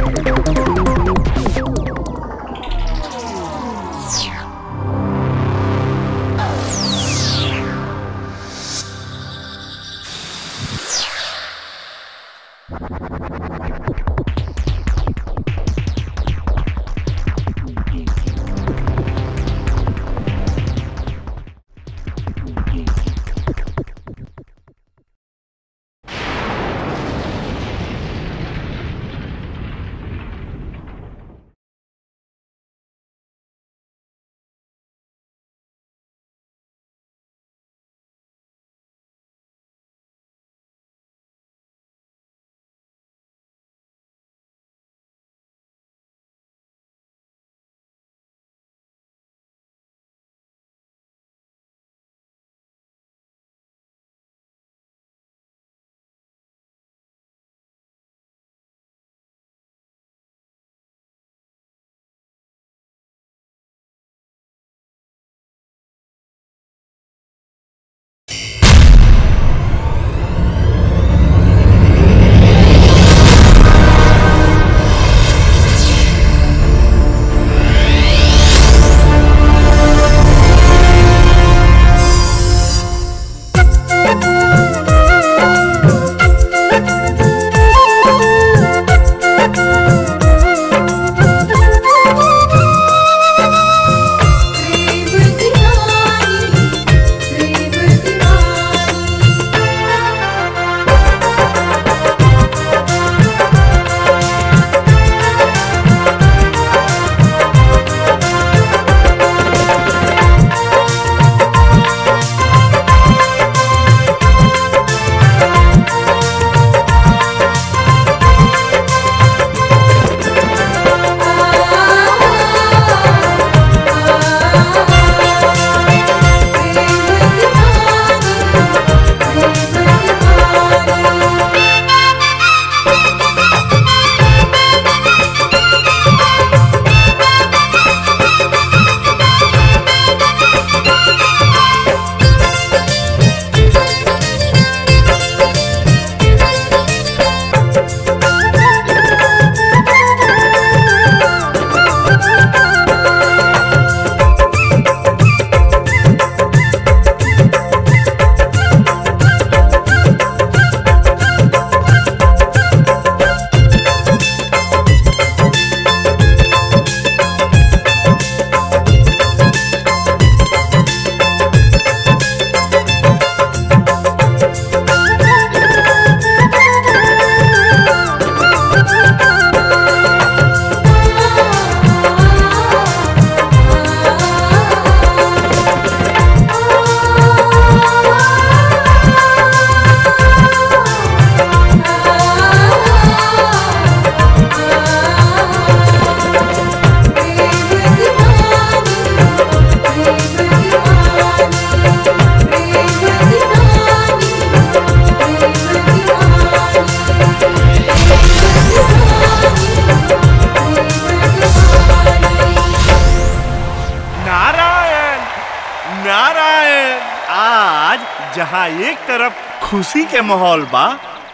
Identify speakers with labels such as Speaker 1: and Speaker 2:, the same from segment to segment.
Speaker 1: जहाँ एक तरफ खुशी के माहौल बा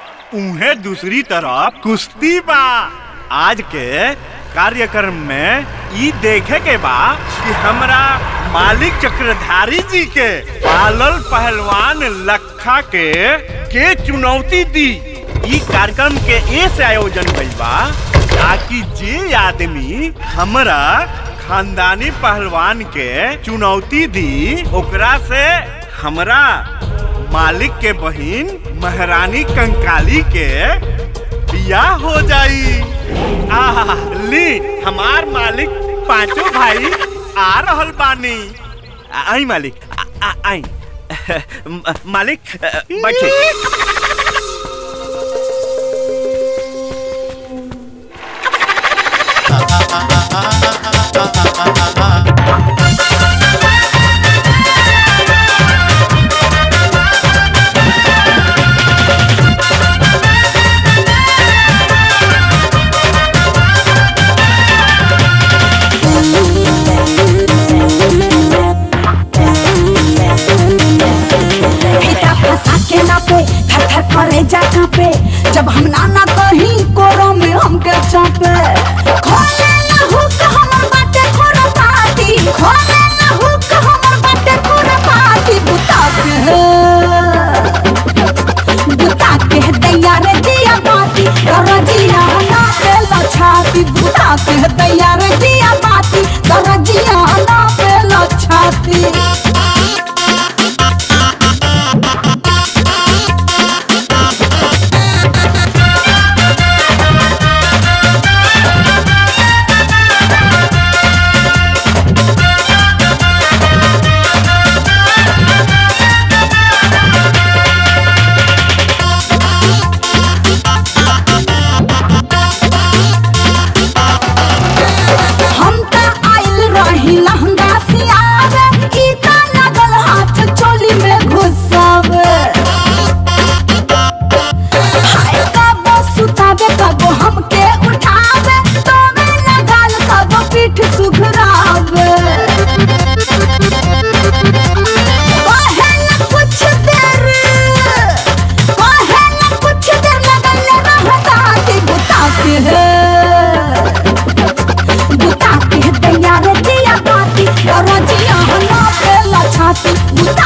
Speaker 1: उहे दूसरी तरफ कुश्ती बा आज के कार्यक्रम में ई देखे के बा कि हमरा मालिक चक्रधारी जी के पालल पहलवान लखा के के चुनौती दी ई कार्यक्रम के ए से आयोजन भइल बा ताकि जे आदमी हमरा खानदानी पहलवान के चुनौती दी ओकरा से हमरा मालिक के बहिन महारानी कंकाली के बियाह हो जाई आ ली हमार मालिक पांचों भाई आ रहल बानी आ- आई मालिक आ- आ- आई म- मालिक अ, बैठे
Speaker 2: फीता फंसा के नापे थर थर करे जा कापे जब हम नाना कहीं कोरो में हमके चापे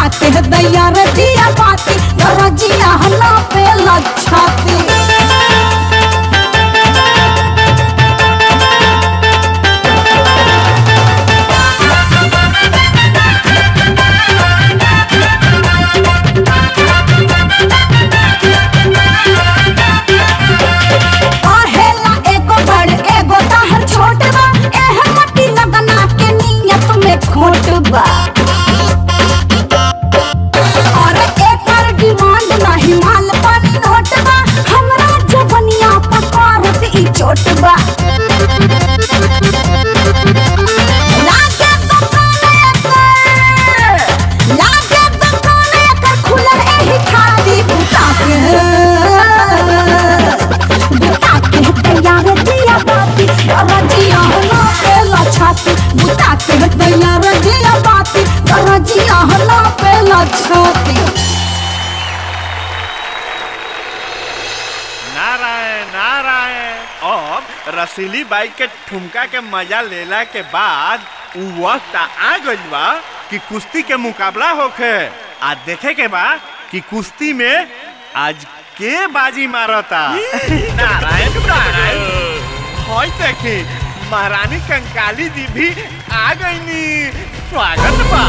Speaker 2: बुता के दैया रे दिया बाती दरजिया हला पे लच्छाती आहेला एगो बड़ एगो ताहर छोट बा एह मट्टी लगना के नियत में खोट बा और एकर डिमांड नाही माल पानी नोट बा हमरा जवनिया पकारत ई चोट बा लागे दुकान एकर लागे दुकान एकर खुलल एही खादी बुता के बुता के तैयार दिया बाती रजिया हला पे लछाती बुता के तैयार दिया बाती रजिया हला पे लछाती
Speaker 1: नारायण नारायण अब रसीली बाइक के ठुमका के मजा लेला के बाद उ वक्त आ गइल बा कि कुश्ती के मुकाबला होखे आ देखे के बा कि कुश्ती में आज के बाजी मारता नारायण नारायण होय देखी महारानी कंकाली जी भी आ गईनी स्वागत बा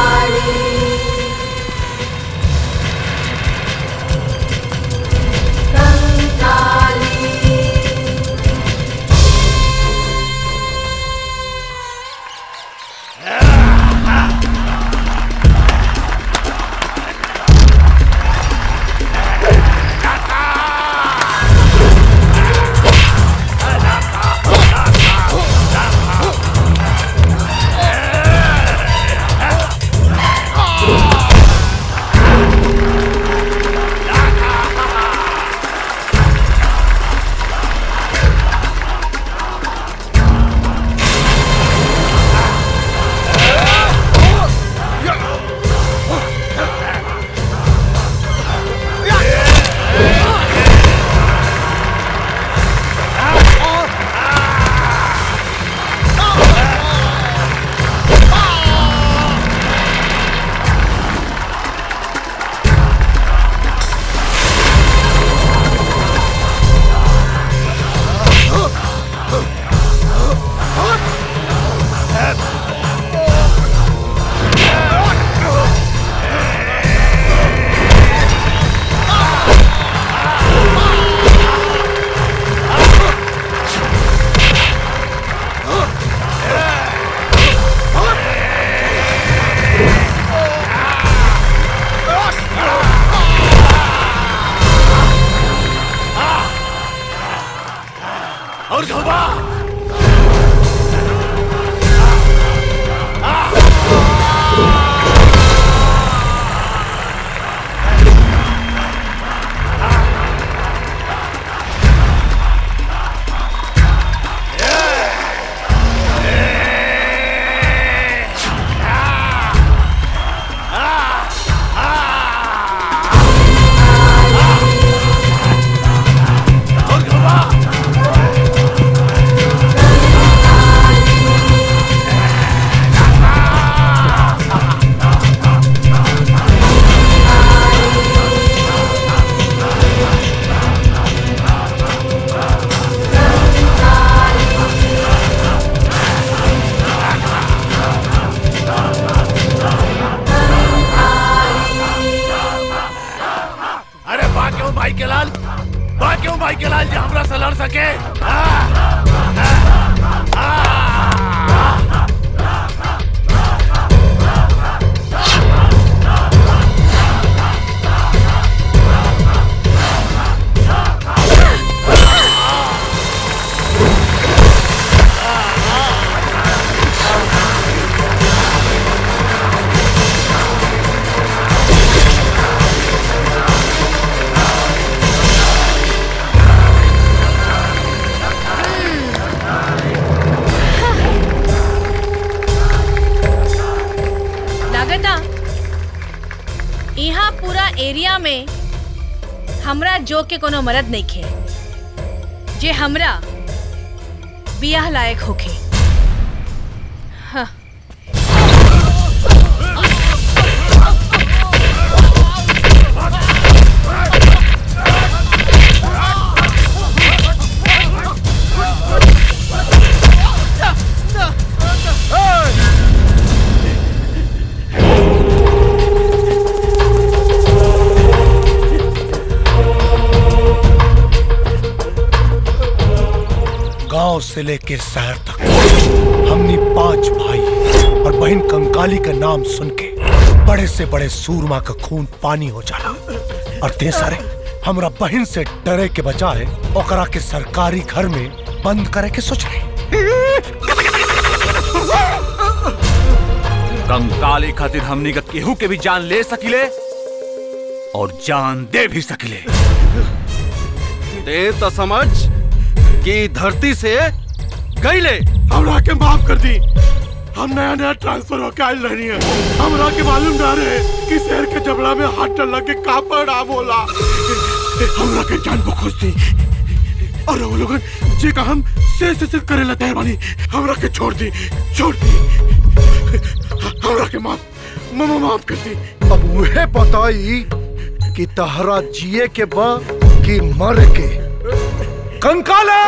Speaker 3: और घबा और घबा अरे बा क्यों भाई के लाल बा क्यों भाई के लाल जी हमरा से लड़ सके हाँ?
Speaker 4: लागता यहाँ पूरा एरिया में हमरा जो के कोनो मरद नहीं खे जे हमरा बियाह लायक होखे हाँ
Speaker 5: गांव से लेकर शहर तक हमनी पांच भाई और बहन कंकाली का नाम सुन के बड़े से बड़े सूरमा का खून पानी हो जाला और ते सारे हमरा बहन से डरे के बजाय ओकरा के सरकारी घर में बंद करे के सोच रहे
Speaker 6: कंकाली खातिर हमनी का केहू के भी जान ले सकिले और जान दे भी सकिले
Speaker 3: ते तो समझ कि धरती से गईले हमरा के माफ कर दी हम नया नया ट्रांसफर होके आयल रहनी है हमरा के मालूम ना रहे कि शहर के जबड़ा में हाथ डल के कापड़ नाम होला हमरा के जान को खोज दी और वो लोगन जे का हम से से से करे तैयार बानी हमरा के छोड़ दी छोड़ दी हमरा के माफ मामा माफ कर दी
Speaker 5: अब उहे बताई कि तहरा जिए के बा कि मर के कंकाले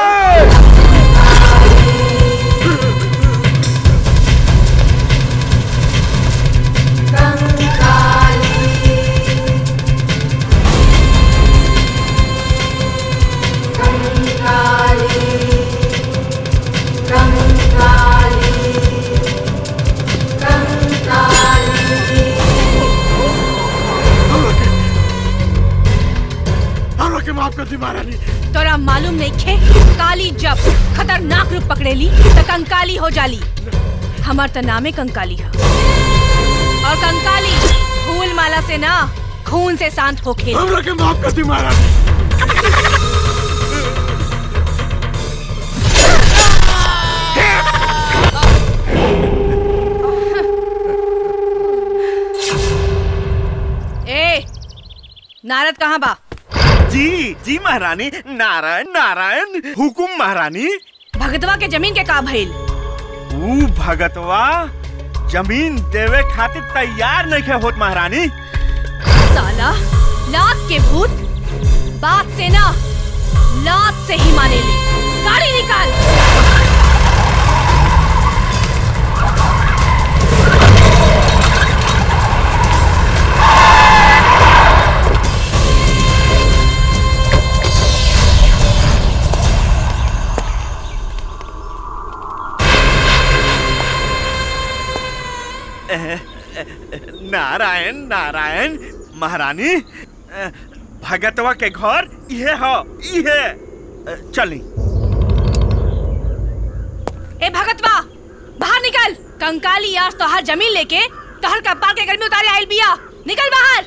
Speaker 3: हमरा के माफ कर दी महारानी
Speaker 4: तोरा मालूम नहीं खे काली जब खतरनाक रूप पकड़ेली त कंकाली हो जाली हमार त नामे कंकाली है और कंकाली फूल माला से ना खून से शांत हो खेल
Speaker 3: हमरा के माफ कर दी महारानी
Speaker 4: ए नारद कहाँ बा
Speaker 1: जी जी महारानी नारायण नारायण हुकुम महारानी
Speaker 4: भगतवा के जमीन के का भइल
Speaker 1: ऊ भगतवा जमीन देवे खातिर तैयार नहीं खे होत महारानी
Speaker 4: साला लात के भूत बात से ना लात से ही माने ले गाड़ी निकाल
Speaker 1: नारायण नारायण महारानी अ, भगतवा के घर इहे हो इहे अ, चली
Speaker 4: ए भगतवा बाहर निकल कंकाली आज तोहर जमीन लेके तोहर कपार के गर्मी उतारे आइल बिया निकल बाहर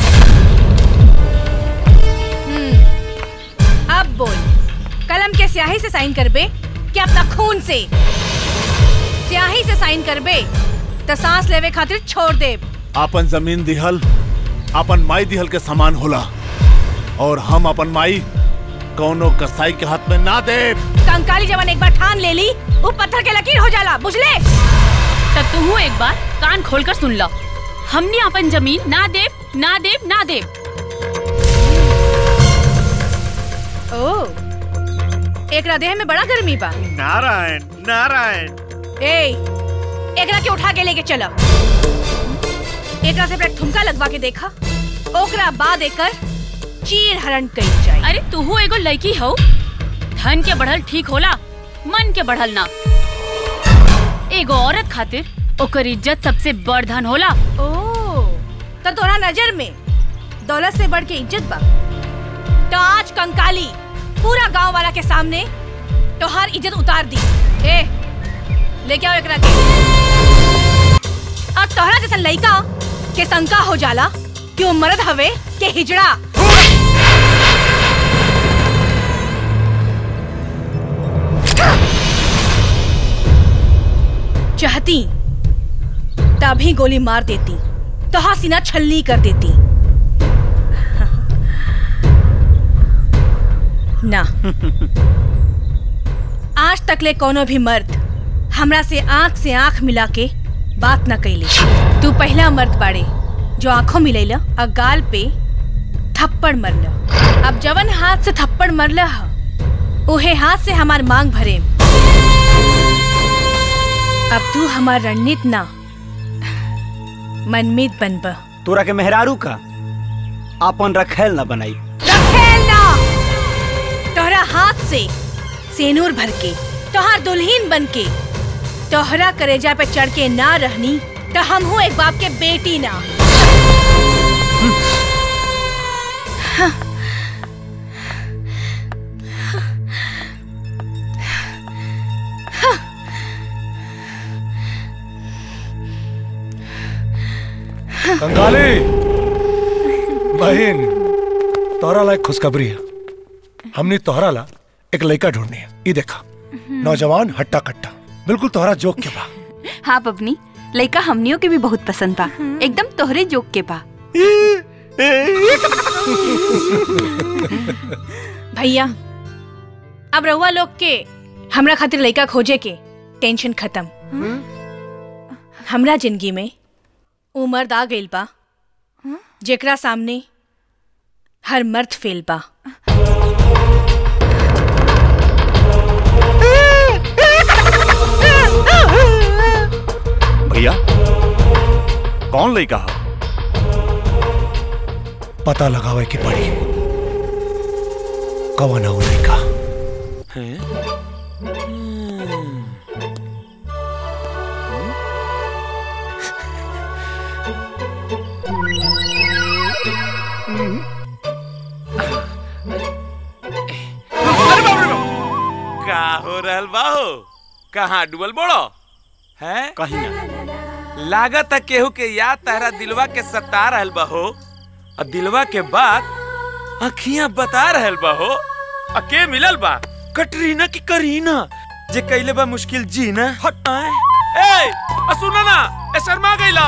Speaker 4: हम्म, अब बोल कलम के स्याही से साइन करबे कि अपना खून से स्याही से साइन करबे तो सांस लेवे खातिर छोड़ दे
Speaker 6: अपन जमीन दिहल अपन माई दिहल के समान होला और हम अपन माई कौनो कसाई के हाथ में ना दे
Speaker 4: कंकाली जवान एक बार ठान ले ली वो पत्थर के लकीर हो जाला बुझले
Speaker 7: तब तू एक बार कान खोलकर सुन लो हमने अपन जमीन ना देव ना देव ना देव
Speaker 4: ओ एकरा देह में बड़ा गर्मी बा
Speaker 1: नारायण नारायण
Speaker 4: ए एकरा के उठा के लेके चला एकरा से पहले ठुमका लगवा के देखा ओकरा बाद एकर चीर हरण कई जाए
Speaker 7: अरे तू एगो लड़की हो धन के बढ़ल ठीक होला मन के बढ़ल ना एगो औरत खातिर ओकर इज्जत सबसे बड़ धन होला
Speaker 4: ओ तो तोरा नजर में दौलत से बढ़ के इज्जत बा तो आज कंकाली पूरा गांव वाला के सामने तोहार इज्जत उतार दी ए लेके आओ एकरा के और तोहरा जैसा लड़का के शंका हो जाला कि वो मर्द हवे के हिजड़ा चाहती तभी गोली मार देती तो हाँ सीना छलनी कर देती ना आज तक ले कोनो भी मर्द हमरा से आंख से आंख मिला के बात न कैले तू पहला मर्द बाड़े जो आंखों मिलैला और गाल पे थप्पड़ मरला अब जवन हाथ से थप्पड़ मरला ह उहे हाथ से हमार मांग भरे अब तू हमार रणनीत ना मनमीत बनबा
Speaker 8: तोरा के मेहरारू का अपन रखेल न बनाई
Speaker 4: रखेल ना तोहरा हाथ से सेनूर भर के तोहार दुल्हीन बन के तोहरा करेजा पे चढ़ के ना रहनी तो हम हूँ एक बाप के बेटी ना
Speaker 5: कंगाली बहन तोहरा ला एक खुशखबरी है हमने तोहरा ला एक लड़का ढूंढनी है ये देखा नौजवान हट्टा कट्टा बिल्कुल तोहरा जोक के बा
Speaker 9: हाँ बबनी लड़का हमनियों के भी बहुत पसंद बा एकदम तोहरे जोक के बा
Speaker 4: भैया अब रहुआ लोग के हमरा खातिर लड़का खोजे के टेंशन खत्म हमरा जिंदगी में उमर आ गइल बा जेकरा सामने हर मर्द फेल बा
Speaker 1: भैया कौन लड़का है
Speaker 5: पता लगावे की पड़ी कवन हो लड़का
Speaker 10: का हो रहल बाहो कहाँ डुबल बोड़ो है
Speaker 1: कहीं ना
Speaker 10: लागत है केहू के याद तहरा दिलवा के सता रहल बाहो और दिलवा के बात अखियां बता रहल बाहो आ के मिलल बा कटरीना की करीना जे कैले बा मुश्किल जीना हट ए आ सुना ना ए शर्मा गइला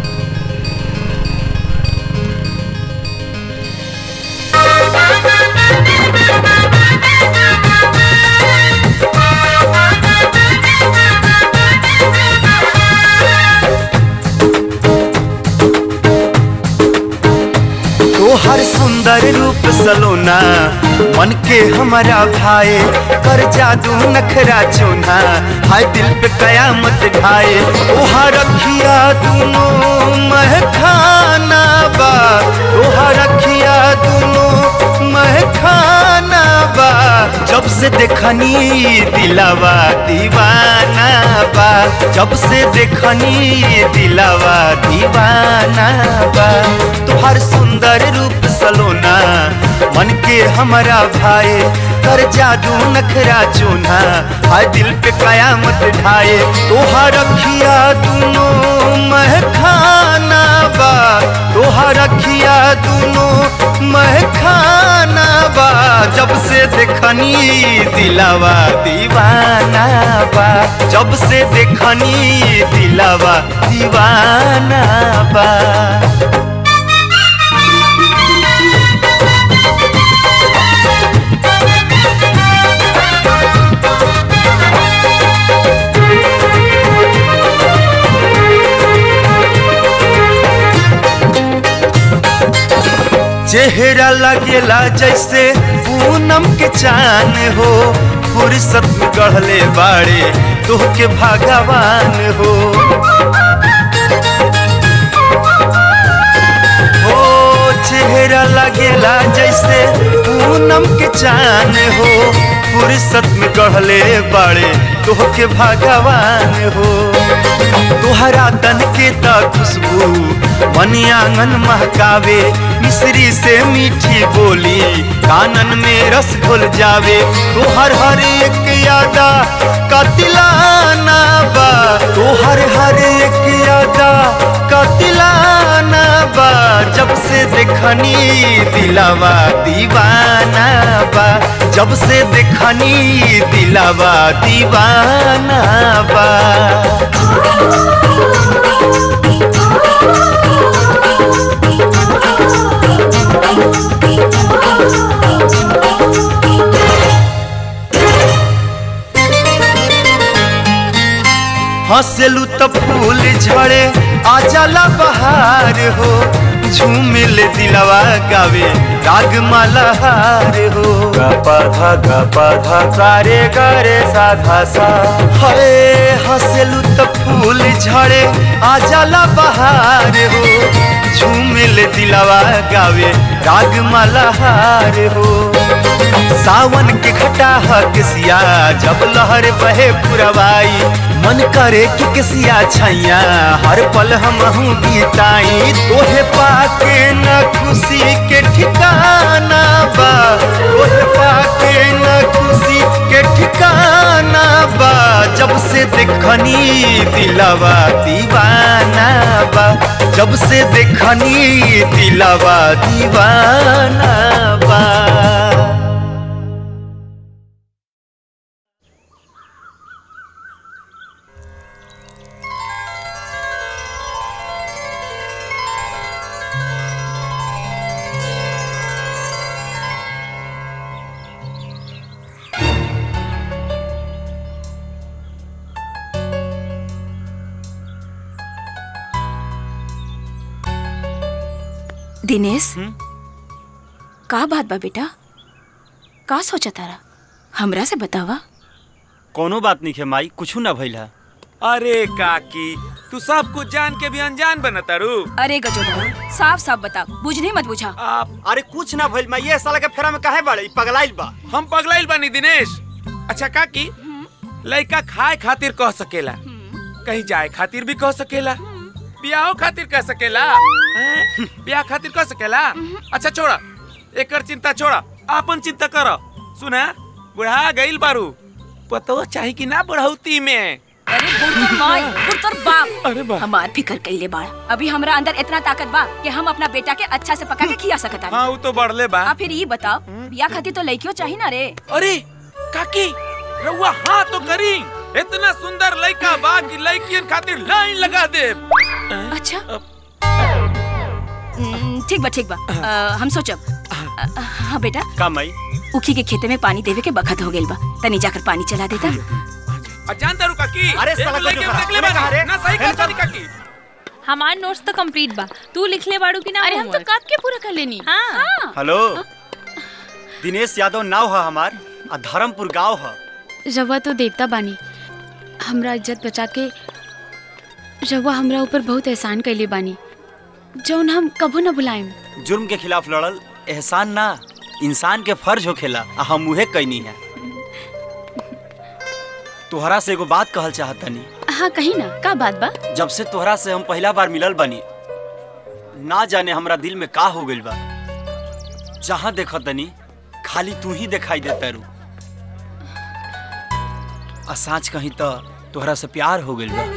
Speaker 11: तोहर सुंदर रूप सलोना मन के हमारा भाए कर जादू नखरा चूना हाय दिल पे कयामत ढाए तोहर रखिया दोनों महखाना बा तोहर रखिया दोनों महखाना बा जब से देखनी दिलावा दीवाना बा जब से देखनी दिलावा दीवाना बा तोहर सुंदर रूप सलोना मन के हमारा भाई कर जादू नखरा चूना हाय दिल पे कयामत ढाए तोहर रखिया दोनों महखाना बा तोहर रखिया दोनों महखाना बा जब से देखनी दिलावा दीवाना बा जब से देखनी दिलावा दीवाना बा चेहरा लगेला जैसे पूनम के चान हो फुर्सत में गढ़ले बाड़े तोह के भगवान हो ओ चेहरा लगेला जैसे पूनम के चान हो फुर्सत में गढ़ले बाड़े तोह के भगवान हो तोहरा तन के त खुशबू मनी आंगन महकावे मिश्री से मीठी बोली कानन में रस घुल जावे तोहर हर एक यादा कतिलाना बा तोहर हर एक यादा कतिलाना बा जब से देखनी दिलावा दीवाना बा जब से देखनी दिलावा दीवाना बा हंसलू तो फूल झड़े आ जाला बहार हो झूमिल दिलवा गावे राग मलहार हो गा पा धा गा पा धा सारे गारे साधा सा हरे हंसलू तो फूल झड़े आ जाला बहार हो झूमिल दिलवा गावे राग मलहार हो सावन के घटा किसिया जब लहर बहे पुरवाई मन करे कि किसिया छैया हर पल हम बीताई तोहे पाके न खुशी के ठिकाना बा तोहे पाके न खुशी के ठिकाना बा जब से देखनी दिलवा दीवाना बा जब से देखनी दिलवा दीवाना बा
Speaker 9: दिनेश का बात बा बेटा का सोचा तारा हमरा से बतावा
Speaker 8: कोनो बात नहीं है माई कुछ ना भइल है
Speaker 10: अरे काकी तू सब कुछ जान के भी अनजान बनतारू
Speaker 9: अरे गजोदर साफ साफ बता बुझनी मत बुझा
Speaker 8: अरे कुछ ना भइल माई ये साला के फेरा में काहे बाड़े ई पगलाइल बा
Speaker 10: हम पगलाइल बानी दिनेश अच्छा काकी लड़का खाए खातिर कह सकेला कहीं जाए खातिर भी कह सकेला ब्याह खातिर कह सकेला हैं? ब्याह खातिर कह सकेला अच्छा छोड़ा एकर चिंता छोड़ा आपन चिंता करो सुना बुढ़ा गइल बारू पतो चाही कि ना बुढ़ौती में
Speaker 9: अरे बुढ़तर माई बुढ़तर बाप
Speaker 10: अरे बा
Speaker 9: हमार फिकर कइले बाड़ अभी हमरा अंदर इतना ताकत बा कि हम अपना बेटा के अच्छा से पका के खिया सकत
Speaker 10: हाँ वो तो बढ़ले बा
Speaker 9: आ फिर ये बताओ बिया खातिर तो लड़कियों चाहिए ना रे
Speaker 10: अरे काकी रउआ हाँ तो करी इतना सुंदर लड़का बा कि लड़कियन खातिर लाइन लगा दे
Speaker 9: अच्छा हम्म, ठीक बा ठीक बा अ, हम सोचब अ, हाँ बेटा
Speaker 8: का माई
Speaker 9: उखी के खेते में पानी देवे के बखत हो गेल बा तनी जाकर पानी चला देता
Speaker 10: अजान दारू काकी
Speaker 8: अरे
Speaker 10: एक
Speaker 8: साला
Speaker 10: लड़के
Speaker 8: गजब
Speaker 10: देख ले
Speaker 8: हमें कहा
Speaker 10: बानी।
Speaker 8: रे?
Speaker 10: ना सही कहता नहीं काकी
Speaker 7: हमार नोट्स तो कंप्लीट बा तू लिख ले बाड़ू की ना अरे हम तो कब के पूरा कर लेनी हाँ,
Speaker 8: हेलो दिनेश यादव नाव है हमार आ धर्मपुर गांव है
Speaker 7: रवा तो देवता बानी हमरा इज्जत बचा के रवा हमरा ऊपर बहुत एहसान कैले बानी जौन हम कबो न भुलाएम
Speaker 8: जुर्म के खिलाफ लड़ल एहसान ना इंसान के फर्ज होखेला आ हम उहे कैनी है तोहरा से एगो बात कहल चाहतनी
Speaker 7: हाँ कही ना का बात बा
Speaker 8: जब से तोहरा से हम पहला बार मिलल बनी ना जाने हमरा दिल में का हो गइल बा जहाँ देखतनी खाली तू ही दिखाई देता रू आ साँच कहीं तो तोहरा से प्यार हो गइल बा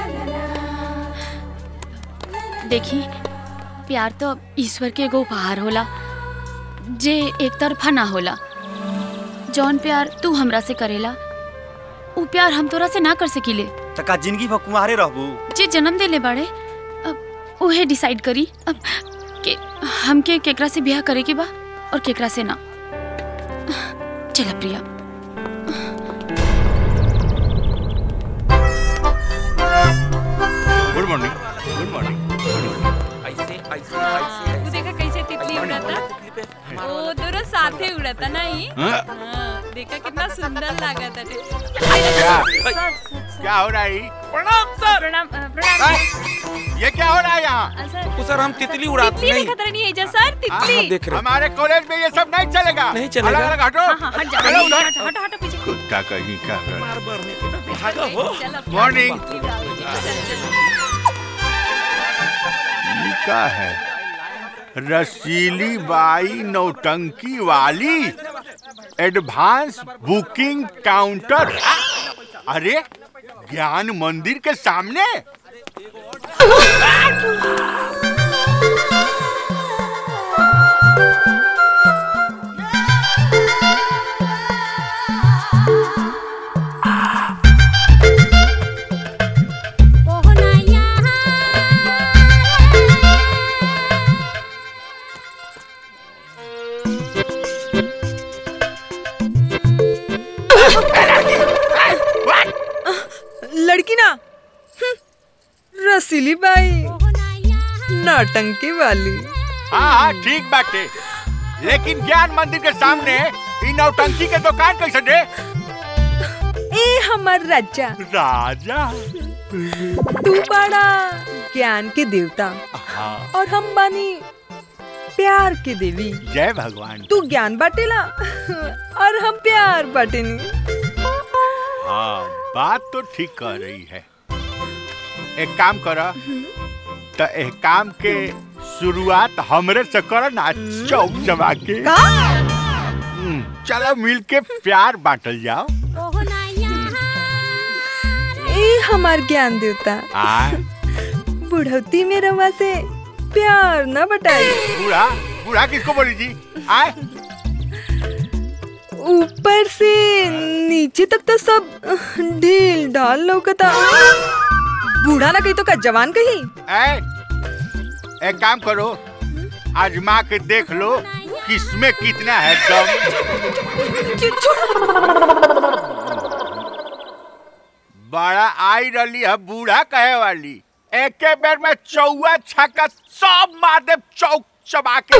Speaker 7: देखी प्यार तो ईश्वर के एगो उपहार होला जे एक तरफा ना होला जौन प्यार तू हमरा से करेला उ प्यार हम तोरा से ना कर सकीले
Speaker 8: त का जिंदगी भर कुंवारे रहबू
Speaker 7: जे जन्म देले बाड़े अब उहे डिसाइड करी अब के हमके केकरा से ब्याह करे के बा और केकरा से ना चल Priya
Speaker 12: good morning good morning
Speaker 10: ऐसे ऐसे ऐसे
Speaker 13: तू देखा कैसे तितली उड़ता ओ दोनों साथे उड़ता ना ही
Speaker 12: हाँ?
Speaker 13: हाँ, देखा कितना सुंदर लागत है
Speaker 12: क्या क्या हो रहा है
Speaker 10: प्रणाम सर
Speaker 13: प्रणाम अ, प्रणाम
Speaker 12: ये क्या हो रहा है यहाँ
Speaker 13: अ, सर
Speaker 10: वो सर हम तितली उड़ाते
Speaker 13: तितली
Speaker 10: नहीं
Speaker 13: देखा तरह नहीं है जा सर तितली
Speaker 10: हाँ, देख रहे
Speaker 12: हमारे कॉलेज में ये सब नहीं चलेगा
Speaker 10: नहीं चलेगा।
Speaker 12: अलग अलग हटो
Speaker 13: हाँ हाँ हट जा
Speaker 12: चलो उधर
Speaker 13: हट हट हट पीछे
Speaker 12: कुत्ता कहीं का
Speaker 10: मार भरने के ना भागा हो
Speaker 13: चलो
Speaker 12: मॉर्निंग
Speaker 13: चलो
Speaker 12: ये क्या है रसीली बाई नौटंकी वाली एडवांस बुकिंग काउंटर अरे ज्ञान मंदिर के सामने
Speaker 14: लड़की ना हम्म, रसीली बाई नौटंकी वाली
Speaker 12: हाँ हाँ ठीक बाटे लेकिन ज्ञान मंदिर के सामने इ नौटंकी के दुकान कैसे दे
Speaker 14: ए हमर राजा
Speaker 12: राजा
Speaker 14: तू बड़ा ज्ञान के देवता
Speaker 12: हाँ
Speaker 14: और हम बानी प्यार के देवी
Speaker 12: जय भगवान
Speaker 14: तू ज्ञान बाटेला और हम प्यार बाटेनी
Speaker 12: हाँ बात तो ठीक कह रही है एक काम कर तो एक काम के शुरुआत हमरे से कर ना चौक जमा के हम्म, चलो मिल के प्यार बांटल जाओ
Speaker 14: ए हमार ज्ञान देवता
Speaker 12: आ
Speaker 14: बुढ़ौती में रवा से प्यार न बटाई
Speaker 12: बूढ़ा बूढ़ा किसको बोली जी आए
Speaker 14: ऊपर से नीचे तक तो सब ढील ढाल लौकता बूढ़ा ना कही तो का जवान कही
Speaker 12: ए, एक काम करो आजमा के देख लो किसमें कितना है दम बड़ा आई रही है बूढ़ा कहे वाली एक बेर में चौवा छक्का सब मार दे चौक चबा के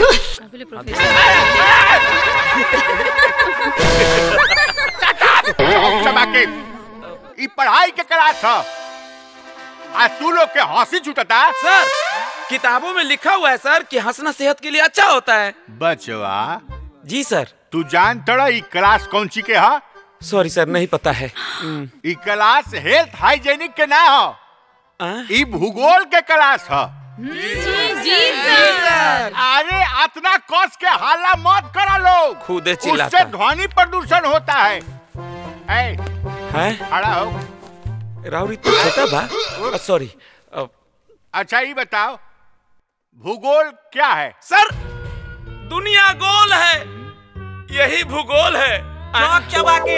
Speaker 12: चौक चबा के ई पढ़ाई के क्लास है आज तू लोग के हंसी छूटता
Speaker 10: सर किताबों में लिखा हुआ है सर कि हंसना सेहत के लिए अच्छा होता है
Speaker 12: बचवा
Speaker 10: जी सर
Speaker 12: तू जान तड़ा ई क्लास कौन सी के हा
Speaker 10: सॉरी सर नहीं पता है
Speaker 12: ई क्लास हेल्थ हाइजेनिक के ना हो ई भूगोल के क्लास ह
Speaker 10: जी सर
Speaker 12: अरे इतना कस के हाला मत करा लोग
Speaker 10: खुदे
Speaker 12: उससे
Speaker 10: चिल्लाता
Speaker 12: ध्वनि प्रदूषण होता है ए,
Speaker 10: है
Speaker 12: खड़ा हो
Speaker 10: राउरी तो छोटा बा सॉरी
Speaker 12: अच्छा ये बताओ भूगोल क्या है
Speaker 10: सर दुनिया गोल है यही भूगोल है चौक चबा के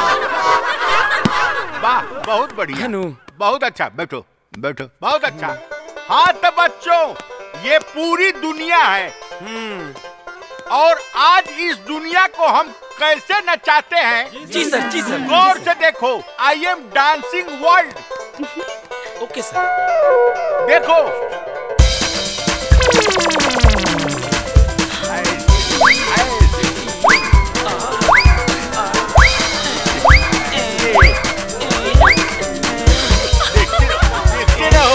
Speaker 12: वाह बहुत बढ़िया बहुत अच्छा बैठो बैठो बहुत अच्छा हाँ तो बच्चों ये पूरी दुनिया है और आज इस दुनिया को हम कैसे नचाते हैं
Speaker 10: जी सर, जी सर।
Speaker 12: गौर से देखो I am dancing world
Speaker 10: okay sir
Speaker 12: देखो देखते रहो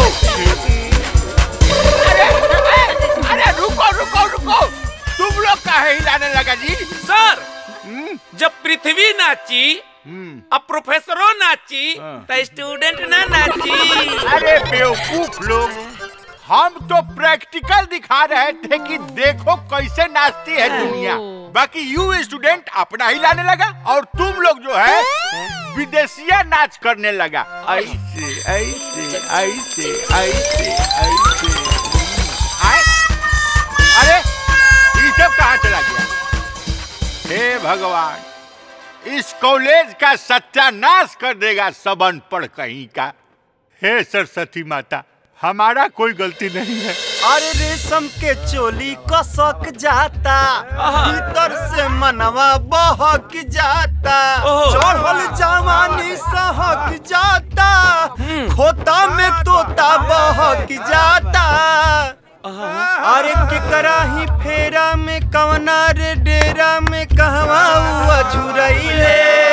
Speaker 12: अरे अरे, अरे रुको रुको रुको तुम लोग काहे हिलाने लगा जी
Speaker 10: सर जब पृथ्वी नाची अब प्रोफेसरों नाची तो स्टूडेंट ना नाची
Speaker 12: अरे बेवकूफ लोग हम तो प्रैक्टिकल दिखा रहे थे कि देखो कैसे नाचती है दुनिया बाकी यू स्टूडेंट अपना ही लाने लगा और तुम लोग जो है विदेशिया नाच करने लगा ऐसे ऐसे ऐसे ऐसे ऐसे आए? अरे ये सब कहाँ चला गया हे भगवान इस कॉलेज का सत्यानाश कर देगा सब अनपढ़ कहीं का हे सरस्वती माता हमारा कोई गलती नहीं है
Speaker 11: अरे रेशम के चोली कसक जाता भीतर से मनवा बहक जाता चढ़ल जवानी सहक जाता खोता में तोता बहक जाता अरे केकरा ही फेरा में कवना रे डेरा में कहवा हुआ झुरैले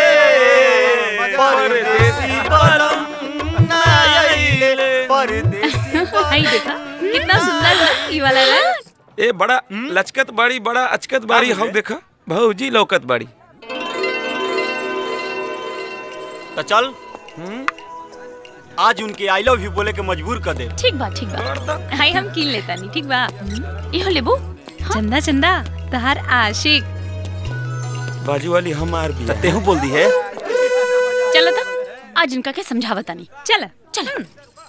Speaker 11: परदेसी बलम ना आइले परदेसी
Speaker 7: हाय देखा कितना सुंदर है ये वाला रंग
Speaker 10: ए बड़ा लचकत बाड़ी बड़ा अचकत बाड़ी हम देखा भौजी लौकत बाड़ी
Speaker 8: तो चल आज उनके आई लव यू बोले के मजबूर कर दे
Speaker 7: ठीक बा ठीक बा हाय हम कीन लेता नहीं ठीक बा इहो लेबू
Speaker 4: चंदा चंदा तहार आशिक
Speaker 10: बाजू वाली हमार भी
Speaker 8: तेहू बोल दी है
Speaker 7: चलो तो आज इनका के समझावता नहीं
Speaker 4: चल
Speaker 7: चल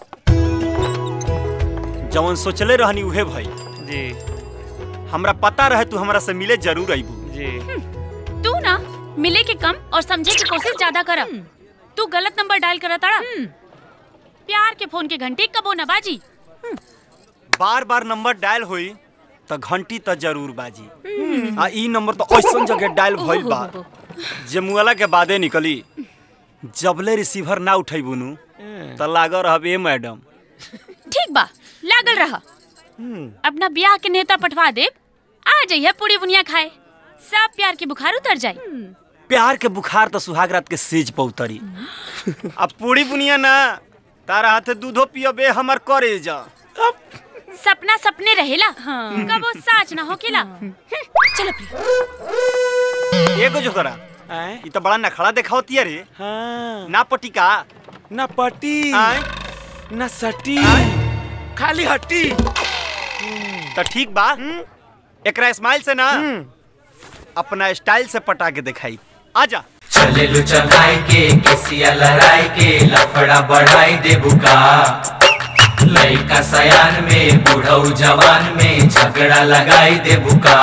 Speaker 8: जवन सोचले रहनी उहे भाई
Speaker 10: जी
Speaker 8: हमरा पता रहे तू हमरा से मिले जरूर आईबू
Speaker 10: जी
Speaker 7: तू ना मिले के कम और समझे की कोशिश ज्यादा कर तू गलत नंबर डायल करा ताड़ा प्यार के फोन के घंटे कबो न बाजी
Speaker 8: बार बार नंबर डायल होई त घंटी त जरूर बाजी आ ई नंबर तो ऐसन जगह डायल भइल बा जे मुआला के बादे निकली जबले रिसीवर ना उठैबू नु त लाग रहब ए मैडम
Speaker 7: ठीक बा लागल रहा अपना ब्याह के नेता पठवा दे आ जाइए पूरी बुनिया खाए सब प्यार के बुखार उतर जाए
Speaker 8: प्यार के बुखार तो सुहाग रात के सेज पर उतरी अब पूरी बुनिया ना तारा हाथे दूधो पियबे हमर करे जा
Speaker 7: सपना सपने रहेला कबो साच ना होकेला हम्म, चलो प्रिय
Speaker 8: एगो जो तोरा ई तो बड़ा नखड़ा देखावती रे
Speaker 10: हाँ
Speaker 8: ना पटी का
Speaker 10: ना पटी ना सटी खाली हट्टी
Speaker 8: तो ठीक बा एकरा स्माइल से ना अपना स्टाइल से पटा के दिखाई आजा
Speaker 15: चले लो चढ़ाई के केसिया लड़ाई के लफड़ा बढ़ाई दे बुका लइका सयान में बूढ़ऊ जवान में झगड़ा लगाई दे बुका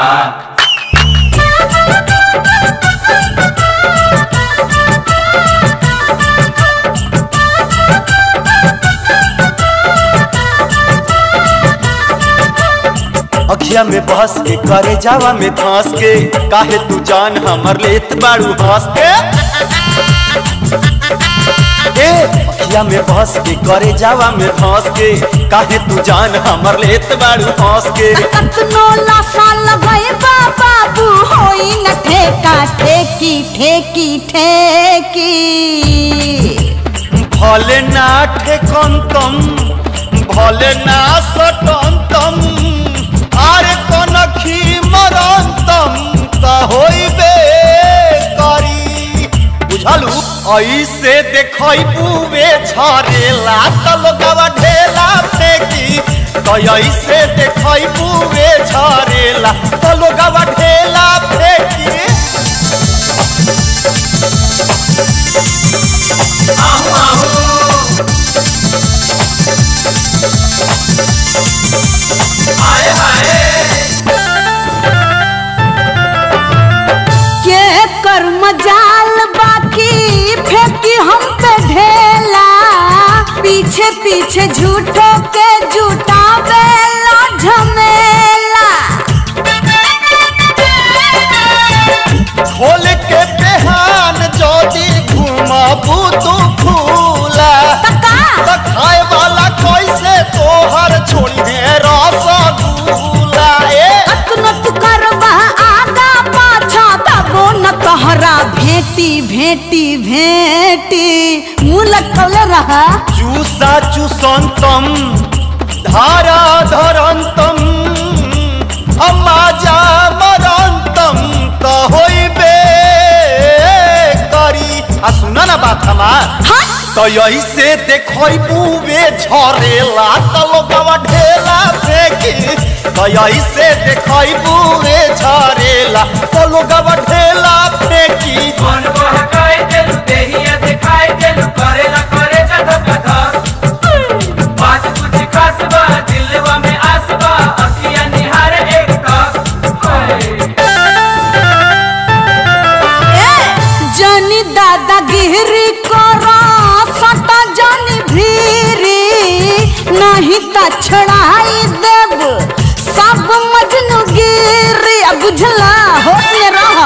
Speaker 11: अखिया में बहस के करे जावा में धंस के काहे तू जान हमर लेत बाड़ू हंस के ए अखिया में बहस के करे जावा में धंस के काहे तू जान हमर लेत बाड़ू हंस के
Speaker 2: कतनो लासा लगाए बाबू होई न ठेका ठेकी ठेकी ठेकी
Speaker 11: भले ना ठेकंतम भले ना सटंतम आरे कोन खी मरंतम त होइबे करी बुझलू ऐसे देखई बुवे झरेला त लोगवा ढेला फेंकी तो ऐसे देखई बुवे झरेला त लोगवा ढेला फेंकी
Speaker 2: के कर मजाल बाकी फेंकी हम पे ढेला पीछे पीछे झूठो के झूठा बेला झमेला
Speaker 11: खोल के बेहान जोदी घुमाबू तू फूला त खाए वाला कैसे तोहर छोड़िए रसगुल्ला ए
Speaker 2: नत करवा आगा पाछा तबो न तोहरा भेटी भेटी भेटी मुँह लटकल रहा
Speaker 11: चूसा चूसंतम धारा धरंतम अमाजा मरंतम त होइबे करी आ सुना ना बात हमार तो ऐसे देखई बुवे झरेला त लोगवा ढेला फेंकी तो ऐसे देखई बुवे झरेला त लोगवा ढेला फेंकी
Speaker 15: मन बहकाए देलु देहिया दिखाए देलु करेला करे जद कथा बात कुछ खास बा दिलवा में आस बा अखिया निहार एक
Speaker 2: जनी दादा गिरी करा सटा जनी भीरी नहीं त छड़ाई देब सब मजनू गिरी अब बुझला होश में रहा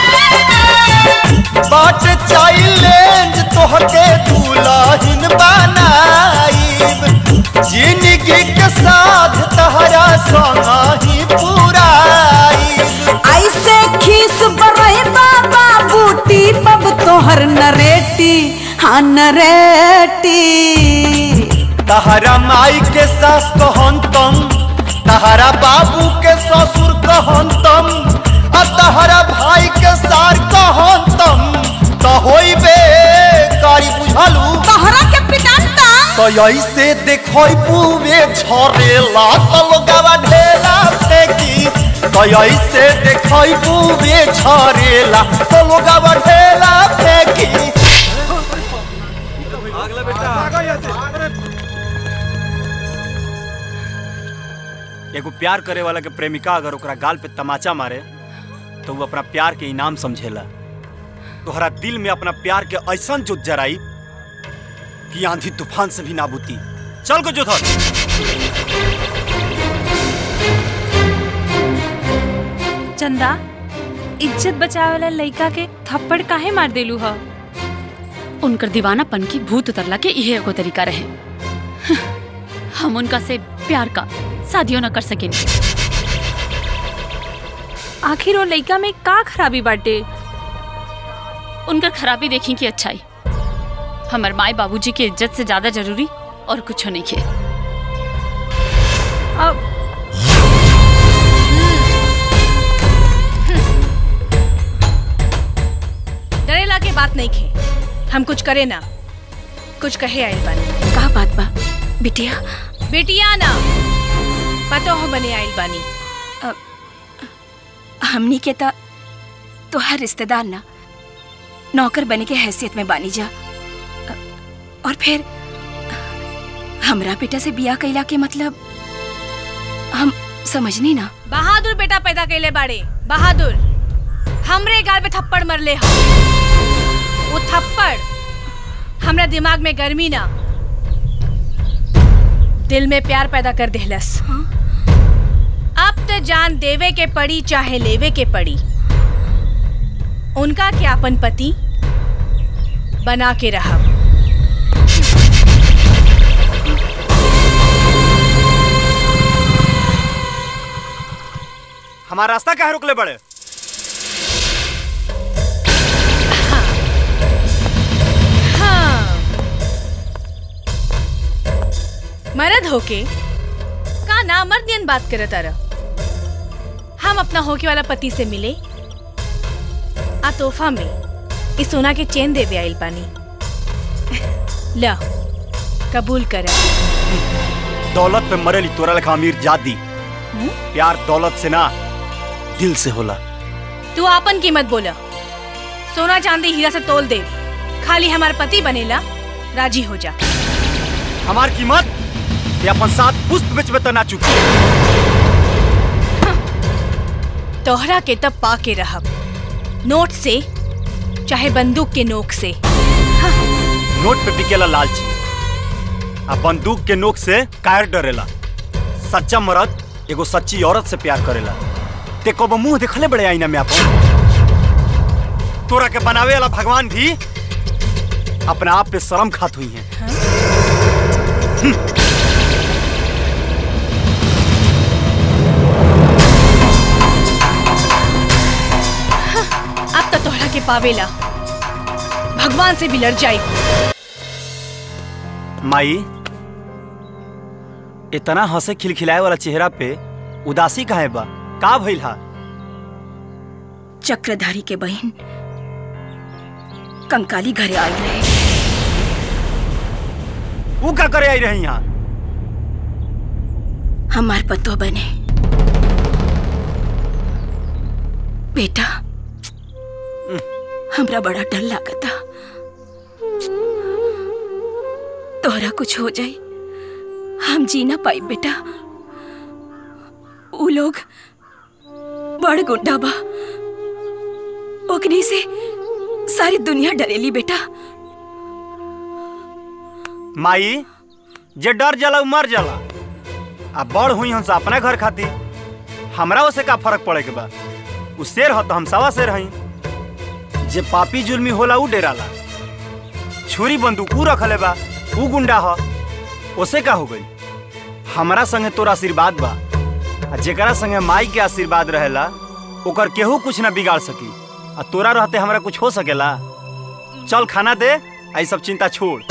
Speaker 11: बाट चैलेंज तोहके दुल्हन बनाईब जिंदगी के साथ तहरा संग ही पुराईब
Speaker 2: ऐसे खीस बरई बाबा बूटी पब तोहर नरेटी हाँ नरेटी
Speaker 11: तहरा माई के सास कहंतम तहरा बाबू के ससुर कहंतम आ तहरा भाई के सार कहंतम त होइबे कारी बुझलू
Speaker 2: तोहरा के पिटांता
Speaker 11: तो ऐसे देखई बुवे झरेला त लोगवा ढेला फेंकी तो ऐसे देखई बुवे झरेला त लोगवा ढेला फेंकी
Speaker 8: एगो प्यार करे वाला के प्रेमिका अगर ओकरा गाल पे तमाचा मारे तो वो अपना प्यार के इनाम समझेला तोहरा दिल में अपना प्यार के ऐसन जोत जराई कि आंधी तूफान से भी नाबूती चल को जोधर
Speaker 13: चंदा इज्जत बचावे वाला लड़का के थप्पड़ काहे मार देलू ह
Speaker 7: उनकर दीवानापन की भूत उतरला के इहे एगो तरीका रहे हम उनका से प्यार का शादियों न कर सकें
Speaker 13: आखिर वो लड़का में का खराबी बाटे
Speaker 7: उनकर खराबी देखी की अच्छाई हमार माई बाबूजी की इज्जत से ज्यादा जरूरी और कुछ नहीं के
Speaker 13: अब
Speaker 4: डरेला के बात नहीं खे हम कुछ करे ना कुछ कहे आइल बानी
Speaker 9: का बात बा बिटिया
Speaker 4: बेटिया ना पतो हो बने आइल बानी
Speaker 9: हमनी के त तोहार रिश्तेदार ना नौकर बने के हैसियत में बानी जा अ, और फिर हमरा बेटा से बिया कैला के मतलब हम समझनी ना
Speaker 4: बहादुर बेटा पैदा कैले बाड़े बहादुर हमरे गाल पे थप्पड़ मरले हो वो थप्पड़ हमरा दिमाग में गर्मी ना दिल में प्यार पैदा कर देहलस अब तो जान देवे के पड़ी चाहे लेवे के पड़ी उनका क्या अपन पति बना के रहा
Speaker 8: हमारा रास्ता कहाँ रोकले बड़े
Speaker 4: हाँ मर्द होके का ना मर्दियन बात करे तारा हम अपना होके वाला पति से मिले आ तोहफा में इस सोना के चेन देवे आइल पानी ला कबूल कर
Speaker 8: दौलत पे मरेली तोरा लेखा अमीर जादी प्यार दौलत से ना दिल से होला
Speaker 4: तू आपन कीमत बोला सोना चांदी हीरा से तोल दे खाली हमार पति बनेला राजी हो जा
Speaker 8: हमार कीमत ये अपन साथ पुष्प बेच में तो ना चुकी
Speaker 4: तोहरा के तब पा के रहब नोट से चाहे बंदूक के नोक से
Speaker 8: नोट पे टिकेला लालची आ बंदूक के नोक से कायर डरेला सच्चा मर्द एगो सच्ची औरत से प्यार करेला ते कब मुंह देखले बड़े आईना में अपन तोरा के बनावे वाला भगवान भी अपने आप पे शर्म खात हुई है
Speaker 4: अब तो तोहरा के पावेला भगवान से भी लड़ जाई
Speaker 8: माई इतना हंसे खिलखिलाए वाला चेहरा पे उदासी काहे बा का भइल हा
Speaker 9: चक्रधारी के बहन कंकाली घरे आई रहे
Speaker 8: वो का करे आई रही यहाँ
Speaker 9: हमार पतो बने बेटा हमरा बड़ा डर लागता तोहरा कुछ हो जाए हम जी ना पाई बेटा उ लोग बड़ गुंडा बा ओकनी से सारी दुनिया डरेली बेटा
Speaker 8: माई जे डर जाला उ मर जाला आ बड़ हुई हमसे अपना घर खाती हमरा उसे का फर्क पड़े के बा उ शेर हो तो हम सवा शेर हई जे पापी जुल्मी होला उ डेराला छुरी बंदूक उ रखले बा उ गुंडा ह ओसे का हो गई हमरा संगे तोरा आशीर्वाद बा आ जेकरा संगे माई के आशीर्वाद रहेला ओकर केहू कुछ ना बिगाड़ सकी आ तोरा रहते हमरा कुछ हो सकेला चल खाना दे आई सब चिंता छोड़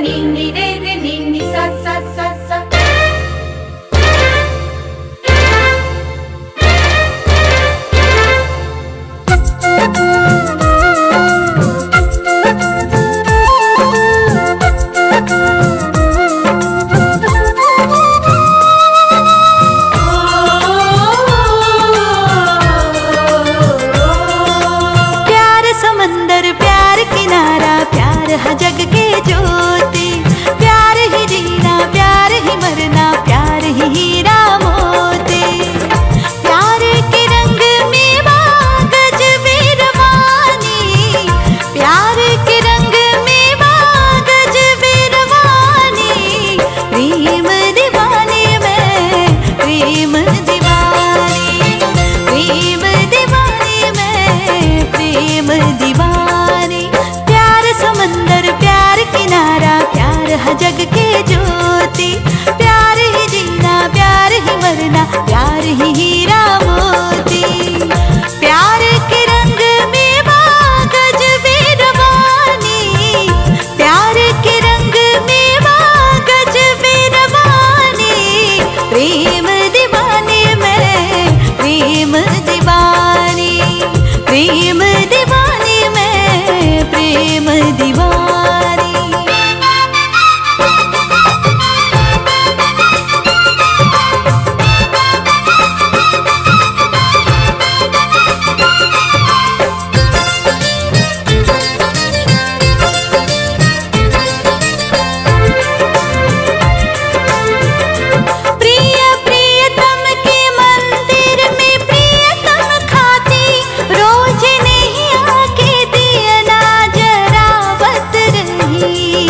Speaker 2: नी नी रे रे नी नी सा सा सा सा
Speaker 16: प्यार समंदर प्यार किनारा प्यार है जग के ज्योति प्यार ही जीना प्यार ही मरना प्यार ही हीरा मोती प्यार के रंग में बागज बीरवानी प्यार के रंग में बागज बीरवानी प्रेम दीवानी में प्रेम दीवानी प्रेम दीवानी में प्रेम दीवानी प्यार समंदर प्यार किनारा प्यार है जग के ज्योति प्यार ही जीना प्यार ही मरना प्यार ही हीरा मोती प्यार के रंग में बागज बीरवानी प्यार के रंग में बागज बीरवानी प्रेम दीवानी में प्रेम दीवानी प्रेम दीवानी में प्रेम दीवानी प्रिय प्रियतम के मंदिर में प्रियतम खाती रोज नहीं आके दिया ना जरावत रही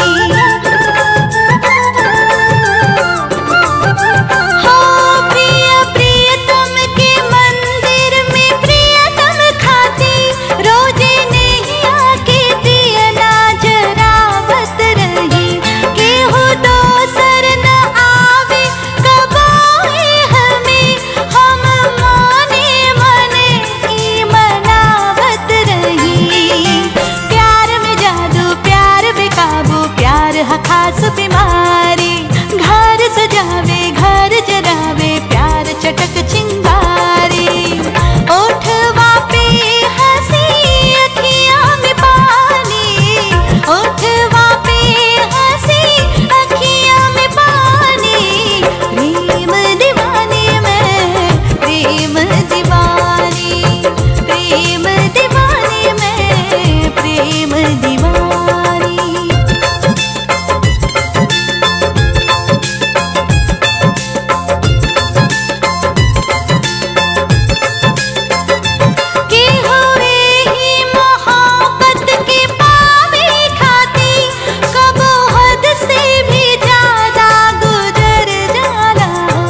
Speaker 16: हो प्रिय प्रियतम के मंदिर में प्रियतम खाती रोज नहीं आके दिया ना जरावत रही केहू दोसर न आवे कबाए हमें हम माने मने ई मनावत रही प्यार में जादू प्यार बेकाबू प्यार है खास बीमारी घर सजावे घर जरावे प्यार चटक चिंगारी ओठवा पे हंसी अखियां में पानी ओठवा पे हंसी अखियां में पानी प्रेम दीवानी में प्रेम दीवानी प्रेम दीवानी में प्रेम दीवानी के हुए ही मोहब्बत के पावे खाती कबो हद से भी ज्यादा गुजर जाला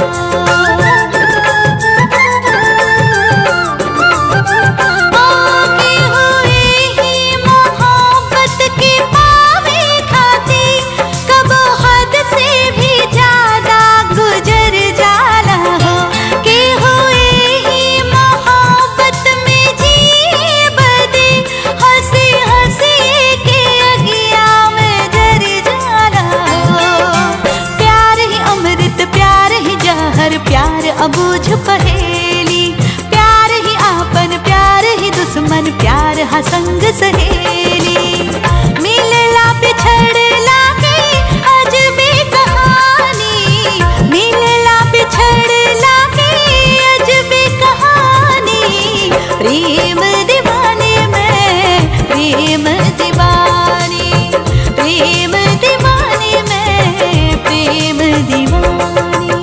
Speaker 16: ओ के हुए ही मोहब्बत के पावे खाती कबो हद से भी ज्यादा गुजर जाला हो के हुए ही मोहब्बत में जी बदे हंसी हंसी के अगिया में जर जाला हो प्यार ही अमृत प्यार ही जहर प्यार अबूझ पहेली प्यार ही आपन प्यार ही दुश्मन प्यार हा संग सहेली मिलला बिछड़ला के अजबे कहानी मिलला बिछड़ला के अजबे कहानी प्रेम दीवानी में प्रेम दीवानी प्रेम दीवानी में प्रेम दीवानी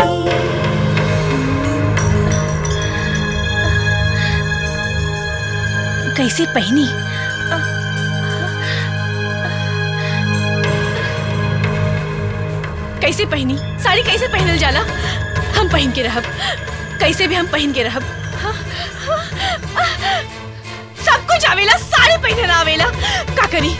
Speaker 4: कैसे पहनी कैसे पहनी साड़ी कैसे पहनल जाला हम पहन के रहब कैसे भी हम पहन के रहब हाँ, हाँ, सब कुछ आवेला साड़ी पहने ना आवेला का करी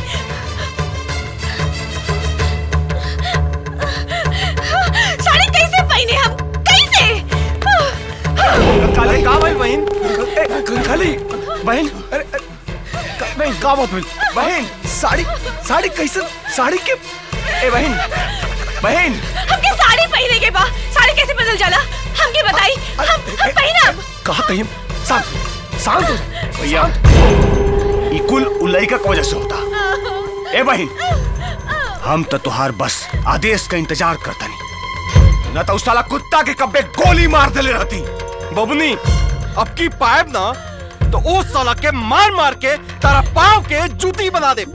Speaker 4: साड़ी कैसे पहने हम कैसे
Speaker 5: काले का भाई बहन खाली बहन अरे अरे, का- बहन का बात बहन बहन साड़ी साड़ी कैसे साड़ी के
Speaker 17: ए बहन बहन
Speaker 4: हमके साड़ी पहने के बा साड़ी कैसे बदल जाला हमके बताई हम हम पहिनब
Speaker 5: कहा कहीं शांत शांत हो जा।
Speaker 17: भैया ई कुल उलई का वजह से होता ए बहन हम तो तुहार बस आदेश का इंतजार करता नहीं न तो उस साला कुत्ता के कब्बे गोली मार देले रहती
Speaker 3: बबनी अब की पाइप ना तो उस साला के मार मार के तारा पाव के जूती बना दे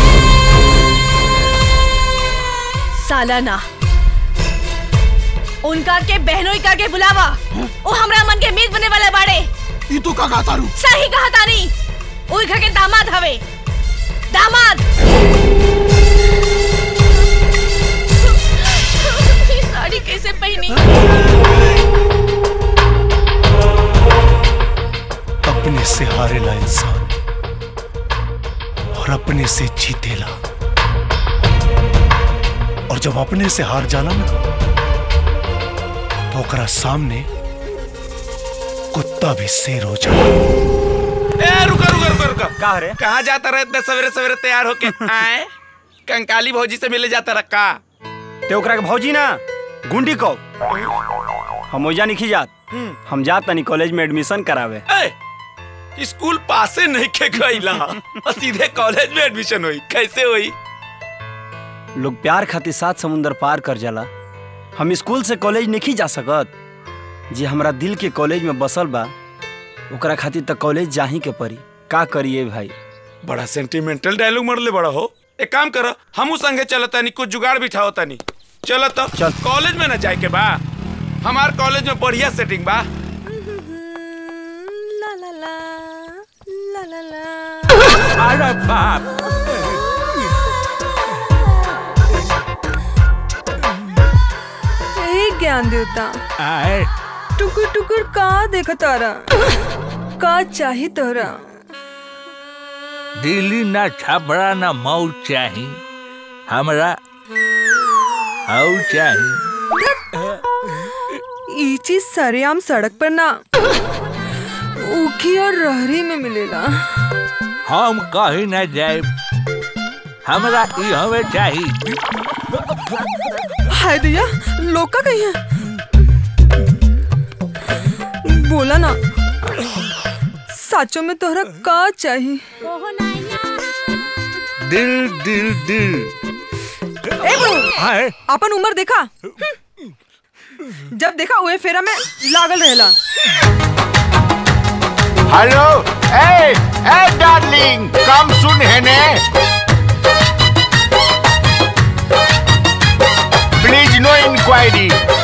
Speaker 4: साला ना उनका के बहनों का के बुलावा वो हमरा मन के मीत बने वाला बाड़े
Speaker 5: ई तू का गाता रू
Speaker 4: सही कहा तानी उन घर के दामाद हवे दामाद ये साड़ी कैसे पहनी
Speaker 5: अपने से हारेला इंसान और अपने से जीतेला और जब अपने से हार जाला ना तो ओकरा सामने कुत्ता भी शेर हो जाला
Speaker 10: ए रुका रुका रुका रुका
Speaker 8: का रे
Speaker 10: कहाँ जाता रहे इतने सवेरे सवेरे तैयार होके आए कंकाली भौजी से मिले जाता रहा का
Speaker 8: ते ओकरा के भौजी ना गुंडी को हम ओजा नहीं जात हम जात तनी कॉलेज में एडमिशन करावे
Speaker 10: ए, स्कूल पासे नहीं के गईला और सीधे कॉलेज में एडमिशन हुई कैसे हुई
Speaker 8: लोग प्यार खातिर सात समुंदर पार कर जाला हम स्कूल से कॉलेज नहीं जा सकत जे हमरा दिल के कॉलेज में बसल बा ओकरा खातिर तो कॉलेज जाही के पड़ी का करिए भाई
Speaker 10: बड़ा सेंटिमेंटल डायलॉग मरले बड़ा हो एक काम करो हमू संगे चलता नहीं कुछ जुगाड़ बिठाओ तनी चलो तो
Speaker 8: चल
Speaker 10: कॉलेज में ना जाए के बा हमार कॉलेज में बढ़िया सेटिंग बा
Speaker 14: ला ला ला ला ला ला
Speaker 10: अरे बाप
Speaker 14: ए ज्ञान देवता
Speaker 18: आए
Speaker 14: टुकुर टुकुर का देखा तारा का चाही तोरा
Speaker 18: दिल्ली ना छपरा ना मऊ चाही हमरा हाउ चाही
Speaker 14: ई चीज सरेआम सड़क पर ना ऊखी और रहरी में मिलेला
Speaker 18: हम कहीं ना जाए हमरा ई हमें चाही
Speaker 14: हाय दिया लोका कहीं है बोला ना साचो में तोहरा का चाही
Speaker 18: दिल दिल दिल
Speaker 14: ए बहू अपन उम्र देखा जब देखा उहे फेरा में लागल रहेला
Speaker 12: हेलो ए ए डार्लिंग कम सुन है ने प्लीज नो इंक्वायरी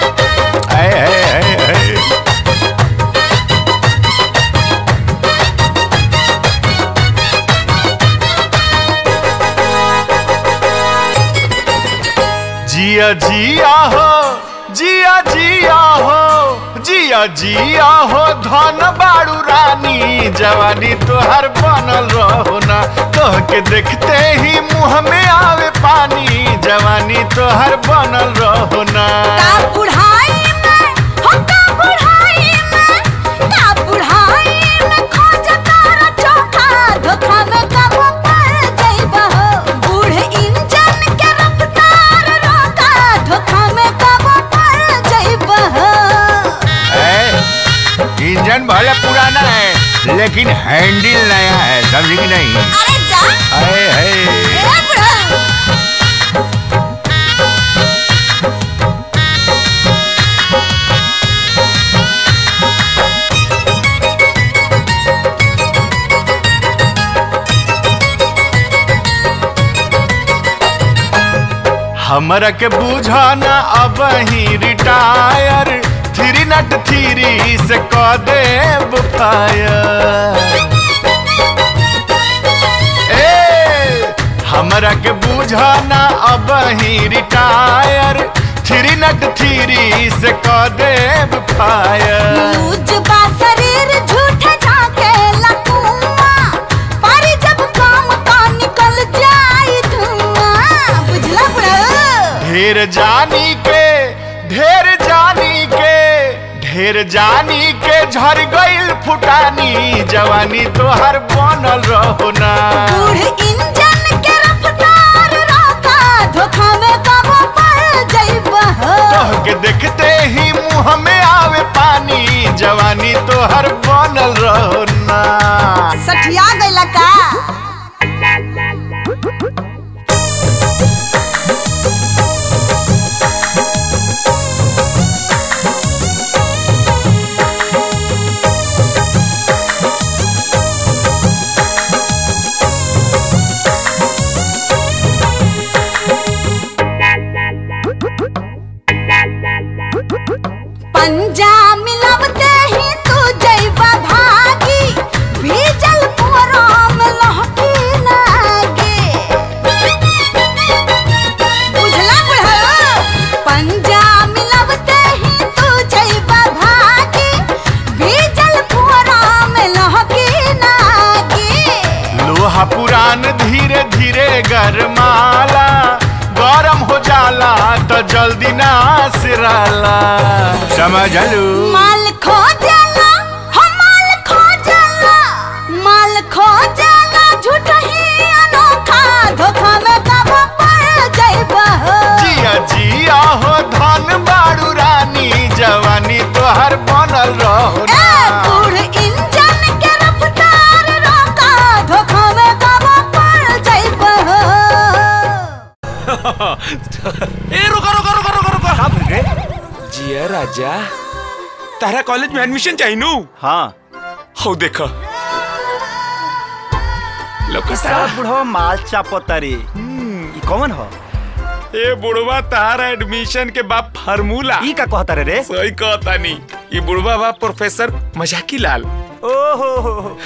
Speaker 12: जिया जिया हो जिया जिया हो जिया जिया हो धन बाड़ू रानी जवानी तोहर बनल रहो ना तोह के देखते ही मुंह में आवे पानी जवानी तोहर बनल रहो ना
Speaker 2: बुढ़ाई में हो का बुढ़ाई में का बुढ़ाई में खोज तारा चोखा धोखा में कब पड़ जाइबा हो बूढ़ इंजन के रफ्तार रोका धोखा में कब पड़ जाइबा हो
Speaker 12: ए, इंजन भले पुराना है लेकिन हैंडल नया है समझी कि नहीं
Speaker 2: अरे जा
Speaker 12: अरे है
Speaker 2: ए बुढ़ा
Speaker 12: हमरा के बुझाना अब ही रिटायर थ्री नट थ्री से क देब फायर ए हमरा के बुझाना अब ही रिटायर थ्री नट थ्री से क देब फायर
Speaker 2: लूज बा शरीर झूठे झाके लकुआ पर जब काम का निकल जाई धुआं बुझला बुढ़ा
Speaker 12: ढेर जानी के ढेर जानी के ढेर जानी के झर गइल फुटानी जवानी तोहर बनल रहो ना
Speaker 2: बूढ़ इंजन के रफ्तार रोका धोखा में कब पड़ जइबा हो
Speaker 12: तोहके देखते ही मुंह में आवे पानी जवानी तो हर बनल रहो ना
Speaker 2: सठिया गइला का पंजा मिलवते ही तू जइबा भागी बीजल पुअराम लहकी लागे बुझला बुढ़ा पंजा मिलवते ही तू जइबा भागी बीजल पुअराम लहकी लागे
Speaker 12: लोहा पुरान धीरे धीरे गरमाला गरम हो जाला तो जल्दी ना सिराला समझलू
Speaker 2: माल खो जाला हम माल खो जाला माल खो जाला झूठ ही अनोखा धोखा में कब पड़ जइबा हो
Speaker 12: जिया जिया हो धन बाड़ू रानी जवानी तो हर बनल रहो
Speaker 2: ए बूढ़ इंजन के रफ्तार रोका धोखा में कब पड़ जइबा हो
Speaker 10: ए रुको रुको रुको रुको रुको जिया राजा तारा कॉलेज में एडमिशन चाहिए नु
Speaker 8: हाँ
Speaker 10: हो देखो लोकता
Speaker 8: सब बुढ़वा माल चापतारी ई कौन हो
Speaker 10: ए बुढ़वा तारा एडमिशन के बाप फार्मूला
Speaker 8: ई का कहता रे रे
Speaker 10: सही कहता नहीं ये बुढ़वा बा प्रोफेसर मजाकी लाल
Speaker 8: ओहो हो हो।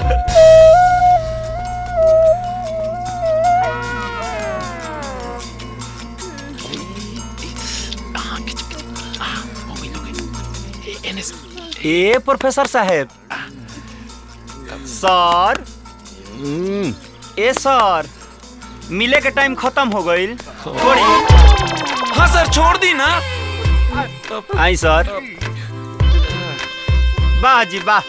Speaker 8: ए प्रोफेसर साहेब सर ए सर मिले के टाइम खत्म हो गईल छोड़ी
Speaker 10: हाँ सर छोड़ दी ना
Speaker 8: आई सर वाह जी वाह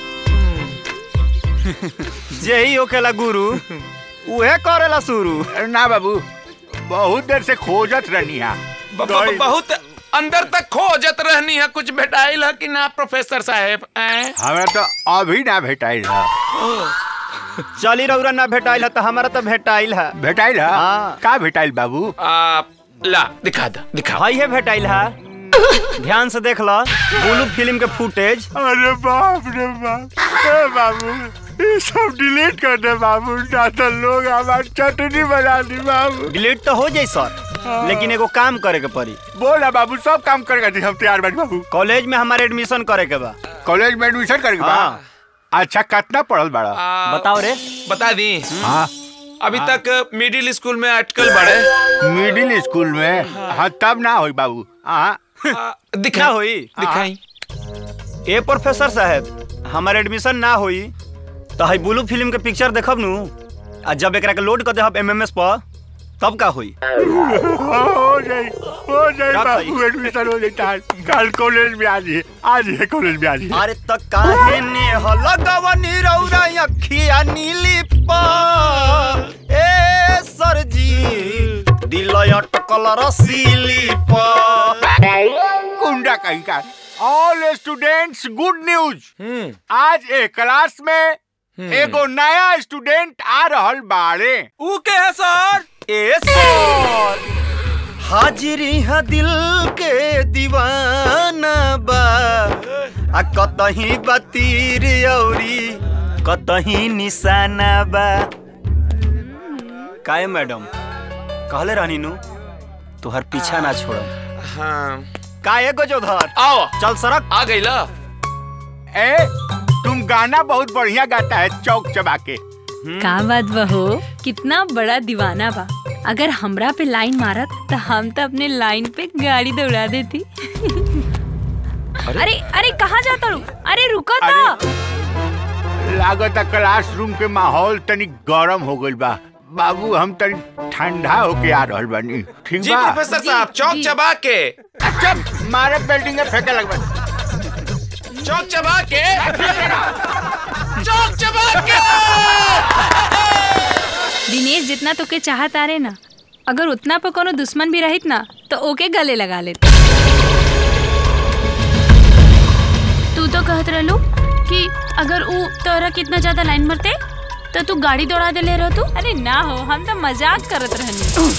Speaker 8: जे ही होकेला गुरु उहे करेला शुरू
Speaker 12: ना बाबू बहुत देर से खोजत रहनी है
Speaker 10: ब- ब- बहुत अंदर तक खोजत रहनी है कुछ भेटाइल है कि ना प्रोफेसर साहेब ऐं?
Speaker 12: हमें तो अभी ना भेटाइल है
Speaker 8: चली रौरा ना भेटाइल है तो हमारा तो भेटाइल है
Speaker 12: भेटाइल है
Speaker 8: हाँ।
Speaker 12: का भेटाइल बाबू
Speaker 10: आ, ला दिखा दो दिखा
Speaker 8: भाई है भेटाइल है ध्यान से देख लो ब्लू फिल्म के फुटेज
Speaker 12: अरे बाप रे बाप ए बाबू ये सब डिलीट कर दे बाबू ना तो लोग हमारी चटनी बना दी बाबू
Speaker 8: डिलीट तो हो जाई सर लेकिन एगो काम करे के पड़ी
Speaker 12: बोल ना बाबू सब काम करेगा जी हम तैयार बैठ बाबू
Speaker 8: कॉलेज में हमारे एडमिशन करे के बा
Speaker 12: कॉलेज में एडमिशन करेगा बा?
Speaker 8: हाँ।
Speaker 12: अच्छा कितना पढ़ल बड़ा
Speaker 10: आ,
Speaker 8: बताओ रे
Speaker 10: बता दी
Speaker 12: हाँ
Speaker 10: अभी तक मिडिल स्कूल में अटकल बड़े
Speaker 12: मिडिल स्कूल में हाँ तब ना होई बाबू हाँ
Speaker 10: आ,
Speaker 8: क्या
Speaker 10: दिखा
Speaker 8: होई
Speaker 10: दिखाई
Speaker 8: ए प्रोफेसर साहब हमारे एडमिशन ना होई तो हई ब्लू फिल्म के पिक्चर देखब नु आ जब एकरा के लोड कर देहब एमएमएस पर तब का होई
Speaker 12: हो जाई हो जाई
Speaker 8: क्या
Speaker 12: बाबू एडमिशन हो जाता है कल कॉलेज में आ जाइए आ जाइए कॉलेज में आ जाइए
Speaker 8: अरे त काहे ने हलगवनी रौरा अखिया नीली पा ए सर जी दिल अटकल रसीली पा
Speaker 12: गुंडा कहीं का ऑल स्टूडेंट्स गुड न्यूज आज एक क्लास में एगो नया स्टूडेंट आ रहल बाड़े
Speaker 10: ऊ के है सर
Speaker 8: ए सर हाजिरी है दिल के दीवाना बा आ कतही बतीर औरी कतही निशाना बा काहे मैडम कहले रहनी नु तुहर पीछा ना छोड़म
Speaker 10: हाँ
Speaker 8: काहे गजोधर
Speaker 10: आओ
Speaker 8: चल सड़क
Speaker 10: आ गई ला
Speaker 12: ए तुम गाना बहुत बढ़िया गाता है चौक चबा के
Speaker 13: का बात बा हो कितना बड़ा दीवाना बा अगर हमरा पे लाइन मारत तो हम तो अपने लाइन पे गाड़ी दौड़ा देती अरे अरे कहाँ जाता रू अरे रुको तो
Speaker 12: लागत क्लासरूम के माहौल तनी गरम हो गइल बा बाबू हम तनी ठंडा होके आ रहल बानी ठीक
Speaker 10: जी
Speaker 12: बा
Speaker 10: प्रोफेसर साहब चौक चबा के
Speaker 12: अच्छा मारे बिल्डिंग में फेंके लगबा
Speaker 10: चौक चबा के चौक चबा के
Speaker 13: दिनेश जितना तो के चाहत आ रहे ना अगर उतना पर कोनो दुश्मन भी रहित ना तो ओके गले लगा लेते
Speaker 7: तू तो कहत रहलू कि अगर ऊ तोरा कितना ज्यादा लाइन मरते तो तू गाड़ी दौड़ा दे ले रह तू
Speaker 13: अरे ना हो हम तो मजाक करत रहनी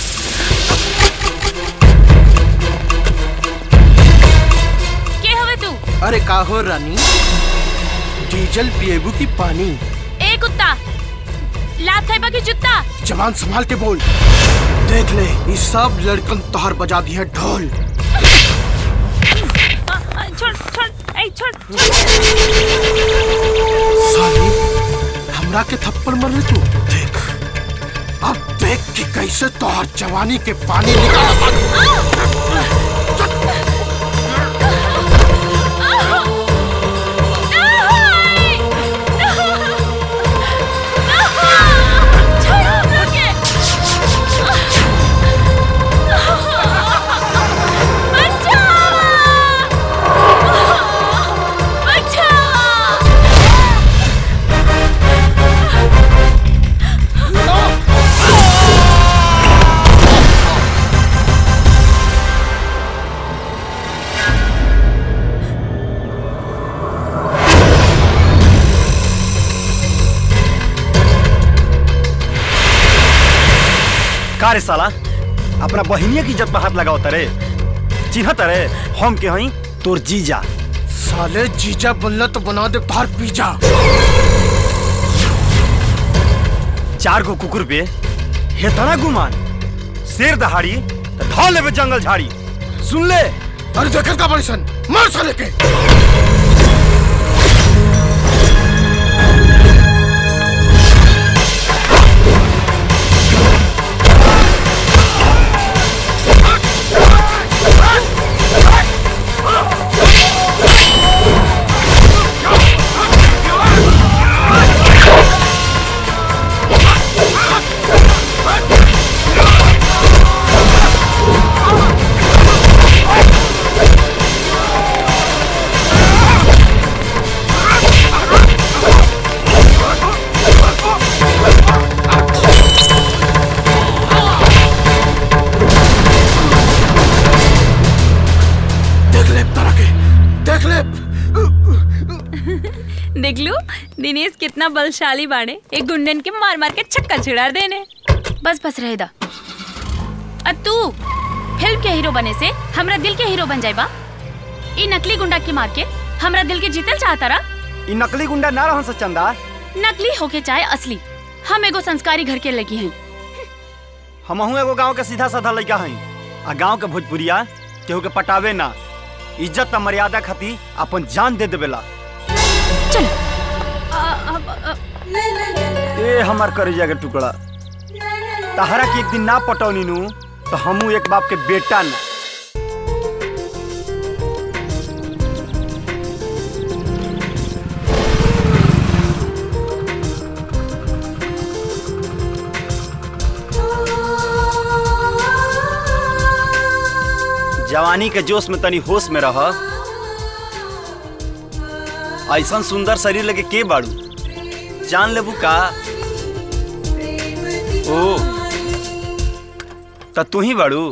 Speaker 7: के हवे तू
Speaker 19: अरे का हो रानी डीजल पिएबू की पानी
Speaker 7: ए कुत्ता लात खाइबा की जुत्ता
Speaker 19: जवान संभाल के बोल देख ले ये सब लड़कन तोहर बजा दी है ढोल
Speaker 13: आ, आ, छोड़ छोड़ ए छोड़
Speaker 19: साली हमरा के थप्पड़ मर रही तू देख अब देख कि कैसे तोहर जवानी के पानी निकाल
Speaker 8: का रे साला अपना बहिनिया की इज्जत में हाथ लगाओ तरे चिन्ह तरे हम के हई तोर जीजा
Speaker 19: साले जीजा बनला तो बना दे तोहर पीजा
Speaker 8: चार गो कुकुर पे हेतना गुमान शेर दहाड़ी तो ढा लेबे जंगल झाड़ी सुन ले
Speaker 19: अरे देखत का बड़ी सन मार साले के देख ले तरह के देख ले
Speaker 13: देख लो दिनेश कितना बलशाली बाड़े एक गुंडन के मार मार के छक्का छिड़ा देने
Speaker 7: बस बस रहे दा अ तू फिल्म के हीरो बने से हमरा दिल के हीरो बन जाएबा ई नकली गुंडा के मार के हमरा दिल के जीतल चाहता रा
Speaker 8: ई नकली गुंडा ना रहन से चंदा
Speaker 7: नकली होके चाहे असली हम एगो संस्कारी घर के लगी हैं
Speaker 8: हमहू एगो गांव के सीधा साधा लड़का हई आ गांव के भोजपुरिया केहू के पटावे ना इज्जत आ मर्यादा खातिर अपन जान दे देवेला ए हमार करेजा के टुकड़ा तहरा के एक दिन ना पटौनी नु तो हमू एक बाप के बेटा ना जवानी के जोश में तनी होश में रह ऐसा सुंदर शरीर लगे के बाड़ू जान लेबू का ओ त तू ही बाड़ू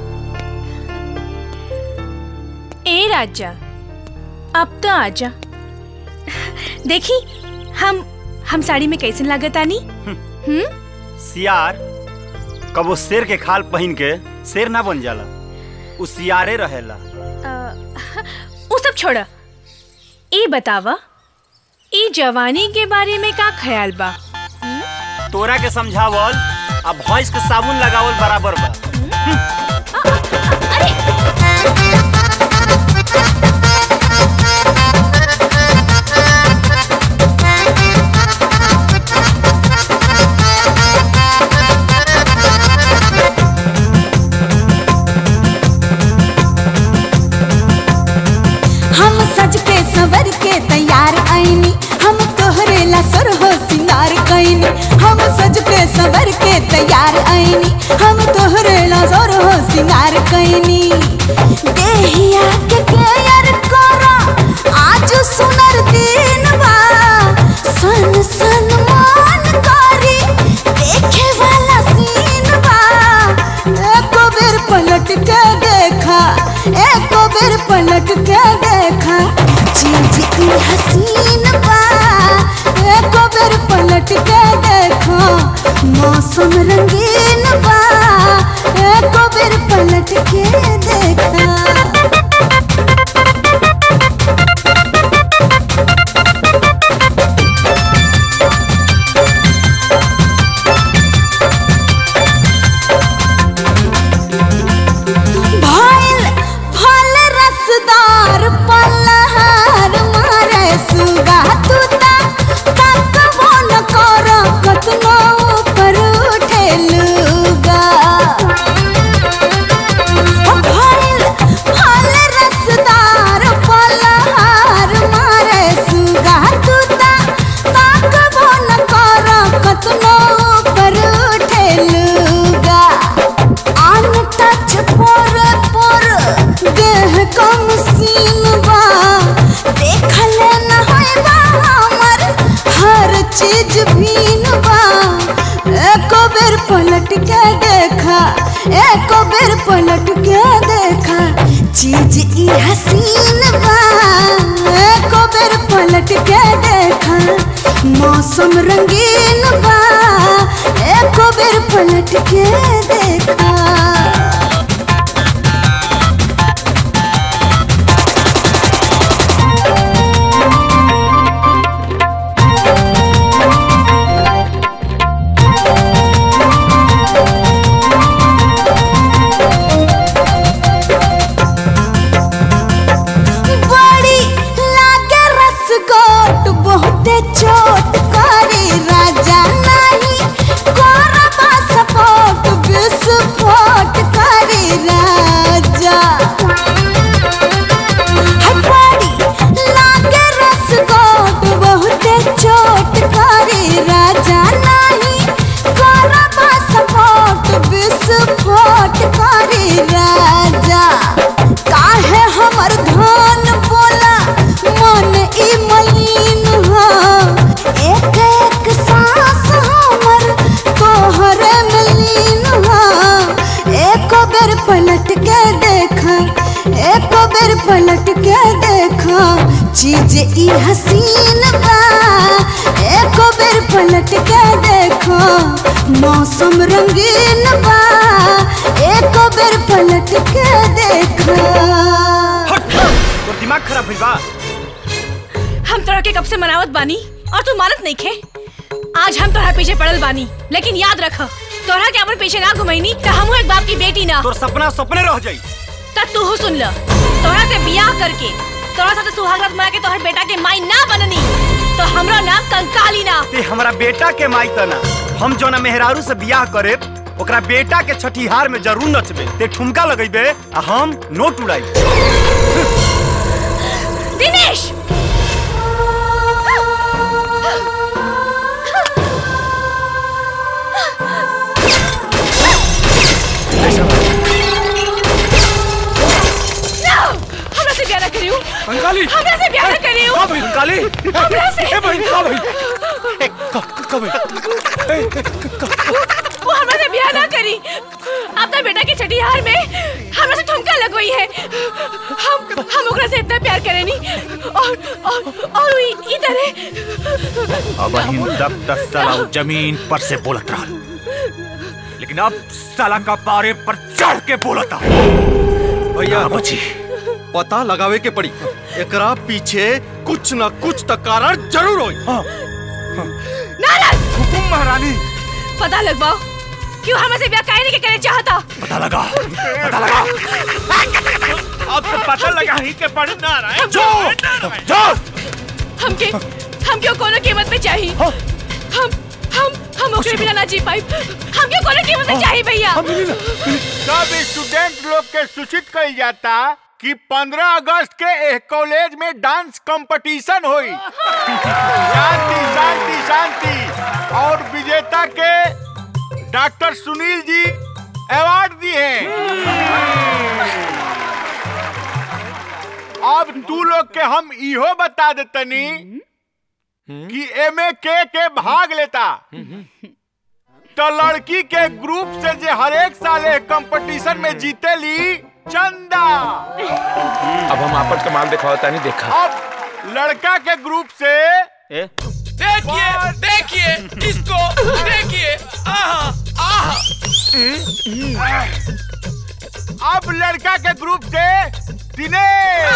Speaker 4: ए राजा अब तो आजा देखी हम हम साड़ी में कैसे लागत आनी हम्म
Speaker 8: सियार कबो शेर के खाल पहन के शेर ना बन जाला उ सियारे रहेला
Speaker 4: वो सब छोड़ा ए बतावा ई जवानी के बारे में का ख्याल बा
Speaker 8: तोरा के समझावल आ भैंस के साबुन लगावल बराबर बा
Speaker 2: हम सज के सवर के तैयार आईनी हम तोहरे ला सुर हो सिंगार कैनी हम सज के सवर के तैयार आईनी हम तोहरे ला सुर हो सिंगार कैनी देहिया के केयर करा आज सुनर दिन बा सन सन मान करी देखे वाला सीन बा देखा एको बेर पलट के देखा चीज ई हसीन बा एको बेर पलट के देखा मौसम रंगीन बा एको बेर पलट के देखा भइल फल रसदार पलहार मारे सुगा तूता तकबो न कर कतनो ऊपर उठेलुगा भइल फल रसदार पलहार मारे सुगा तूता तकबो न कर कतनो ऊपर उठेलुगा अनटच पर पर देह कम सीन बा देखल न है बा हमर हर चीज भीन बा एको बेर पलट के देखा एको बेर पलट के देखा चीज ई हसीन बा एको बेर पलट के देखा मौसम रंगीन बा एको बेर पलट के देखा बड़ी लागे रसगोट बहुते चोट करे राजा नहीं कोरबा सपोट विस्फोट करे राजा हाय बड़ी लागे रसगोट बहुते चोट करे राजा नहीं कोरबा सपोट विस्फोट करे राजा काहे हमर धान बोला मन ई मलिन हा एक एक सांस हमर तोहरे में लीन हा एको बेर पलट के देखा एको बेर पलट के देखा चीज ई हसीन बा एको बेर पलट के देखा मौसम रंगीन बा एको बेर पलट के देखा
Speaker 8: तोर दिमाग खराब भइल बा
Speaker 4: हम तोरा के कब से मनावत बानी और तू मानत नहीं खे आज हम तोरा पीछे पड़ल बानी लेकिन याद रख तोरा के अपन पीछे ना घुमैनी त हमहू एक बाप की बेटी ना
Speaker 8: तोर सपना सपने रह जाई
Speaker 4: त तू हो सुन ल तोरा से बियाह करके तोरा साथे सुहागरात मना के तोहर बेटा के माई ना बननी तो हमरा नाम कंकाली ना
Speaker 8: ते हमरा बेटा के माई तना हम जोना मेहरारू से बियाह करे ओकरा बेटा के छठिहार में जरूर नचबे ते ठुमका लगैबे आ हम नोट उड़ाई
Speaker 4: दिनेश No! हमरा से ब्याह ना करियो
Speaker 3: कंकाली
Speaker 4: हमरा से ब्याह ना करियो
Speaker 3: का भइल कंकाली
Speaker 4: हमरा से
Speaker 3: ए बहन का भइल
Speaker 4: वो हमरा से ब्याह ना करी अपना बेटा की छठिहार में हमरा से ठुमका लगवाई है हम हम ओकरा से इतना प्यार करेनी और और और ई तरह
Speaker 18: अब हिम तक तक साला वो जमीन पर से बोलत रहा लेकिन अब साला का पारे पर चढ़ के बोलता
Speaker 3: भैया
Speaker 18: बची
Speaker 3: पता लगावे के पड़ी एकरा पीछे कुछ न कुछ तो कारण जरूर होई
Speaker 4: नाराज
Speaker 3: हुकुम महारानी
Speaker 4: पता लगवाओ क्यों हमसे ब्याह काहे नहीं करे चाहता
Speaker 18: पता लगा पता लगा
Speaker 1: अब तो पता लगा ही के पड़ ना रहा है
Speaker 18: जो जो
Speaker 4: हमके हमके कोनो कीमत पे चाहिए हम हम हम ओकरे बिना ना जी पाई हमके कोनो कीमत पे चाहिए भैया
Speaker 12: सब स्टूडेंट लोग के सूचित कइल जाता कि 15 अगस्त के एह कॉलेज में डांस कंपटीशन हुई शांति शांति शांति और विजेता के डॉक्टर सुनील जी अवार्ड दिए अब तू लोग के हम इहो बता देतनी कि एमे के के भाग लेता तो लड़की के ग्रुप से जे हर एक साल कंपटीशन में जीतेली चंदा
Speaker 10: अब हम आपन कमाल दिखाओ तानी देखा
Speaker 12: अब लड़का के ग्रुप से
Speaker 10: देखिए देखिए इसको देखिए आहा आहा
Speaker 12: अब लड़का के ग्रुप से दिनेश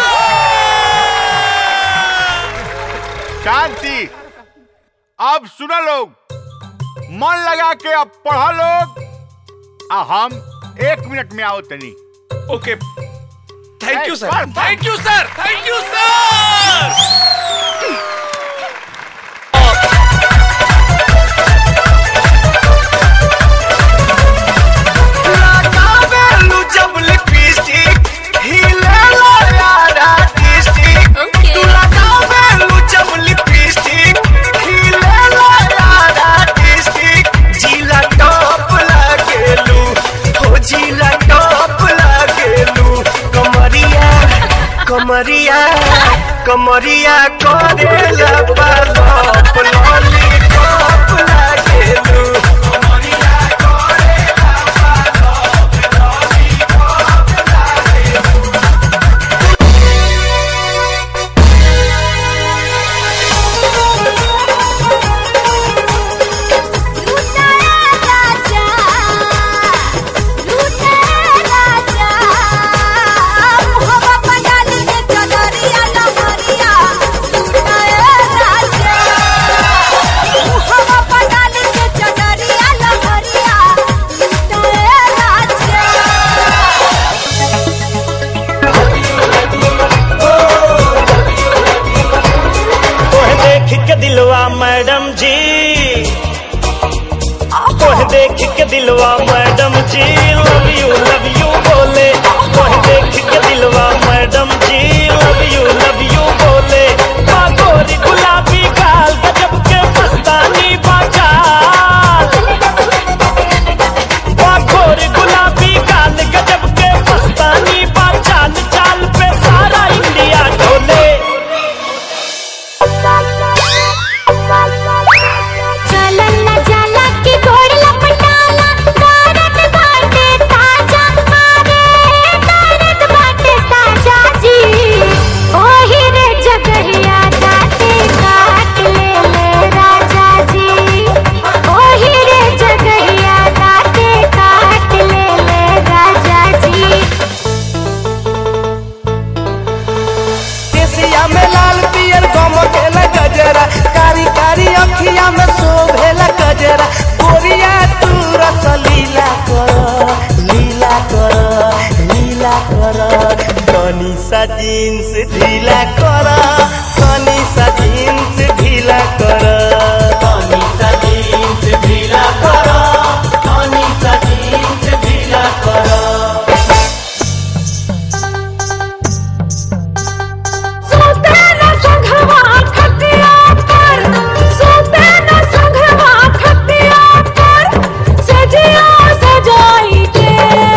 Speaker 12: शांति अब सुनो लोग मन लगा के अब पढ़ो लोग आ हम एक मिनट में आओ तनी
Speaker 10: okay thank you sir thank you sir thank you sir
Speaker 11: लगावेलू जब लिपस्टिक हिलेला यारा डिस्ट्रिक्ट तू लगावेलू जब लिपस्टिक हिलेला यारा डिस्ट्रिक्ट जिला टॉप लागेलू हो जिला टॉप लागेलू कमरिया कमरिया कमरिया करेला पालप लॉलीपॉप लागेलू
Speaker 20: तोह देख के दिलवा मैडम जी तोह देख के दिलवा मैडम जी लव यू लव यू बोले तोह देख के दिलवा मैडम जी लव यू लव यू बोले बागोरी गुलाबी गाल गजब के मस्तानी बाचाल बागोरी गुलाबी गाल गजब के मस्तानी बाचाल चाल पे सारा इंडिया ढोले
Speaker 2: चलला जाला की घोड़ लपटाला कारत बाटे ताजा मारे कारत बाटे ताजा जी ओही रे जगहिया दाते काट ले ले राजा जी ओही रे जगहिया दाते काट ले ले राजा जी
Speaker 11: केसिया में लाल पियर गम केला गजरा कारी कारी अखिया में शोभेला गजरा गोरिया तू रस लीला कर लीला कर लीला कर तनी सा जींस ढीला कर तनी सा जींस ढीला कर तनी सा जींस ढीला कर तनी सा जींस ढीला कर
Speaker 2: सोते न संघवा खटिया पर सोते न संघवा खटिया पर सजिया सजाई के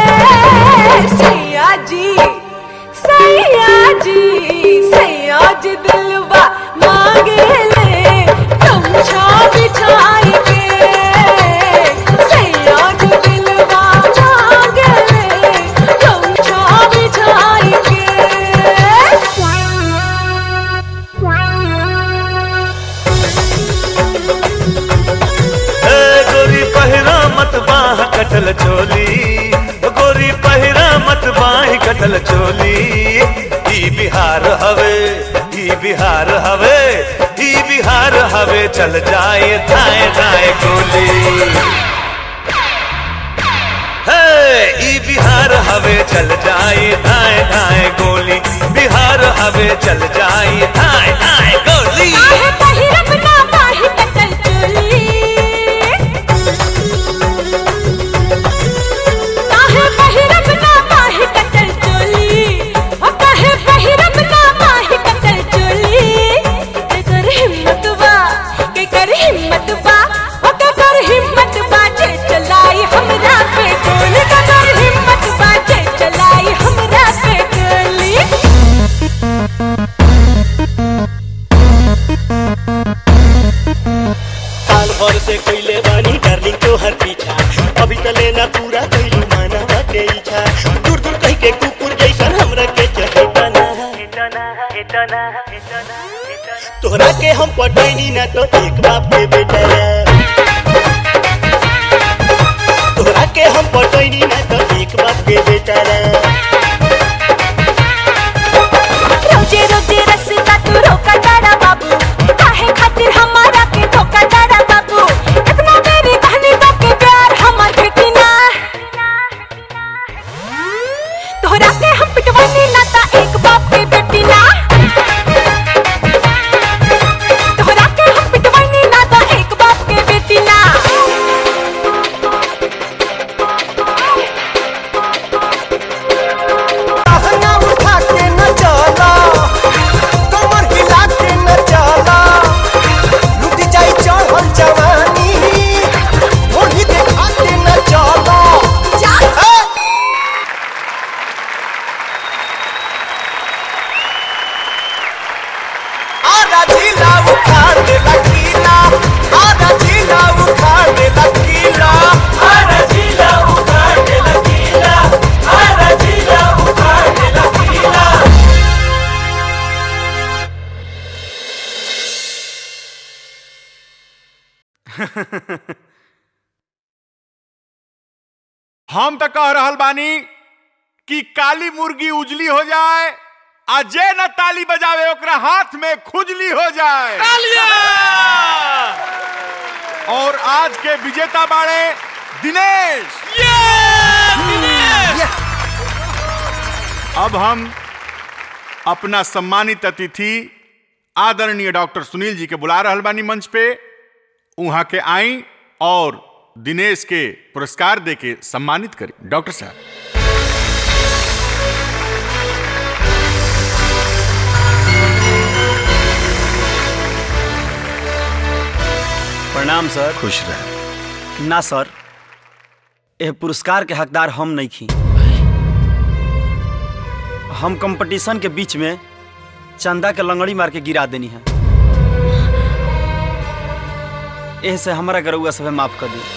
Speaker 2: सैया जी सैया जी सैया जी दिलवा मांगे ले गमछा बिछाई के सैया जी दिलवा मांगे ले गमछा बिछाई के
Speaker 20: ए गोरी पहिरा मत बाह कटल चोली ओ गोरी पहिरा मत बाह कटल चोली ई बिहार हवे ई बिहार हवे ई बिहार हवे चल जाए धाए धाए गोली हे ई बिहार हवे चल जाए धाए धाए गोली बिहार हवे चल जाए धाए धाए गोली
Speaker 2: आहे पहिरब ना पाही कटल चोली आहे पहिरब ना पाही कटल चोली ओ कहे पहिरब ना पाही कटल चोली के कर हिम्मत बा के कर हिम्मत बा ओ के कर हिम्मत बा जे चलाई हमरा पे गोल के कर हिम्मत बा जे चलाई हमरा
Speaker 11: तोहरा के हम पटैनी ना तो एक बाप के बेटा तोहरा के हम पटैनी ना तो एक बाप के बेटा
Speaker 2: रोजे रोजे रस्ता तू रोका तारा बाबू काहे खातिर हमारा के धोखा तारा बाबू इतना मेरी कहनी बा के प्यार हमार बेटी ना तोहरा के हम पिटवानी ना ता एक बाप के बेटी ना तोहरा के हम पिटवानी ना ता एक बाप के बेटी ना
Speaker 11: कहना उठा के न चला कमर हिला के न चला लुट जाई चढ़ल जवानी ओढ़ी देखा के न चला जा आधा जिला उखाड़ दे लकीला आधा जिला उखाड़ दे लकीला आधा जिला उखाड़ दे लकीला आधा जिला उखाड़ दे लकीला
Speaker 12: हम तो कह रहल बानी कि काली मुर्गी उजली हो जाए आ जे न ताली बजावे ओकरा हाथ में खुजली हो जाए और आज के विजेता बाड़े दिनेश अब हम अपना सम्मानित अतिथि आदरणीय डॉक्टर सुनील जी के बुला रहल बानी मंच पे वहां के आई और दिनेश के पुरस्कार दे के सम्मानित करी डॉक्टर साहब
Speaker 8: प्रणाम सर
Speaker 6: खुश रहे
Speaker 8: ना सर यह पुरस्कार के हकदार हम नहीं खी हम कंपटीशन के बीच में चंदा के लंगड़ी मार के गिरा देनी है एह से हमारा गरुआ सब माफ कर दी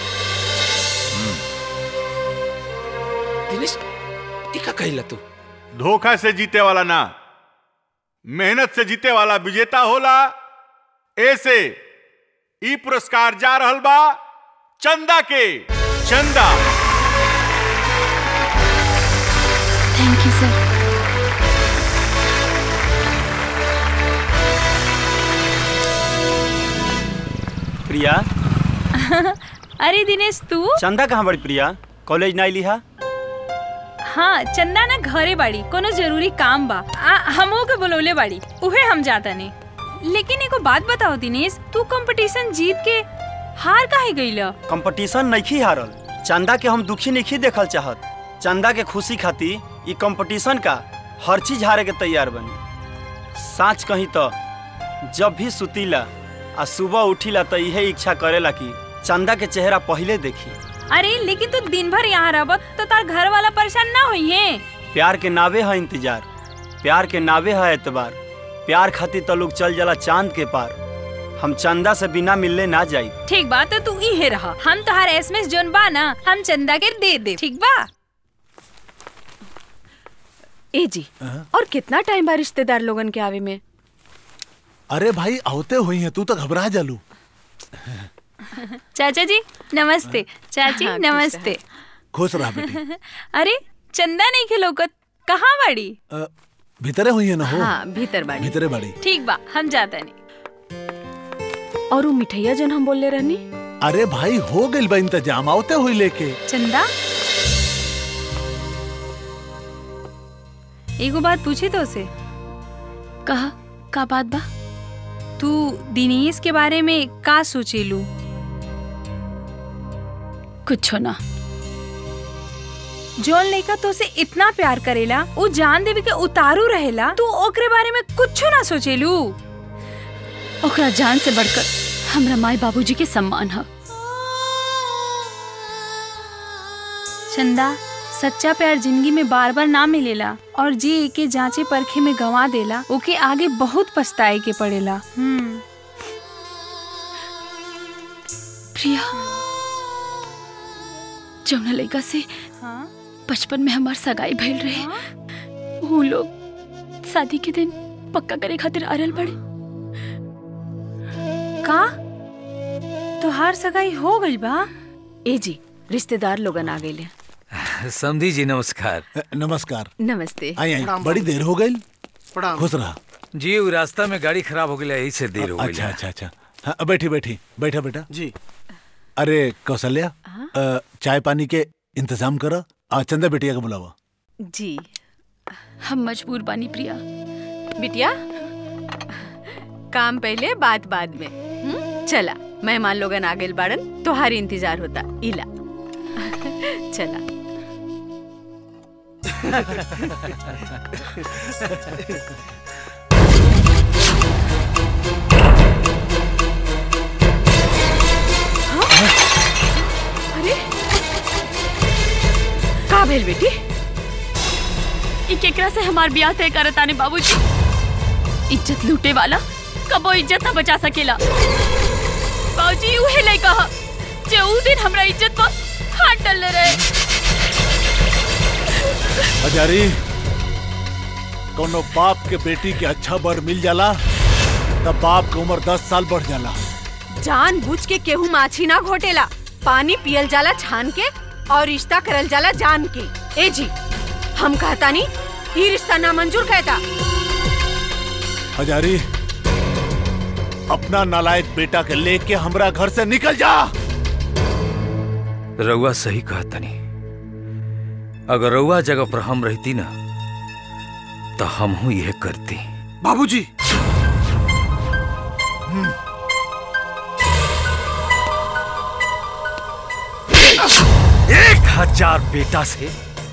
Speaker 10: दिनेश ई का कहिला तू
Speaker 12: धोखा से जीते वाला ना मेहनत से जीते वाला विजेता होला ऐसे ई पुरस्कार जा रहल बा चंदा के चंदा
Speaker 7: थैंक यू सर
Speaker 8: प्रिया
Speaker 13: अरे दिनेश तू
Speaker 8: चंदा कहाँ बड़ी प्रिया कॉलेज ना लिहा
Speaker 13: हाँ चंदा ना घरे बाड़ी कोनो जरूरी काम बा आ, हमो के बुलौले बाड़ी उहे हम जाता नहीं लेकिन एगो बात बताओ दिनेश तू कंपटीशन जीत के हार काहे गईला
Speaker 8: कंपटीशन नहीं हारल चंदा के हम दुखी नहीं देखल चाहत चंदा के खुशी खातिर ई कंपटीशन का हर चीज हारे के तैयार बनी साच कही तो जब भी सुतीला आ सुबह उठीला तो यही इच्छा करेला कि चंदा के चेहरा पहले देखी
Speaker 13: अरे लेकिन तू दिन भर यहाँ रहब तो तार घर वाला परेशान ना हुई है
Speaker 8: प्यार के नावे है इंतजार प्यार के नावे है एतबार प्यार खातिर तो लोग चल जाला चांद के पार हम चंदा से बिना मिलने ना जाई
Speaker 13: ठीक बात है तू ही रहा हम तोहार एसएमएस जोन बा ना हम चंदा के दे दे ठीक बा
Speaker 14: ए जी और कितना टाइम बा रिश्तेदार लोगन के आवे में
Speaker 6: अरे भाई आवते हुई हैं तू तो घबरा जालू
Speaker 13: चाचा जी नमस्ते चाची
Speaker 14: हाँ, खुश
Speaker 13: नमस्ते
Speaker 6: खुश रहा बेटी
Speaker 13: अरे चंदा नहीं खिलौकत कहाँ बाड़ी
Speaker 6: अ, भीतरे हुई है ना हो
Speaker 14: हाँ भीतर बाड़ी
Speaker 6: भीतरे बाड़ी
Speaker 13: ठीक बा हम जाता नहीं
Speaker 14: और वो मिठैया जन हम बोले रहनी
Speaker 6: अरे भाई हो गइल बा इंतजाम आवते हुई लेके
Speaker 13: चंदा एगो बात पूछी तो उसे
Speaker 7: कहा का बात बा
Speaker 13: तू दिनेश के बारे में का सोचेलू
Speaker 7: कुछ ना
Speaker 13: जौन लड़का तो से इतना प्यार करेला वो जान देवी के उतारू रहेला तू ओकरे बारे में कुछ ना सोचेलू
Speaker 7: ओकरा जान से बढ़कर हमरा माई बाबूजी के सम्मान है
Speaker 13: चंदा सच्चा प्यार जिंदगी में बार बार ना मिलेला और जे एके जांचे परखे में गंवा देला ओके आगे बहुत पछताए के पड़ेला हम्म
Speaker 7: प्रिया जौना लड़का से बचपन में हमार सगाई भइल रहे वो लोग शादी के दिन पक्का करे खातिर आ रहल बड़े
Speaker 13: का तोहार सगाई हो गई बा
Speaker 9: ए जी रिश्तेदार लोगन आ गए
Speaker 21: समधी जी नमस्कार
Speaker 6: नमस्कार
Speaker 9: नमस्ते
Speaker 6: आई आई बड़ी देर हो गई खुश रहा
Speaker 21: जी वो रास्ता में गाड़ी खराब हो गई यही से देर हो गई
Speaker 6: अच्छा अच्छा अच्छा हाँ बैठी बैठी बैठा बेटा जी अरे कौशल्या अ, चाय पानी के इंतजाम करो आ चंदा बेटिया को बुलावा
Speaker 9: जी
Speaker 7: हम मजबूर बानी प्रिया
Speaker 9: बिटिया काम पहले बात बाद में हुँ? चला मेहमान लोगन आ गए बाड़न तोहारी इंतजार होता इला चला अरे का भेल बेटी
Speaker 7: ई केकरा से हमार ब्याह तय करत आने बाबूजी इज्जत लूटे वाला कबो इज्जत ना बचा सकेला बाबूजी उहे लइका ह जे ऊ दिन हमरा इज्जत पर हाथ डालले रहे
Speaker 6: हजारी कोनो बाप के बेटी के अच्छा बर मिल जाला तब बाप के उम्र दस साल बढ़ जाला
Speaker 9: जान बुझ के केहू माछी ना घोटेला पानी पियल जाला छान के और रिश्ता करल जाला जान के ए जी हम कहता नहीं ये रिश्ता नामंजूर कहता
Speaker 6: हजारी अपना नालायक बेटा के लेके हमरा घर से निकल जा
Speaker 21: रउआ सही कहतनी अगर रउआ जगह पर हम रहती ना तो हम यह करती
Speaker 3: बाबूजी
Speaker 21: एक हजार बेटा से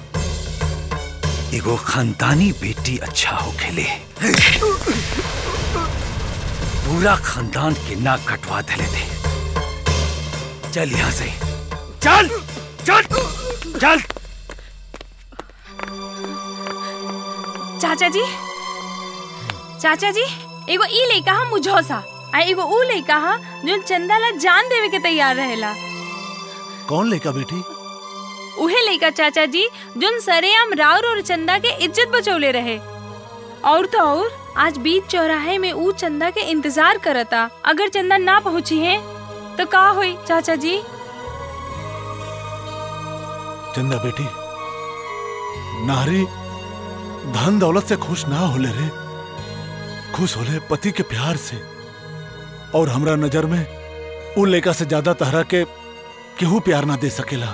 Speaker 21: एगो खानदानी बेटी अच्छा हो खेले पूरा खानदान के नाक कटवा देले थे चल यहाँ से चल चल चल
Speaker 13: चाचा जी चाचा जी एगो ई लइका हा मुझौसा आ एगो ऊ लइका हा जो चंदा ला जान देवे के तैयार रहेला
Speaker 6: कौन लेका बेटी
Speaker 13: उहे लइका चाचा जी जोन सरेआम राउर और चंदा के इज्जत बचौले रहे और तो और आज बीच चौराहे में ऊ चंदा के इंतजार करता अगर चंदा ना पहुंची है तो का होई चाचा जी
Speaker 6: चंदा बेटी नारी धन दौलत से खुश ना होले रे खुश होले पति के प्यार से और हमरा नजर में उ लेका से ज्यादा तहरा के केहू प्यार ना दे सकेला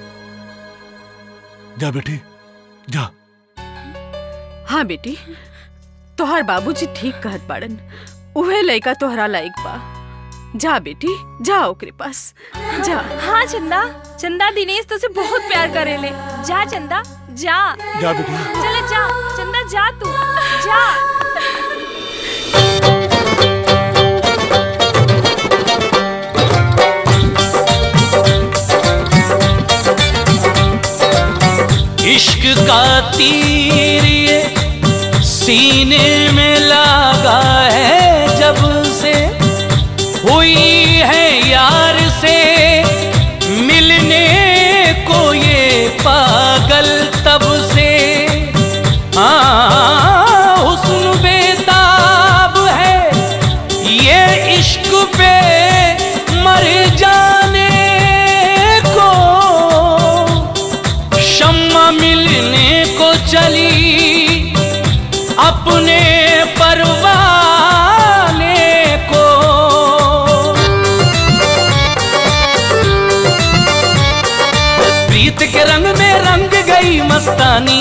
Speaker 6: जा बेटी जा
Speaker 9: हाँ बेटी तोहर बाबूजी ठीक कहत बाड़न उहे लइका तोहरा लायक बा जा बेटी जा ओकरे पास जा
Speaker 13: हाँ चंदा चंदा दिनेश तो से बहुत प्यार करेले जा चंदा जा
Speaker 6: जा बेटी
Speaker 13: चले जा चंदा जा तू जा
Speaker 22: इश्क का तीर ये सीने में लगा है जब से हुई है यार से मिलने को ये पागल तब से हाँ हुस्न बेताब है ये इश्क पे मर जाने को शम्मा मिलने को चली अपने परवाने को प्रीत के रंग में रंग गई मस्तानी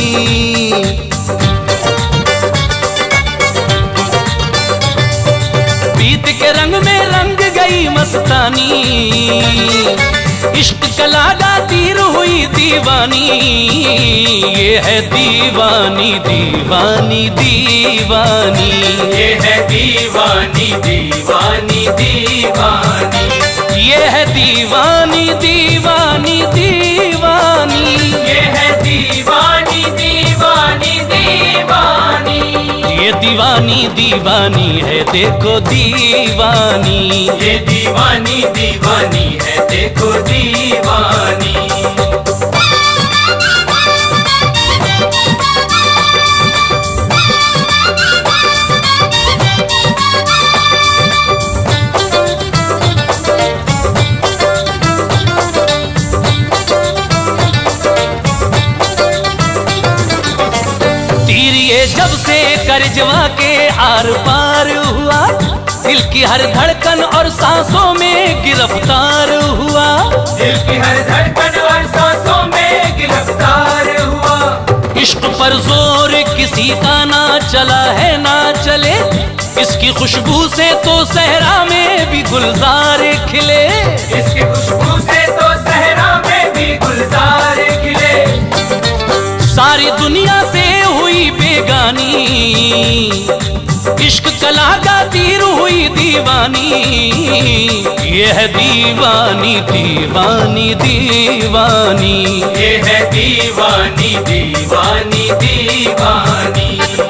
Speaker 22: प्रीत के रंग में रंग गई मस्तानी इश्क कलागा तीर हुई दीवानी ये है दीवानी दीवानी दीवानी
Speaker 15: ये है दीवानी दीवानी दीवानी
Speaker 22: ये है दीवानी दीवानी दीवानी
Speaker 15: ये है दीवानी दीवानी दीवानी
Speaker 22: ये दीवानी दीवानी है देखो दीवानी
Speaker 15: ये दीवानी दीवानी है देखो दीवानी
Speaker 22: लिए जब से करजवा के आर पार हुआ दिल की हर धड़कन और सांसों में गिरफ्तार हुआ
Speaker 15: दिल की हर धड़कन और सांसों में गिरफ्तार हुआ
Speaker 22: इश्क पर जोर किसी का ना चला है ना चले इसकी खुशबू से तो सहरा में भी गुलजार खिले
Speaker 15: इसकी खुशबू से तो सहरा में भी गुलजार खिले
Speaker 22: सारी दुनिया से हुई बेगानी इश्क कला का तीर हुई दीवानी ये है दीवानी दीवानी दीवानी
Speaker 15: ये है दीवानी दीवानी दीवानी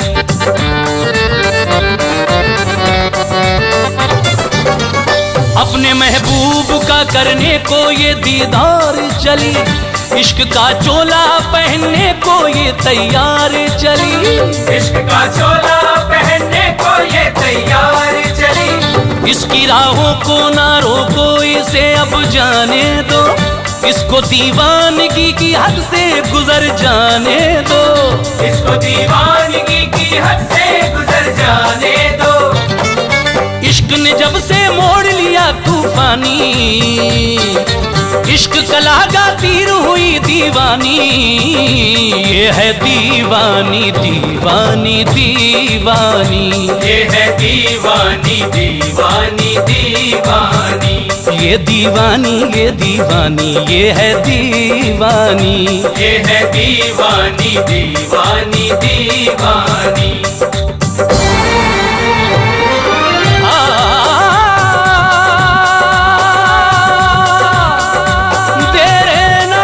Speaker 22: अपने महबूब का करने को ये दीदार चली इश्क का चोला पहनने को ये तैयार चली
Speaker 15: इश्क का चोला पहनने को ये तैयार चली
Speaker 22: इसकी राहों को ना रोको इसे अब जाने दो इसको दीवानगी की हद से गुजर जाने दो
Speaker 15: इसको दीवानगी की हद से गुजर जाने दो
Speaker 22: इश्क ने जब से मोड़ लिया तूफानी इश्क कला का तीर हुई दीवानी ये है दीवानी दीवानी दीवानी
Speaker 15: ये है दीवानी दीवानी दीवानी
Speaker 22: ये दीवानी ये दीवानी ये है दीवानी
Speaker 15: ये है दीवानी दीवानी दीवानी
Speaker 22: तेरे ना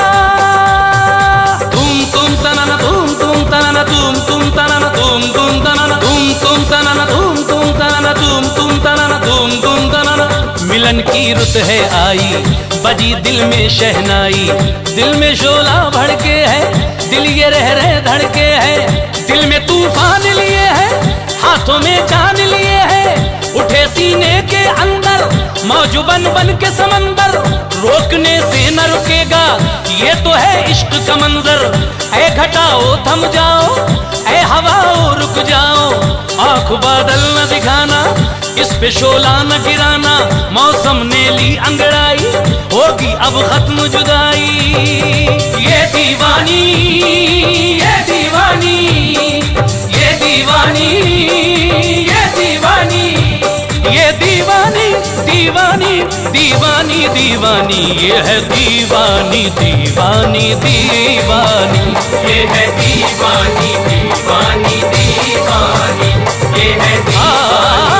Speaker 22: तुम तुम तनना तुम तुम तनना तुम तुम तनना तुम तुम तनना तुम तुम तनना तुम तुम तनना तुम तुम तनना तुम तुम तनना मिलन की रुत है आई बजी दिल में शहनाई दिल में शोला भड़के है दिल ये रह रहे धड़के है दिल में तूफान लिए है हाथों में जान लिए है उठे सीने के अंदर मौज बन बन के समंदर रोकने से न रुकेगा ये तो है इश्क का मंजर ऐ घटाओ थम जाओ ऐ हवाओ रुक जाओ आंख बादल न दिखाना इस पे शोला न गिराना मौसम ने ली अंगड़ाई होगी अब खत्म जुदाई ये दीवानी ये दीवानी ये दीवानी ये दीवानी ये दीवानी दीवानी दीवानी दीवानी ये है दीवानी दीवानी दीवानी
Speaker 15: ये है दीवानी दीवानी दीवानी ये है दीवानी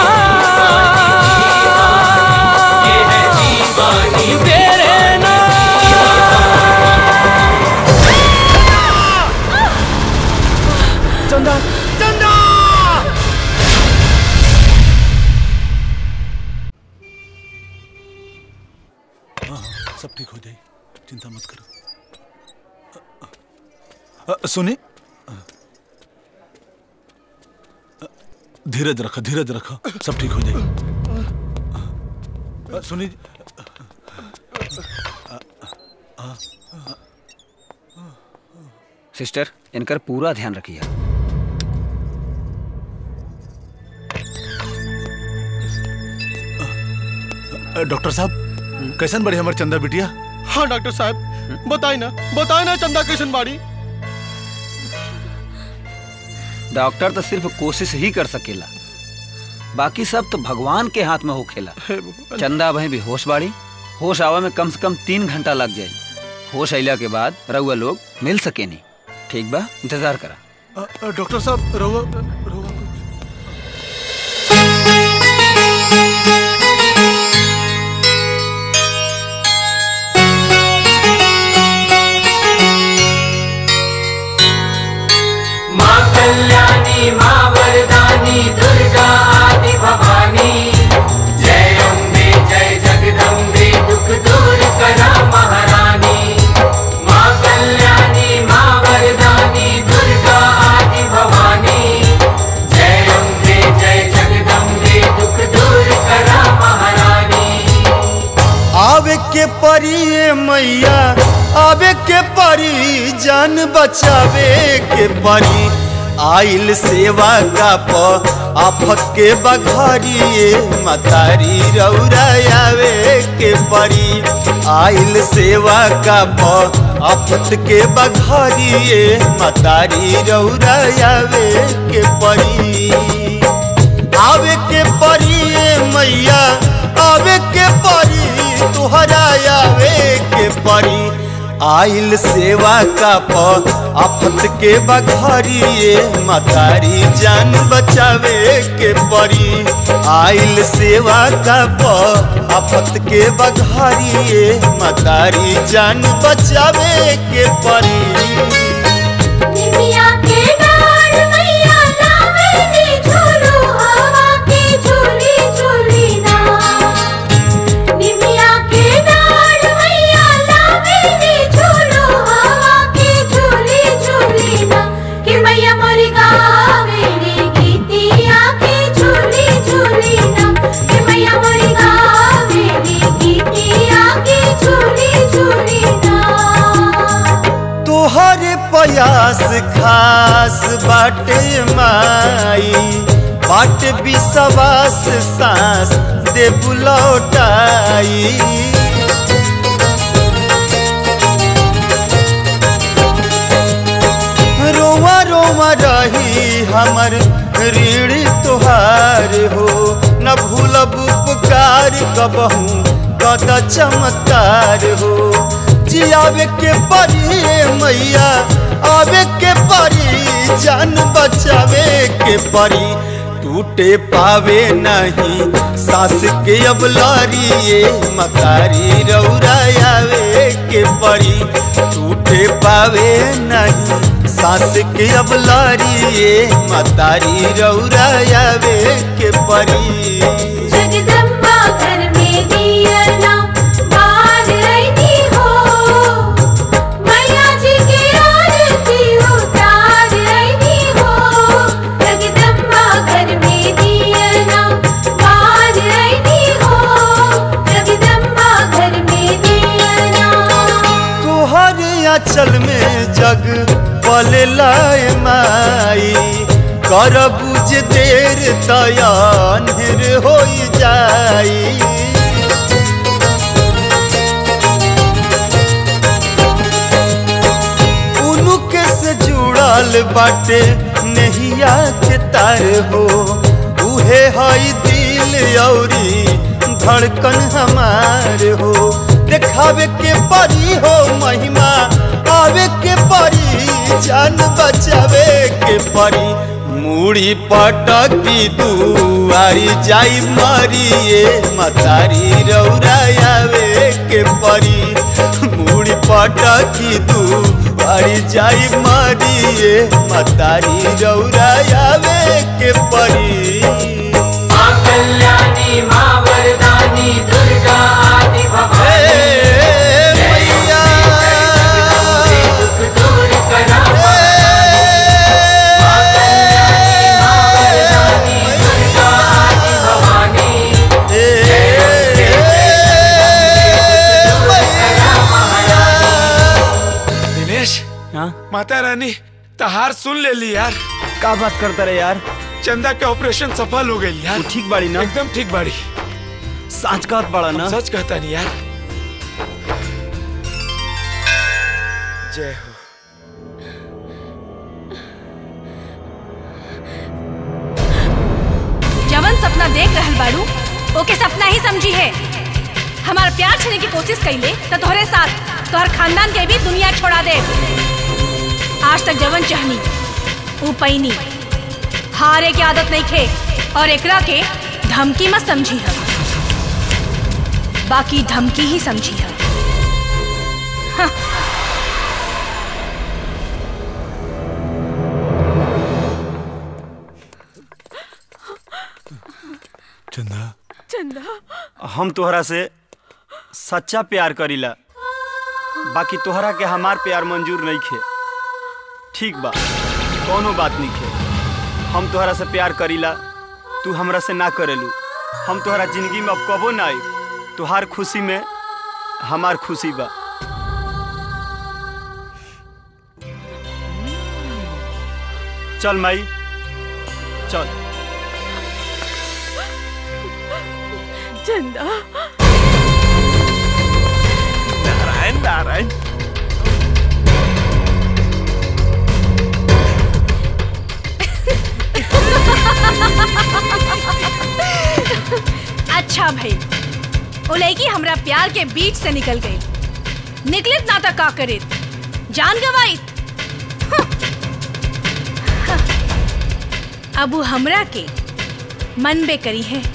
Speaker 15: ये है दीवानी
Speaker 22: तेरे
Speaker 6: चंदा चंदा हाँ, हाँ, सब ठीक हो जाए चिंता मत करो अ, अ, सुनी अ, अ, धीरज रखो धीरज रखो सब ठीक हो जाए अ, सुनी अ, अ, अ,
Speaker 16: सिस्टर इनकर पूरा ध्यान रखिए
Speaker 6: अ, डॉक्टर साहब कैसन बड़ी हमारे चंदा बिटिया
Speaker 3: हाँ डॉक्टर साहब बताई ना बताई ना चंदा कैसन बाड़ी
Speaker 16: डॉक्टर तो सिर्फ कोशिश ही कर सकेला बाकी सब तो भगवान के हाथ में होखेला चंदा बहन भी होश बाड़ी होश आवा में कम से कम तीन घंटा लग जाए होश अइला के बाद रउआ लोग मिल सके नहीं ठीक बा इंतजार करा
Speaker 6: अ, अ, डॉक्टर साहब रहुआ रहुआ
Speaker 15: माँ कल्याणी माँ वरदानी दुर्गा आदि भवानी जय अम्बे जय जगदम्बे दुख दूर करा महारानी माँ कल्याणी माँ वरदानी दुर्गा आदि भवानी जय अम्बे जय जगदम्बे दुख दूर करा महारानी
Speaker 11: आवे के परी ए मैया आवे के परी जान बचावे के परी आइल सेवा का प आफत के बघरिए मतारी रौरा आवे के परी आइल सेवा का प आफत के बघरिए मतारी रौरा आवे के परी आवे के परी मैया आवे के परी तुहरा आवे के परी आइल सेवा का प आफत के बघरिए मतारी जान बचावे के परी आइल सेवा का प आफत के बघरिए मतारी जान बचावे के परी
Speaker 2: निमिया के डार मैया लावे नी झूलू हवा की झूली झूली ना निमिया के डार मैया लावे नी झूलू हवा की झूली झूली ना कि मैया मोरी गावे नी गीतिया की झूली झूली ना कि मैया मोरी गावे नी गीतिया की झूली झूली ना
Speaker 11: तोहरे प्रयास खास बाटे माई बाट विश्वास सांस दे बुलौटाई रोवा रोवा रही हमर ऋण तोहार हो न भूलब उपकार कबहू कद चमत्कार हो जियावे के परी मैया आवे के परी जान बचावे के परी टूटे पावे नहीं सास के अब लारिए मकारी रौरा आवे के परी टूटे पावे नहीं सास के अब लारिए मतारी रौरा आवे के परी
Speaker 2: जगदम्बा घर में दिया ना बार रही हो मैया जी की आरती उतार रही हो जगदम्बा घर में दिया ना बार रही हो जगदम्बा घर में दिया ना
Speaker 11: तोहरे अचल में जग पले लाए माई कर बुझ देर तयान्हर हो जाई उनुके से जुड़ल बाटे नहिया के तार हो उहे हई दिल औरी धड़कन हमार हो देखावे के परी हो महिमा आवे के परी जान बचावे के परी मूड़ी पटकी दुआरी जाई मरिए मतारी रौरा आवे के परी मूड़ी पटकी दुआरी जाई मरिए मतारी रौरा आवे के परी
Speaker 15: माँ कल्याणी माँ वरदानी दुर्गा आदि भवानी मैया दुख दूर करा माँ कल्याणी माँ वरदानी दुर्गा आदि भवानी
Speaker 10: दिनेश माता रानी तहार सुन ले ली यार
Speaker 8: का बात करता रे यार
Speaker 10: चंदा के ऑपरेशन सफल हो गई यार
Speaker 8: ठीक बाड़ी ना
Speaker 10: एकदम ठीक बाड़ी
Speaker 8: सच कहत बड़ा ना
Speaker 10: सच कहता नहीं यार जय हो
Speaker 4: जवन सपना देख रहल बाड़ू ओके सपना ही समझी है हमार प्यार छीने की कोशिश कैले तो तोहरे साथ तोहर खानदान के भी दुनिया छोड़ा दे आज तक जवन चाहनी ऊ पैनी हारे की आदत नहीं खे और एकरा के धमकी मत समझी है बाकी धमकी ही समझी है हाँ।
Speaker 6: चंदा
Speaker 14: चंदा
Speaker 8: हम तोहरा से सच्चा प्यार करीला बाकी तोहरा के हमार प्यार मंजूर नहीं खे ठीक बा कोनो बात नहीं खे हम तोहरा से प्यार करीला तू हमरा से ना करेलू हम तोहरा जिंदगी में अब कबो ना आई तुहार खुशी में हमार खुशी बा चल माई चल
Speaker 14: चंदा
Speaker 1: नारायण नारायण
Speaker 4: अच्छा भाई ओ लड़की हमरा प्यार के बीच से निकल गई निकलित ना तक का करे जान गवाई अब वो हमरा के मन बे करी है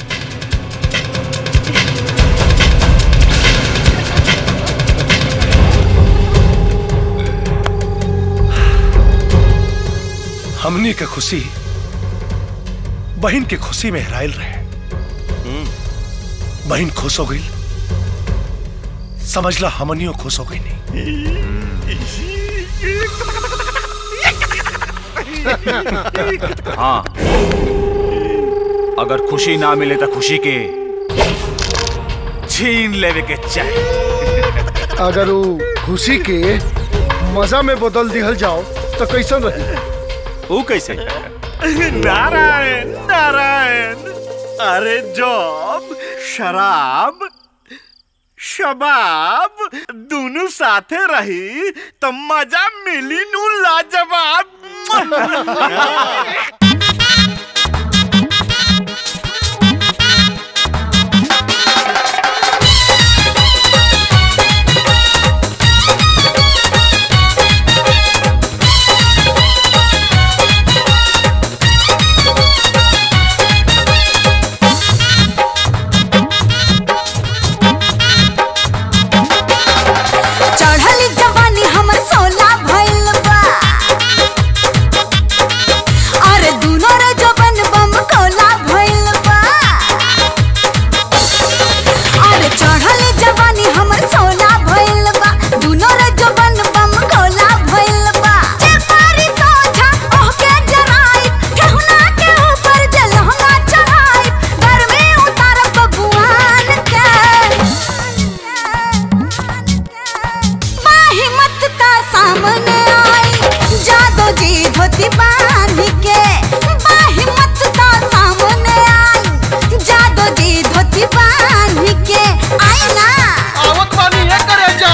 Speaker 5: हमनी के खुशी बहन के खुशी में हेराइल रहे बहन खुश हो गई समझला हमनियो खुश हो गई नहीं
Speaker 18: हाँ अगर खुशी ना मिले तो खुशी के छीन लेवे के चाहिए
Speaker 19: अगर वो खुशी के मजा में बदल दिहल जाओ तो कैसन रही
Speaker 8: वो कैसे
Speaker 1: नारायण नारायण अरे जब शराब शबाब दोनों साथे रही तो मजा मिली नू लाजवाब
Speaker 2: चढ़ली जवानी हमर सोला भइल बा अरे दुनो रे जवन बम कोला भइल बा अरे चढ़ली जवानी हमर सोला भइल बा दुनो रे जवन बम कोला भइल बा जे पारी सोझा ओहके जराई ठहुना के ऊपर जलहंगा चढ़ाई घर में उतार बबुआन के हिम्मत का सामने आई जादो जी धोती बांध के हिम्मत का सामने आई जादो जी धोती बांध के आई ना
Speaker 19: आवत पानी है करे जा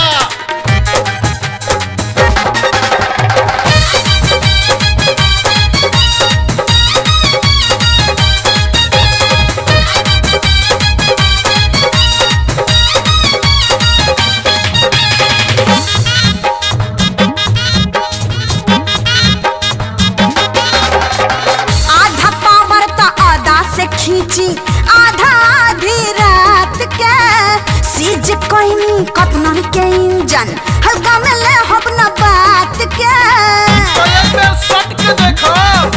Speaker 2: आधा पावर तो आधा से खींची आधा आधी रात के सीज कोई कपनन के इंजन हल्का में ले हब न बात के
Speaker 19: सट के देखो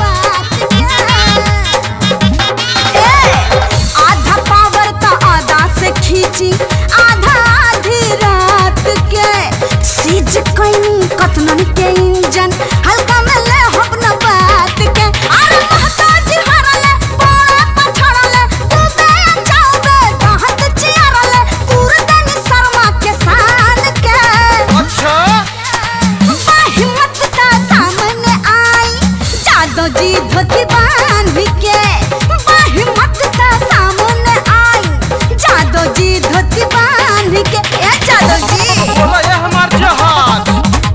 Speaker 2: आधा पावर तो आधा से खींची आधा आधी रात के सीज कोई कतनन के इंजन हल्का में ले हब न बात के अरे महताज हरले बोड़ा पछड़ले तू बे जाओगे कहत चियरले पूरे दिन शर्मा के शान के
Speaker 19: अच्छा
Speaker 2: हिम्मत का सामने आई जादो जी धोती बांध के हिम्मत का सामने आई जादो जी धोती बांध के ए जादो जी
Speaker 19: बोला ये हमार जहाज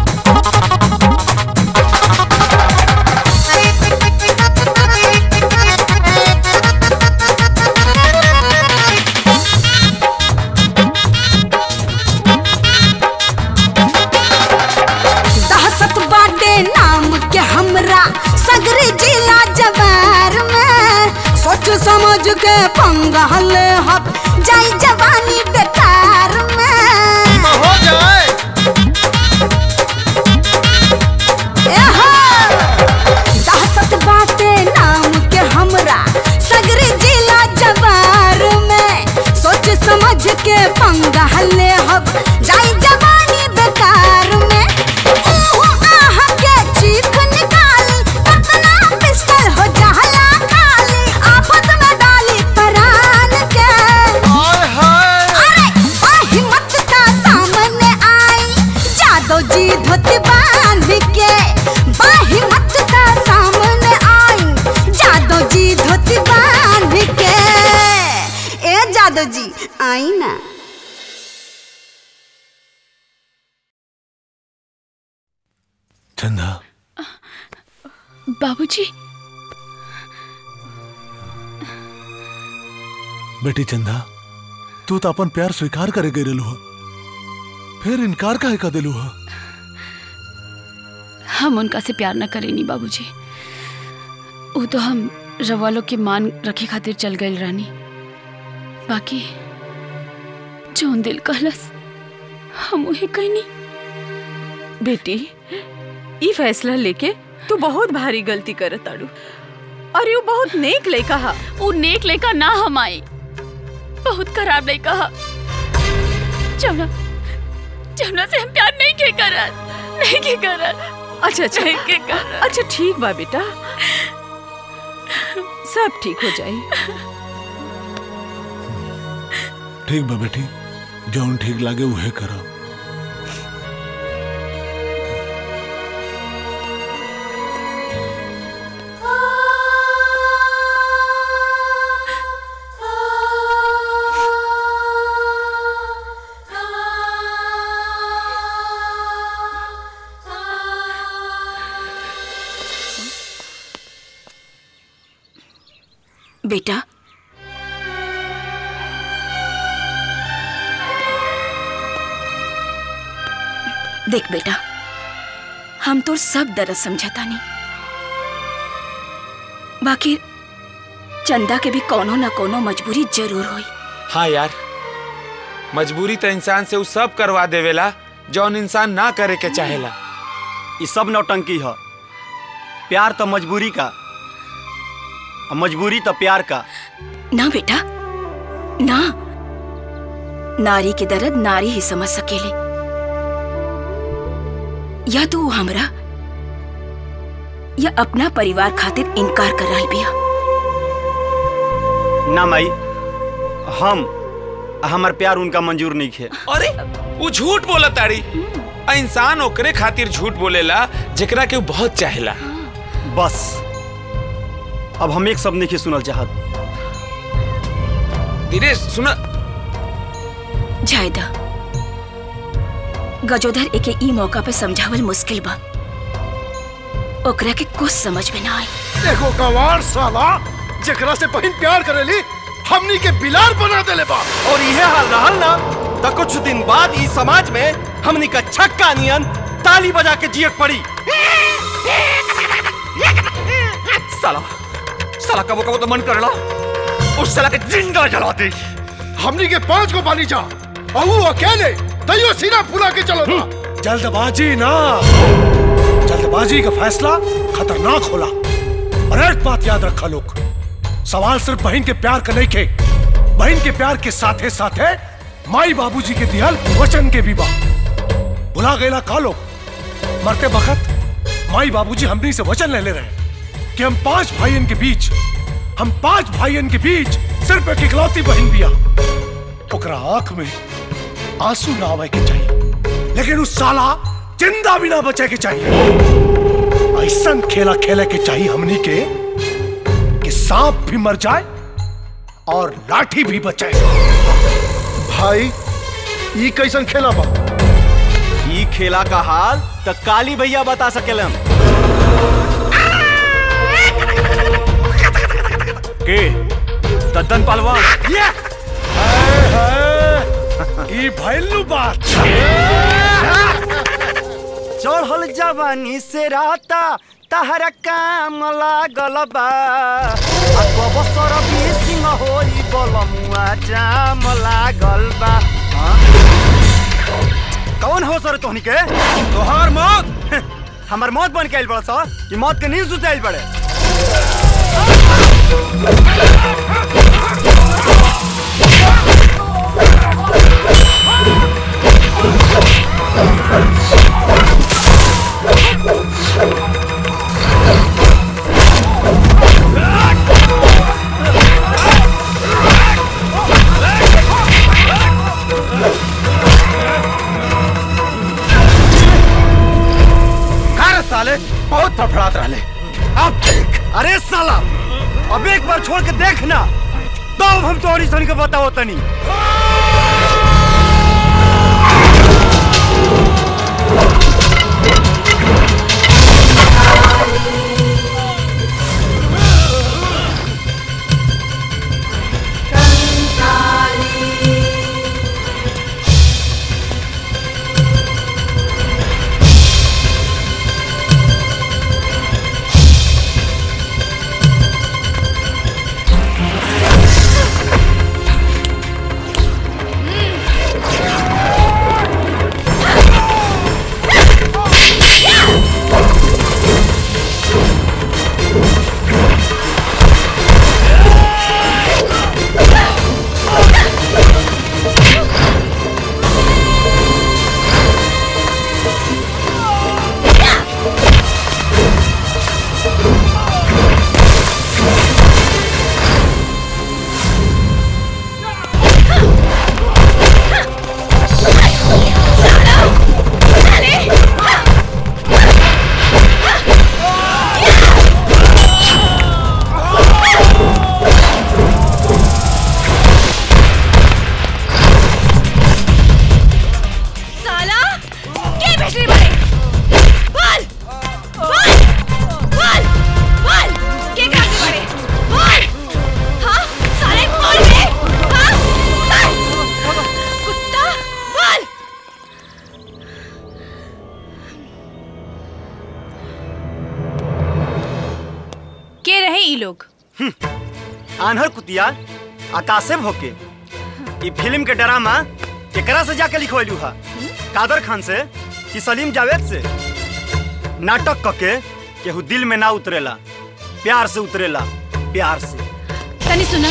Speaker 2: दहशत बाटे नाम के हमरा सगरी जिला जवार में सोच समझ के पंगा ले हक जाई जवानी बेकार में
Speaker 19: हो जाए
Speaker 2: दहशत बाटे नाम के हमरा सगरी जिला जवार में सोच समझ के पंगा ले हक जाई जवानी बेकार में ऊहो आह के चीख निकाली कतना पिस्टल हो जाला खाली आफत में डाली परान के
Speaker 19: हाय हाय
Speaker 7: बाबूजी
Speaker 6: बेटी चंदा तू तो अपन प्यार स्वीकार करे गई रहलू हो फिर इनकार काहे कर दिलू हो
Speaker 7: हम उनका से प्यार न करेनी बाबूजी वो तो हम रवालों के मान रखे खातिर चल गए रानी बाकी जोन दिल कहलस हम वही कहनी
Speaker 14: बेटी ई फैसला लेके तू बहुत भारी गलती करत ताड़ू और यू बहुत नेक लड़का हा
Speaker 7: वो नेक लड़का ना हम आई बहुत खराब लड़का हा जमुना जमुना से हम प्यार नहीं के करत नहीं के करत
Speaker 14: अच्छा अच्छा
Speaker 7: नहीं के करत
Speaker 14: अच्छा ठीक बा बेटा सब ठीक हो जाई
Speaker 6: ठीक बा बेटी जौन ठीक लागे उहे करो
Speaker 9: बेटा देख बेटा हम तो सब दर्द समझता नहीं बाकी चंदा के भी कोनो ना कोनो मजबूरी जरूर होई
Speaker 10: हाँ यार मजबूरी तो इंसान से उ सब करवा देवेला जौन इंसान ना करे के चाहेला
Speaker 8: ये सब नौटंकी है प्यार तो मजबूरी का और मजबूरी तो प्यार का
Speaker 9: ना बेटा ना नारी के दर्द नारी ही समझ सकेले या तो वो हमरा या अपना परिवार खातिर इनकार कर रही बिया
Speaker 8: ना माई हम हमार प्यार उनका मंजूर नहीं खे
Speaker 10: अरे वो झूठ बोला ताड़ी आ इंसान ओकरे खातिर झूठ बोलेला जेकरा के उ बहुत चाहेला
Speaker 8: बस अब हम एक शब्द नहीं सुनल चाहत
Speaker 10: दिनेश सुना
Speaker 9: जायदा गजोधर एके ई मौका पे समझावल मुश्किल बा ओकरा के कुछ समझ में ना आई
Speaker 19: देखो गवार साला जेकरा से बहन प्यार करेली हमनी के बिलार बना देले बा
Speaker 3: और यह हाल रहल ना तो कुछ दिन बाद इस समाज में हमनी का छक्का नियन ताली बजा के जियक पड़ी साला साला कबो कबो तो मन करला उस साला के जिंदा जला दे
Speaker 19: हमनी के पांच को बानी जा और वो अकेले तैयो सीना फुला के चलो था
Speaker 5: जल्दबाजी ना जल्दबाजी का फैसला खतरनाक होला और एक बात याद रखा लोग सवाल सिर्फ बहन के प्यार का नहीं के बहन के प्यार के साथे साथे माई बाबूजी के दिहल वचन के भी बा भुला गएला का लोग मरते वक्त माई बाबूजी हमनी से वचन ले ले रहे कि हम पांच भाइयन के बीच हम पांच भाइयन के बीच सिर्फ एक इकलौती बहन बिया ओकरा आंख में आंसू ना आवे के चाहिए लेकिन उस साला जिंदा भी ना बचे के चाहिए ऐसा खेला खेले के चाहिए हमनी के कि सांप भी मर जाए और लाठी भी बचे
Speaker 19: भाई ये कैसन खेला बा
Speaker 8: ई खेला का हाल तो काली भैया बता सकेलन
Speaker 3: के दद्दन पहलवान
Speaker 5: ई भैलू बात
Speaker 8: चढ़ल जवानी से राता तहरा काम लागल बा आ कब सर सिंह होई बलमुआ जाम लागल बा हाँ? कौन हो सर तोहनी के तोहार मौत हमार मौत बन के आइल बड़ा सर कि मौत के नींद सुते आइल बड़े
Speaker 3: अरे साले बहुत फड़फड़ात रहले अब देख
Speaker 8: अरे साला अब एक बार छोड़ के देखना तो हम तोहरी सन के बताओ तनी
Speaker 4: के रहे ई लोग
Speaker 8: आन्हर कुतिया आकाशे भोके ई फिल्म के ड्रामा केकरा से जाके लिखवैलू हा कादर खान से कि सलीम जावेद से नाटक कके केहू दिल में ना उतरेला प्यार से उतरेला प्यार से
Speaker 4: तनी सुना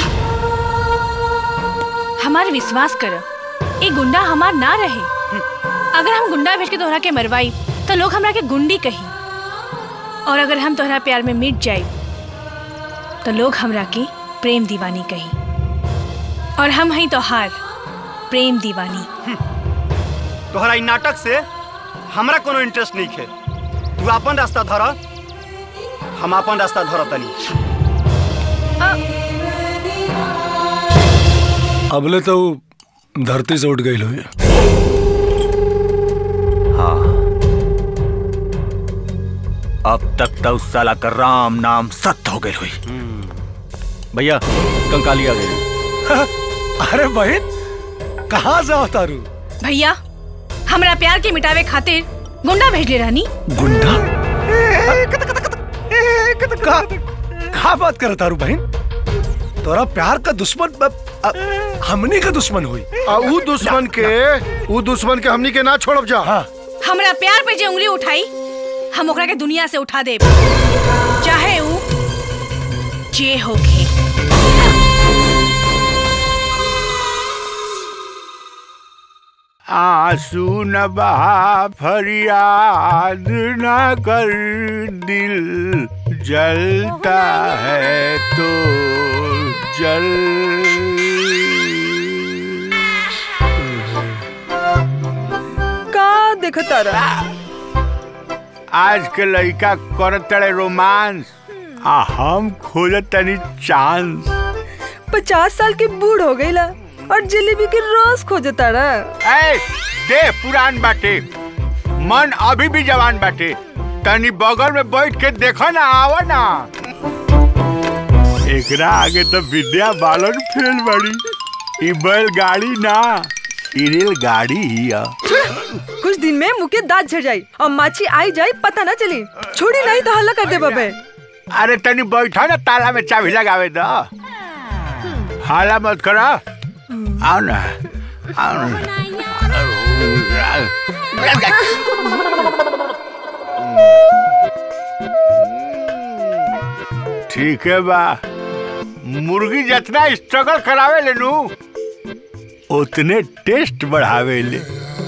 Speaker 4: हमार विश्वास कर ए गुंडा हमार ना रहे अगर हम गुंडा भेज के तोहरा के मरवाई तो लोग हमरा के गुंडी कही और अगर हम तोहरा प्यार में मिट जाए तो लोग हमरा के प्रेम दीवानी कही और हम हई तोहार प्रेम दीवानी
Speaker 8: तोहरा ई नाटक से हमरा कोनो इंटरेस्ट नहीं है तू अपन रास्ता धर हम अपन रास्ता धर तनी
Speaker 5: अबले तो उ धरती से उठ गई हुई
Speaker 18: हाँ अब तक तो उस साला का राम नाम सत्य हो गई हुई भैया कंकाली आ गई
Speaker 5: अरे बहन कहाँ से अवतारू
Speaker 4: भैया हमरा प्यार के मिटावे खातिर गुंडा भेजले रहनी
Speaker 5: गुंडा का, का बात कर तारू बहन तोरा प्यार का दुश्मन ब- अ- हमनी का दुश्मन हुई
Speaker 19: आ ऊ दुश्मन के ऊ दुश्मन के हमनी के ना छोड़ब जा हाँ।
Speaker 4: हमरा प्यार पे जे उंगली उठाई हम ओकरा के दुनिया से उठा देब चाहे ऊ जे होखे
Speaker 12: आंसू न बहा फरियाद न कर दिल जलता है तो जल
Speaker 14: का देखा तारा
Speaker 12: आज के लड़का करत तड़े रोमांस आ हम खोजत तनी चांस
Speaker 14: पचास साल के बूढ़ हो गईला और जलेबी के रस खोजे तारा
Speaker 12: ए दे पुरान बाटे मन अभी भी जवान बाटे तनी बगल में बैठ के देखो ना आवा ना एकरा आगे तो विद्या बालन फेल बड़ी ई बैलगाड़ी ना ई रेलगाड़ी ही है
Speaker 14: कुछ दिन में मुंह के दांत झड़ जाई और माछी आई जाई पता ना चली छोड़ी नहीं तो हल्ला कर दे बबे
Speaker 12: अरे तनी बैठा ना ताला में चाबी लगावे दो हाला मत करो आओ ना आओ ना ठीक है बा मुर्गी जितना स्ट्रगल करावे ले नू उतने टेस्ट बढ़ावे ले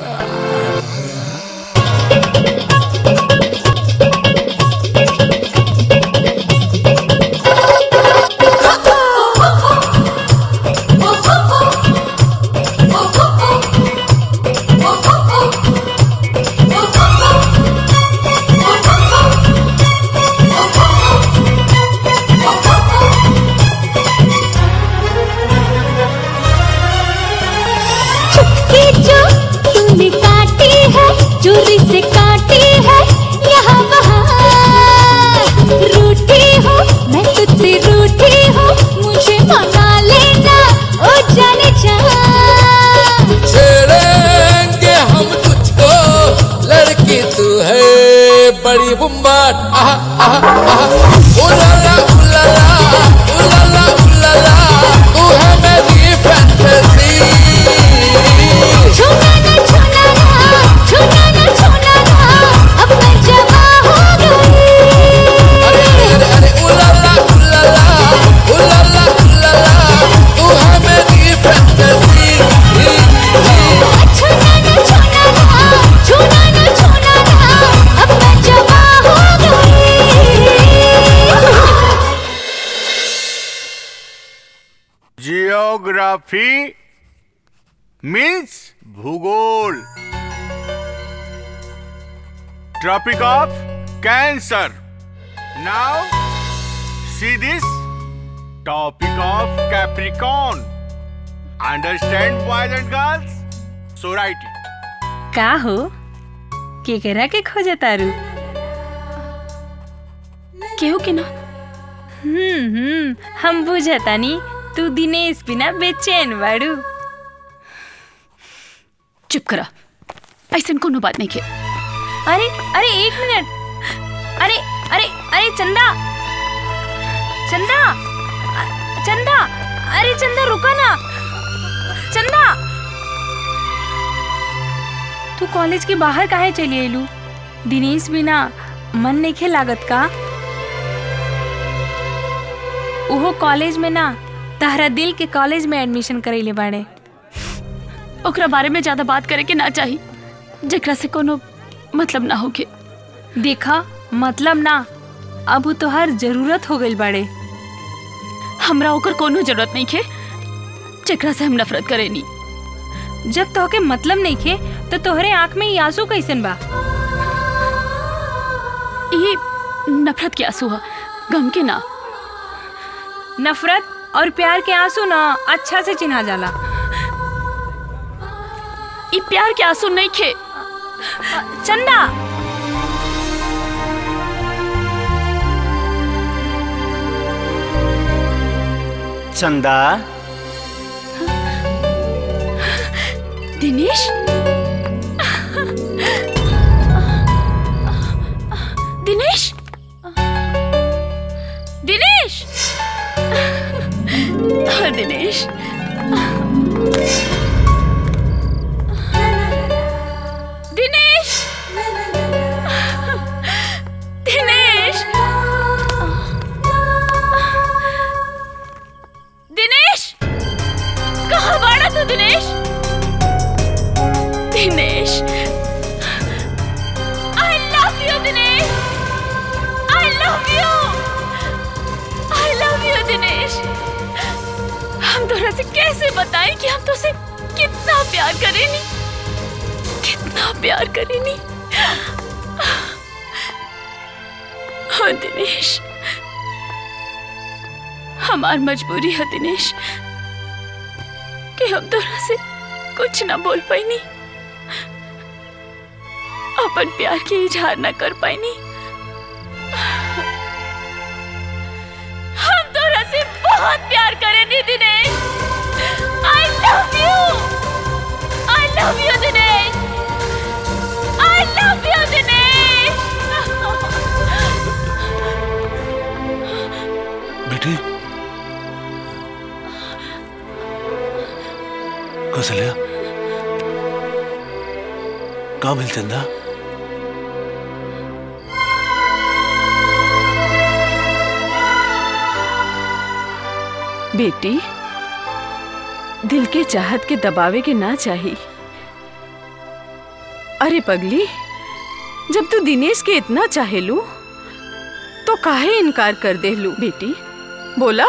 Speaker 2: चुपके जो तूने काटी है चोरी से काटी है यहाँ वहाँ रूठी हो मैं तुझसे रूठी हो मुझे मना लेना ओ जाने जा
Speaker 17: छेड़ेंगे हम तुझको लड़की तू है बड़ी बुम्बाट आहा आहा आहा उलाला उलाला उलाला उलाला तू है मेरी फैंटेसी
Speaker 2: छूना ना छूना ना छूना ना छूना ना अब मैं जवा हो गई
Speaker 17: अरे अरे अरे उलाला उलाला उलाला उलाला तू है मेरी फैंटेसी
Speaker 2: छूना ना छूना ना छूना ना छूना ना अब मैं जवा हो गई
Speaker 12: जियोग्राफी मीन्स भूगोल tropic of cancer now see this topic of capricorn understand boys and girls so right
Speaker 13: का हो केकरा के खोजे तारू
Speaker 7: केहू के ना
Speaker 13: हम्म हम्म हम बुझतानी तू दिनेश बिना बेचैन बाड़ू
Speaker 7: चुप करा ऐसा कोनो बात नहीं के
Speaker 13: अरे अरे एक मिनट अरे अरे अरे चंदा चंदा अ- चंदा अरे चंदा रुका ना चंदा तू कॉलेज के बाहर काहे चली आइलू दिनेश बिना मन नहीं लागत का उहो कॉलेज में ना तहरा दिल के कॉलेज में एडमिशन करैले बाड़े
Speaker 7: ओकरा बारे में ज्यादा बात करे के ना चाही जेकरा से कोनो मतलब ना होके
Speaker 13: देखा मतलब ना अब तो हर जरूरत हो गई बाड़े
Speaker 7: हमरा ओकर कोनो जरूरत नहीं खे जेकरा से हम नफरत करेनी
Speaker 13: जब तोहके मतलब नहीं खे तो तोहरे आंख में ई आंसू कैसन बा
Speaker 7: ये नफरत के आंसू ह गम के ना
Speaker 13: नफरत और प्यार के आंसू ना अच्छा से चिन्हा जाला
Speaker 7: ये प्यार के आंसू नहीं खे
Speaker 13: चंदा
Speaker 8: चंदा
Speaker 7: दिनेश दिनेश दिनेश हाँ, दिनेश दिनेश दिनेश दिनेश कहाँ बाड़ा तू Dinesh Dinesh I love you Dinesh I love you I love you Dinesh हम तोरा से कैसे बताएं कि हम तुझसे कितना प्यार करेनी कितना प्यार करेनी हाँ दिनेश हमार मजबूरी है दिनेश कि हम तोरा से कुछ ना बोल पाईनी अपन प्यार के इजहार ना कर पाईनी हम तोरा से बहुत प्यार करेनी Dinesh I love you I love you Dinesh I love you Dinesh
Speaker 6: बेटी कौशल्या का मिल चंदा
Speaker 20: बेटी दिल के चाहत के दबावे के ना चाही अरे पगली जब तू दिनेश के इतना चाहेलू तो काहे इनकार कर देलू बेटी बोला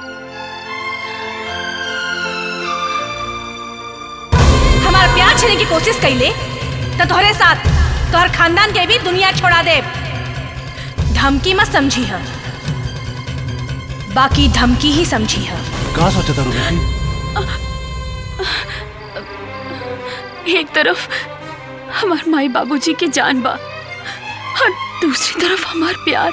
Speaker 4: हमारा प्यार छीने की कोशिश कैले तो तोहरे साथ तोहर खानदान के भी दुनिया छोड़ा दे धमकी मत समझी है बाकी धमकी ही समझी है
Speaker 6: का सोचा था बेटी
Speaker 7: एक तरफ हमार माई बाबूजी के जान बा और दूसरी तरफ हमार प्यार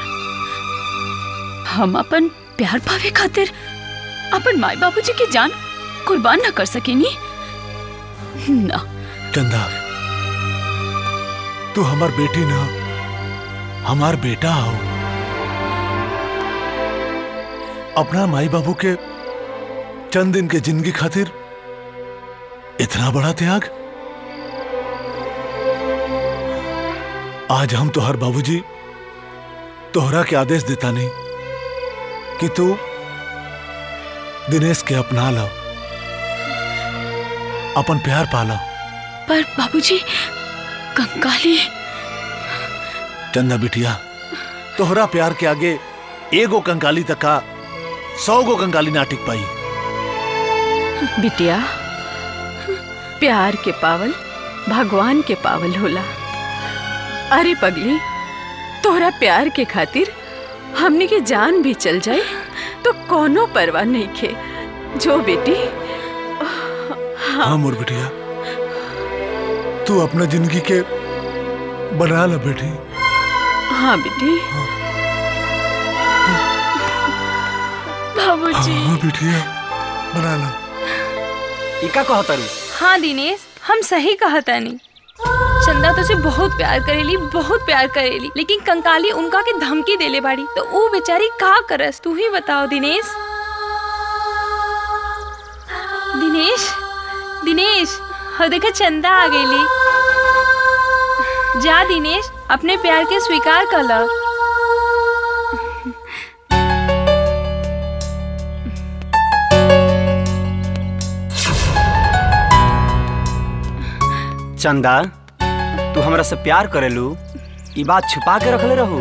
Speaker 7: हम अपन प्यार पावे खातिर अपन माई बाबूजी के जान कुर्बान ना कर सकेनी ना
Speaker 6: चंदा तू हमार बेटी ना हमार बेटा हो अपना माई बाबू के चंद दिन के जिंदगी खातिर इतना बड़ा त्याग आज हम तोहर बाबूजी तोहरा के आदेश देता नहीं कि तू दिनेश के अपना लो अपन प्यार पाला
Speaker 7: पर बाबूजी कंकाली
Speaker 6: चंदा बिटिया तोहरा प्यार के आगे एगो कंकाली तक का सौ गो कंकाली ना टिक पाई
Speaker 20: बिटिया प्यार के पावल भगवान के पावल होला अरे पगली तोहरा प्यार के खातिर हमने के जान भी चल जाए तो कोनो परवाह नहीं खे जो बेटी
Speaker 6: हाँ मोर बिटिया तू अपना जिंदगी के बना ला बेटी
Speaker 20: हाँ बेटी
Speaker 7: बाबूजी
Speaker 6: हाँ बिटिया बना ला
Speaker 8: इका कहतरू
Speaker 13: हाँ दिनेश हम सही कहतानी चंदा तुझसे बहुत प्यार करेली बहुत प्यार करेली लेकिन कंकाली उनका के धमकी देले बाड़ी तो वो बेचारी का करस तू ही बताओ दिनेश दिनेश दिनेश हो देखे चंदा आ गईली जा दिनेश अपने प्यार के स्वीकार कर लो
Speaker 8: चंदा तू हमरा से प्यार करेलू ई बात छुपा के रखले रहू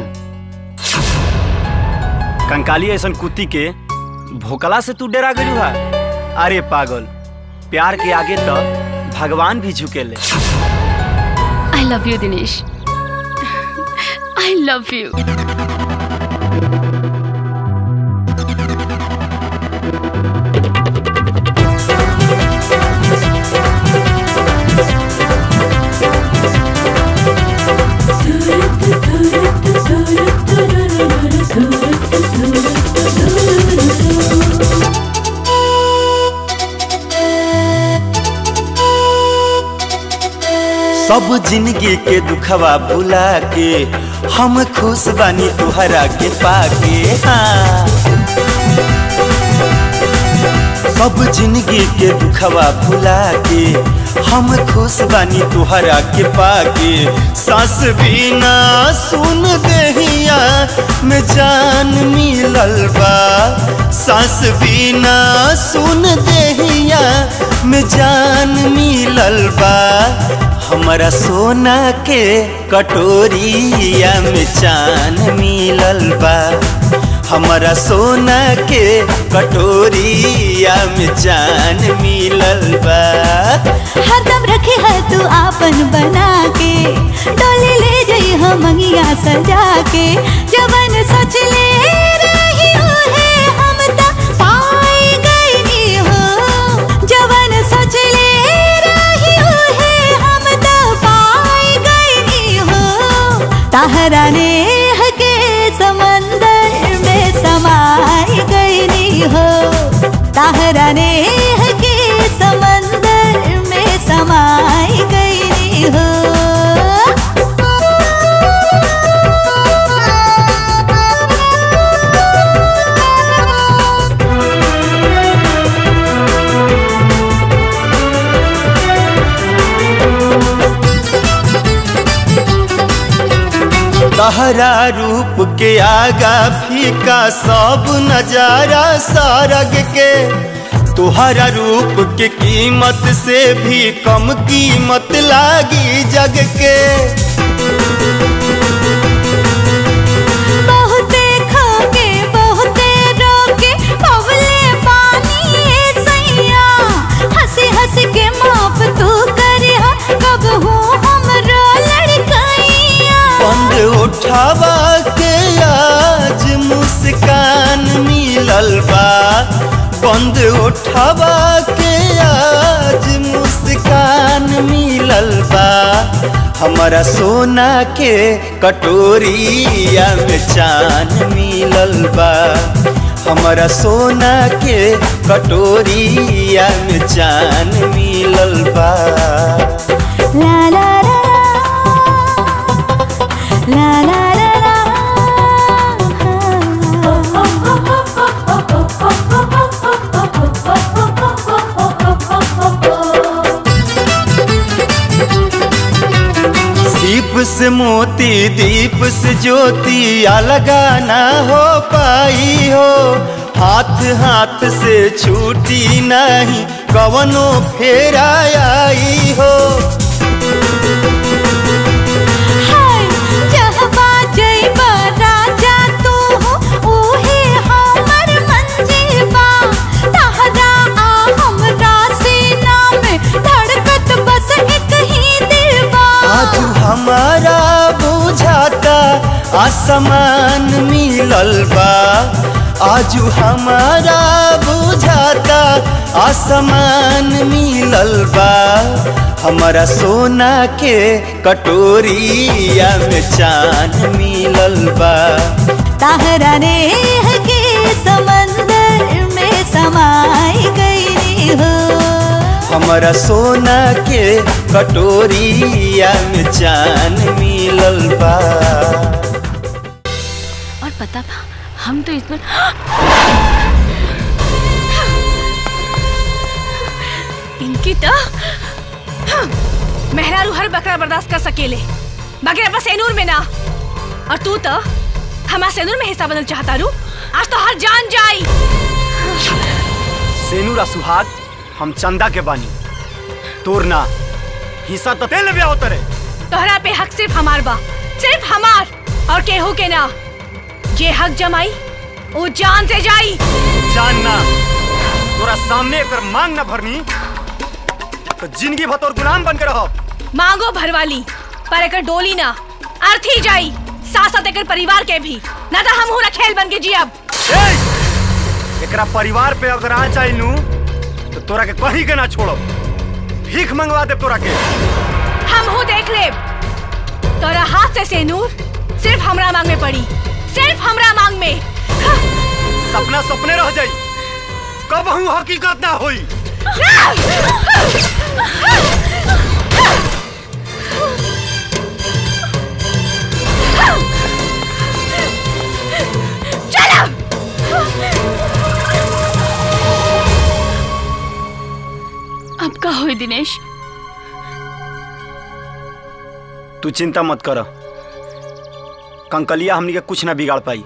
Speaker 8: कंकाली ऐसन कुत्ती के भोकला से तू डरा गलू हा अरे पागल प्यार के आगे तो भगवान भी झुकेले
Speaker 7: I love you Dinesh I love you
Speaker 11: सब जिंदगी के दुखवा भुला के हम खुश बानी तुहरा के पाके हाँ सब जिंदगी के दुखवा भुला के हम खुश बानी तुहरा के पाके सास बिना सुन देहिया में जान मिलल बा सास बिना सुन देहिया में जान मिलल बा हमारा सोना के कटोरिया में चान मिलल बा हमारा सोना के कटोरिया में जान मिलल बा
Speaker 2: हरदम रखे है तू आपन बना के डोली ले जई हम मंगिया सजा के जवन सच ले रही है हम त पाई गई हो जवन सच ले रही है हम त पाई गई हो ताहरा ने के समंदर में समाई गई हो ताहरा ने के समंदर में समाई गई हो
Speaker 11: तहरा रूप के आगा फीका सब नजारा सारग के तुहरा रूप के कीमत से भी कम कीमत लागी जग के
Speaker 2: बहुते खाके बहुते रोके पवले पानी ए सैया हंसी हंसी के माफ तू करिया कब हूँ हमरो लड़कैया
Speaker 11: बंद उठावा के आज मुस्कान मिलल बा बंद उठावा के आज मुस्कान मिलल बा हमारा सोना के कटोरिया में चान मिलल बा हमारा सोना के कटोरिया में चान मिलल बा
Speaker 2: ला ला ला ला ला ला
Speaker 11: दीप से मोती दीप से ज्योति अलगा ना हो पाई हो हाथ हाथ से छूटी नहीं कवनो फेरा आई हो
Speaker 2: हाय जहबा जइबा राजा तू हो ओहे हमर मंजीबा तहरा आ हमरा सीना में धड़कत बस एक ही दिलबा
Speaker 11: आज हमारा बुझाता आसमान मिलल बा आज हमारा बुझाता आसमान मिलल बा हमारा सोना के कटोरिया में चान मिलल बा
Speaker 2: ताहरा ने के समंदर में समाई गई हो
Speaker 11: हमारा सोना के कटोरिया में चान मिलल बा
Speaker 7: और पता बा हम तो इस बार
Speaker 4: इनकी तो मेहरारू हर बकरा बर्दाश्त कर सकेले बाकी अपना सेनूर में ना और तू तो हमारा सेनूर में हिस्सा बदल चाहता रू आज तो हर जान जाई
Speaker 8: सेनूरा सुहाग हम चंदा के बानी तोर ना हिस्सा तो तेल में होता रे
Speaker 4: तोहरा पे हक सिर्फ हमार बा सिर्फ हमार और केहू के ना जे हक जमाई वो जान से जाई
Speaker 8: जान ना तोरा सामने एकर मांग ना भरनी तो जिंदगी भर तोर गुलाम बन के रहो
Speaker 4: मांगो भरवाली पर एकर डोली ना अर्थी जाई साथ साथ एकर परिवार के भी ना तो हम हूं खेल बन के जियब
Speaker 8: एकरा परिवार पे अगर आ जाई नू तो तोरा के कहीं के ना छोड़ो भीख मंगवा दे तोरा के
Speaker 4: हम हूं देख ले तोरा हाथ से सेनूर सिर्फ हमरा मांग में पड़ी सिर्फ हमरा मांग में
Speaker 8: सपना सपने रह जाई कब हूँ हकीकत ना होई
Speaker 7: अब का होई दिनेश
Speaker 8: तू चिंता मत कर कंकलिया हमनी के कुछ ना बिगाड़ पाई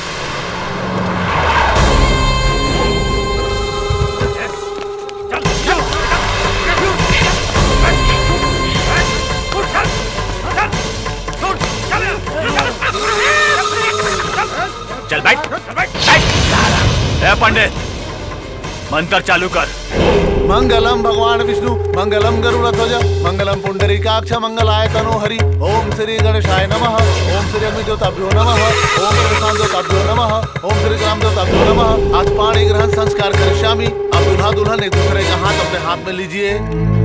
Speaker 18: चल बैठ बैठ ए पंडित मंत्र चालू कर
Speaker 6: मंगलम भगवान विष्णु मंगलम गरुड़ ध्वज मंगलम पुंडरीकाक्ष मंगलाय तनो हरि ओम श्री गणेशाय नमः ओम श्री अग्नि देवताभ्यो नमः ओम श्री शांत देवताभ्यो नमः ओम श्री ग्राम देवताभ्यो नमः आज पाणी ग्रहण संस्कार करिष्यामि अब दूल्हा दुल्हन एक दूसरे का हाथ अपने हाथ में लीजिए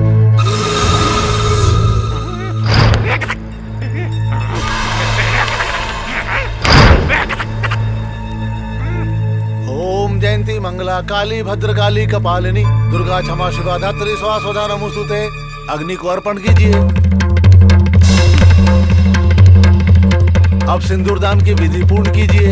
Speaker 6: ओम जयंती मंगला काली भद्रकाली कपालिनी दुर्गा क्षमा शिवा धात्री स्वास्वधा नमोस्तुते अग्नि को अर्पण कीजिए अब सिंदूर दान की विधि पूर्ण कीजिए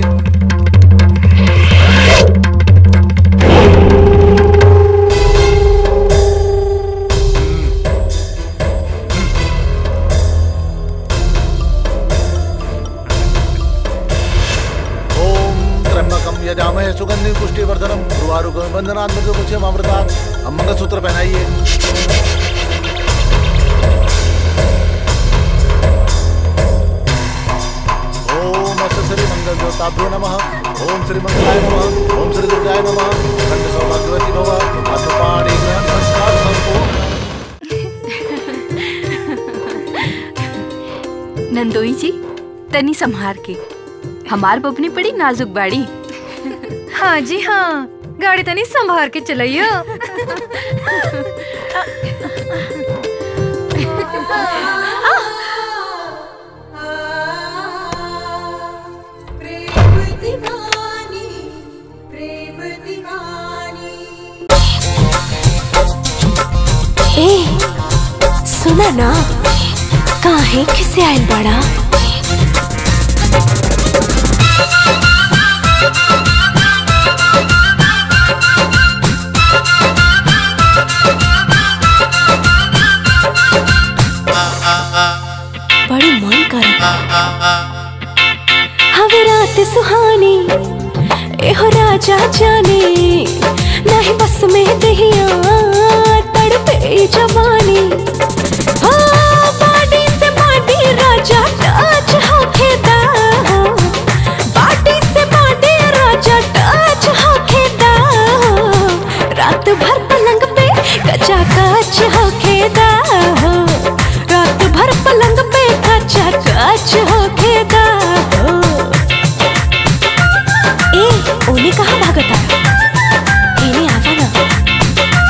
Speaker 6: ओम त्र्यंबकम यजामहे सुगंधि पुष्टिवर्धनम गुरुवारुकम बंधनात् मृत्युमुच्यम अमृतात् अब मंगलसूत्र पहनाइए ओम अस्य श्री मंगल देवताभ्यो नमः ओम श्री मंगलाय नमः ओम श्री दुर्गाय नमः खंड सौभाग्यवती भव अथ पाणी ग्रहण संस्कार संपूर्ण
Speaker 9: नंदोई जी तनी संहार के हमार बबनी बड़ी नाजुक बाड़ी
Speaker 14: हाँ जी हाँ गाड़ी तनी संभार के चलाइयो
Speaker 2: ए सुना ना काहे किसे आयल बड़ा बड़ी मन करता हवे रात सुहानी एहो राजा जाने नहीं बस में दहिया तड़पे जवानी हाँ, बाडी से बाडी राजा टच होखेदा बाडी से बाडी राजा टच होखेदा रात भर पलंग पे कचा कच होखेदा रात भर पलंग पे कचा कच होखेदा ए ओने कहाँ भागता इने आवा ना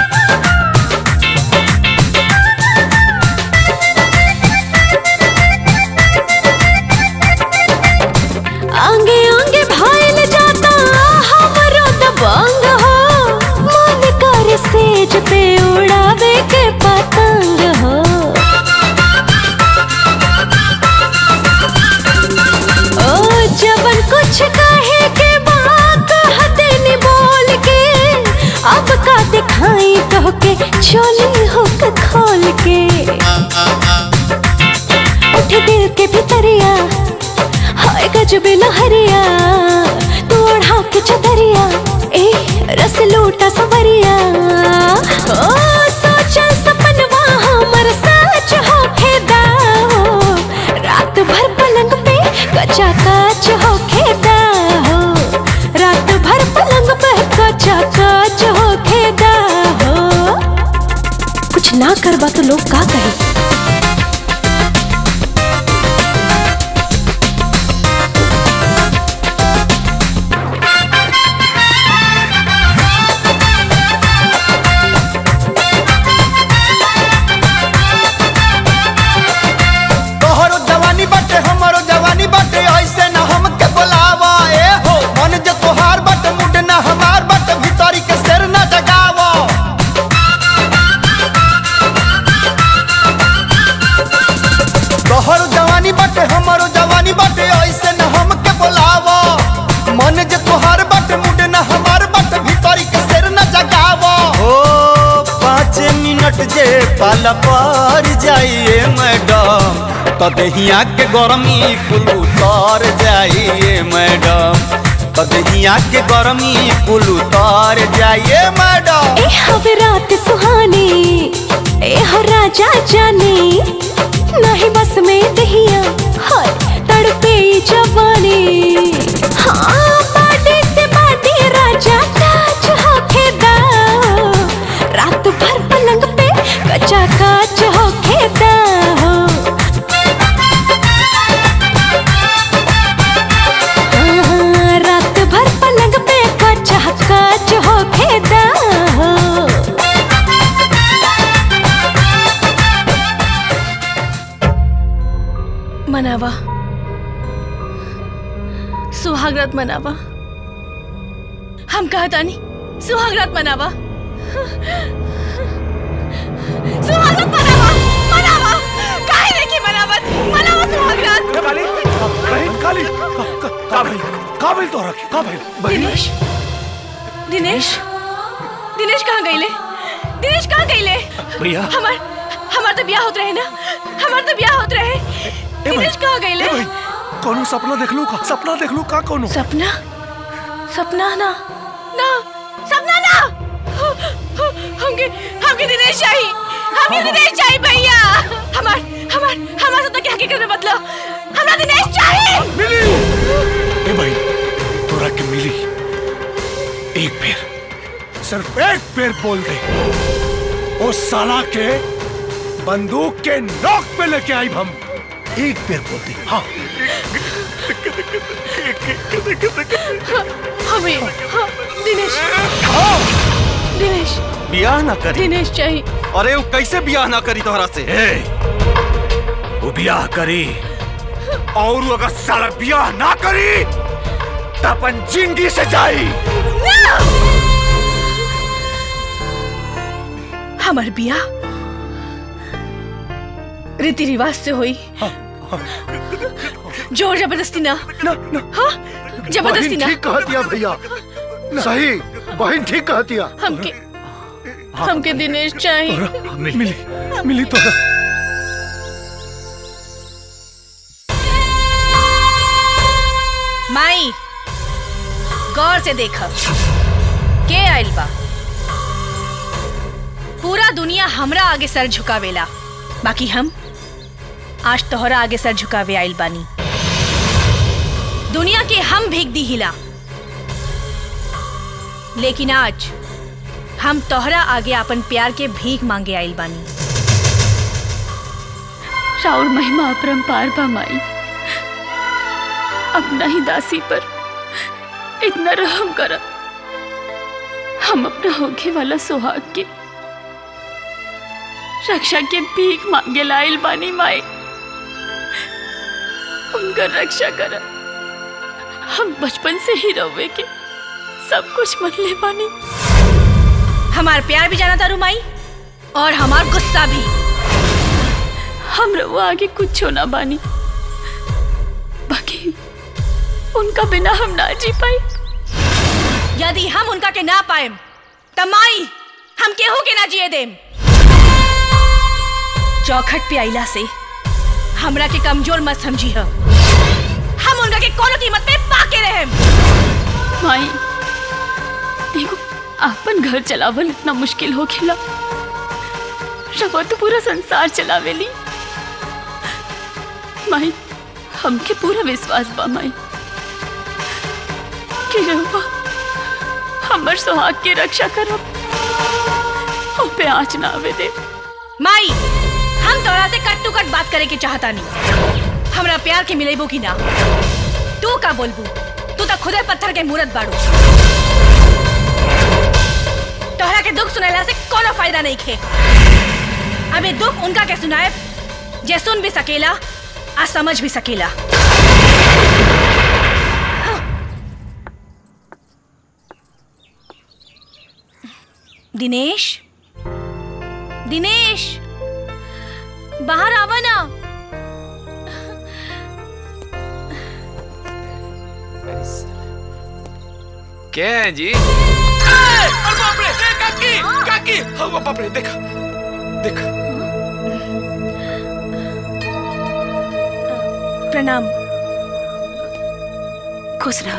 Speaker 2: टूटा सवरिया ओ सोचल सपनवा हमर सच होखे दाओ रात भर पलंग पे कचा काच होखे दाओ रात भर पलंग पे कचा काच होखे दाओ कुछ ना करबा तो लोग का कहे
Speaker 11: तोहरो जवानी बाटे हमरो जवानी बाटे ऐसे न हमके बोलावा ए हो मन जे तोहार बाटे मुड न हमार बाटे भीतरी के शेर न जगावा तोहरो जवानी बाटे हमरो जवानी बाटे ऐसे न हमके बोलावा मन जे तोहार बाटे मुड न हमार बाटे भीतरी के शेर न जगावा ओ पाँच मिनट जे पाला पर जाइए मैडम तदहिया के गरमी कुल उतर जाइए मैडम तदहिया के गरमी कुल उतर जाइए मैडम
Speaker 2: ए हवे रात सुहानी ए हो राजा जाने नहीं बस में दहिया हाय तड़पे ये जवानी हाँ बाडी से बाडी राजा काच होके दाओ रात भर पलंग पे कचा काच होके दाओ हाँ, रात भर पलंग पे कचा काच होके दाओ
Speaker 4: मनावा सुहागरात मनावा हम कहा तानी सुहागरात मनावा सुहागरात मनावा मनावा काहे नहीं की मनावत मनावा सुहागरात
Speaker 5: बहन काली का भाई का भाई तो रखे का भाई
Speaker 4: दिनेश दिनेश दिनेश कहाँ गईले दिनेश कहाँ गईले
Speaker 5: भैया।
Speaker 4: हमार हमार तो ब्याह होत रहे ना हमार तो ब्याह होत रहे दिनेश कहाँ गईले
Speaker 5: कौन सपना देख लू का सपना देख लू का कौन
Speaker 4: सपना सपना ना ना सपना ना हमके हमके दिनेश चाहिए हमके दिनेश चाहिए भैया हमार हमार हमार सपना के हकीकत में बदलो हमरा दिनेश चाहिए
Speaker 5: मिली ए भाई तोरा के मिली एक पेर सिर्फ एक पेर बोल दे ओ साला के बंदूक के नोक पे लेके आई हम एक पेर बोल दे हाँ
Speaker 4: हमें हाँ, दिनेश दिनेश
Speaker 3: बियाह ना करी
Speaker 4: दिनेश चाहिए
Speaker 3: अरे वो कैसे बियाह ना करी तोहरा से
Speaker 18: वो बियाह करी और वो अगर साला बियाह ना करी तो अपन जिंदगी से जाई
Speaker 4: हमार बिया रीति रिवाज से हुई जोर जबरदस्ती ना
Speaker 5: ना ना
Speaker 4: हाँ जबरदस्ती
Speaker 19: बहन
Speaker 4: ना
Speaker 19: ठीक कह दिया भैया सही बहन ठीक कह दिया
Speaker 4: हमके हमके दिनेश चाहिए
Speaker 5: मिली मिली तोरा
Speaker 4: माई गौर से देख के आइल बा पूरा दुनिया हमरा आगे सर झुकावेला बाकी हम आज तोहरा आगे सर झुकावे आइल बानी दुनिया के हम भीग दी हिला लेकिन आज हम तोहरा आगे अपन प्यार के भीख मांगे आइल बानी
Speaker 7: राउर महिमा अपरंपार बा माई अपना ही दासी पर इतना रहम कर हम अपना होखे वाला सुहाग के रक्षा के भीख मांगे लाइल बानी माई उनकर रक्षा कर हम बचपन से ही रवे के सब कुछ मन ले बानी
Speaker 4: हमार प्यार भी जाना तारू माई और हमार गुस्सा भी
Speaker 7: हम रवा आगे कुछ ना बानी बाकी उनका बिना हम ना जी पाए
Speaker 4: यदि हम उनका के ना पाए त माई हम केहू के ना जिए देम चौखट पे आइला से हमरा के कमजोर मत समझी हो हम उनका के कोनो कीमत पे पाके रहेम
Speaker 7: माई एगो आपन घर चलावल इतना मुश्किल हो खेला रवा तो पूरा संसार चलावेली माई हमके पूरा विश्वास बा माई कि रवा हमर सुहाग के रक्षा करब ओ पे आँच ना आवे दे
Speaker 4: माई हम तोरा से कट टू कट बात करे के चाहता नहीं हमरा प्यार के मिलेबो की ना तू का बोलबू तू तो खुदे पत्थर के मूरत बाड़ू तोहरा के दुख सुनाला से कोनो फायदा नहीं खे अबे दुख उनका के सुनाए जे सुन भी सकेला आ समझ भी सकेला दिनेश दिनेश बाहर आवा ना
Speaker 10: क्या है जी अरे बाप रे ए, काकी काकी हाँ बाप रे देखा देखा
Speaker 4: प्रणाम
Speaker 9: खुश रहा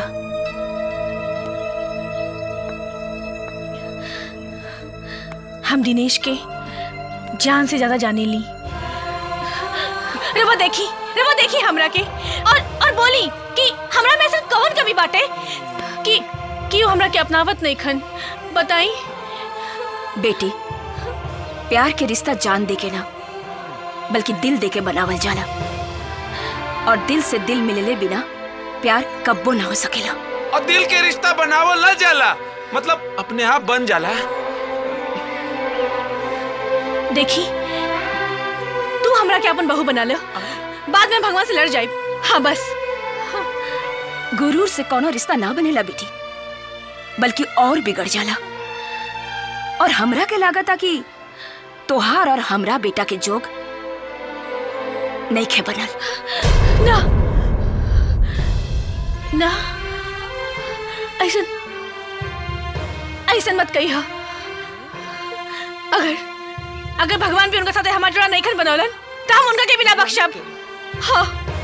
Speaker 4: हम दिनेश के जान से ज्यादा जाने ली रे वो देखी रे वो देखी हमरा के और और बोली कि हमरा में ऐसा कौन कमी बाटे कि कि वो हमरा के अपनावत नहीं खन बताई
Speaker 9: बेटी प्यार के रिश्ता जान दे के ना बल्कि दिल दे के बनावल जाला और दिल से दिल मिलले बिना प्यार कब्बो ना हो सकेला
Speaker 10: और दिल के रिश्ता बनावल ना जाला मतलब अपने आप बन जाला
Speaker 4: देखी तू हमरा के अपन बहू बना लो बाद में भगवान से लड़ जाए हाँ बस
Speaker 9: गुरूर से कोनो रिश्ता ना बनेला बेटी बल्कि और बिगड़ जाला और हमरा के लागता कि तोहार और हमरा बेटा के जोग नहीं खे बनल
Speaker 4: ना ना ऐसा ऐसा मत कही अगर अगर भगवान भी उनका साथ हमारा जोड़ा नहीं खन बनौलन तो हम उनका के बिना बख्शब हाँ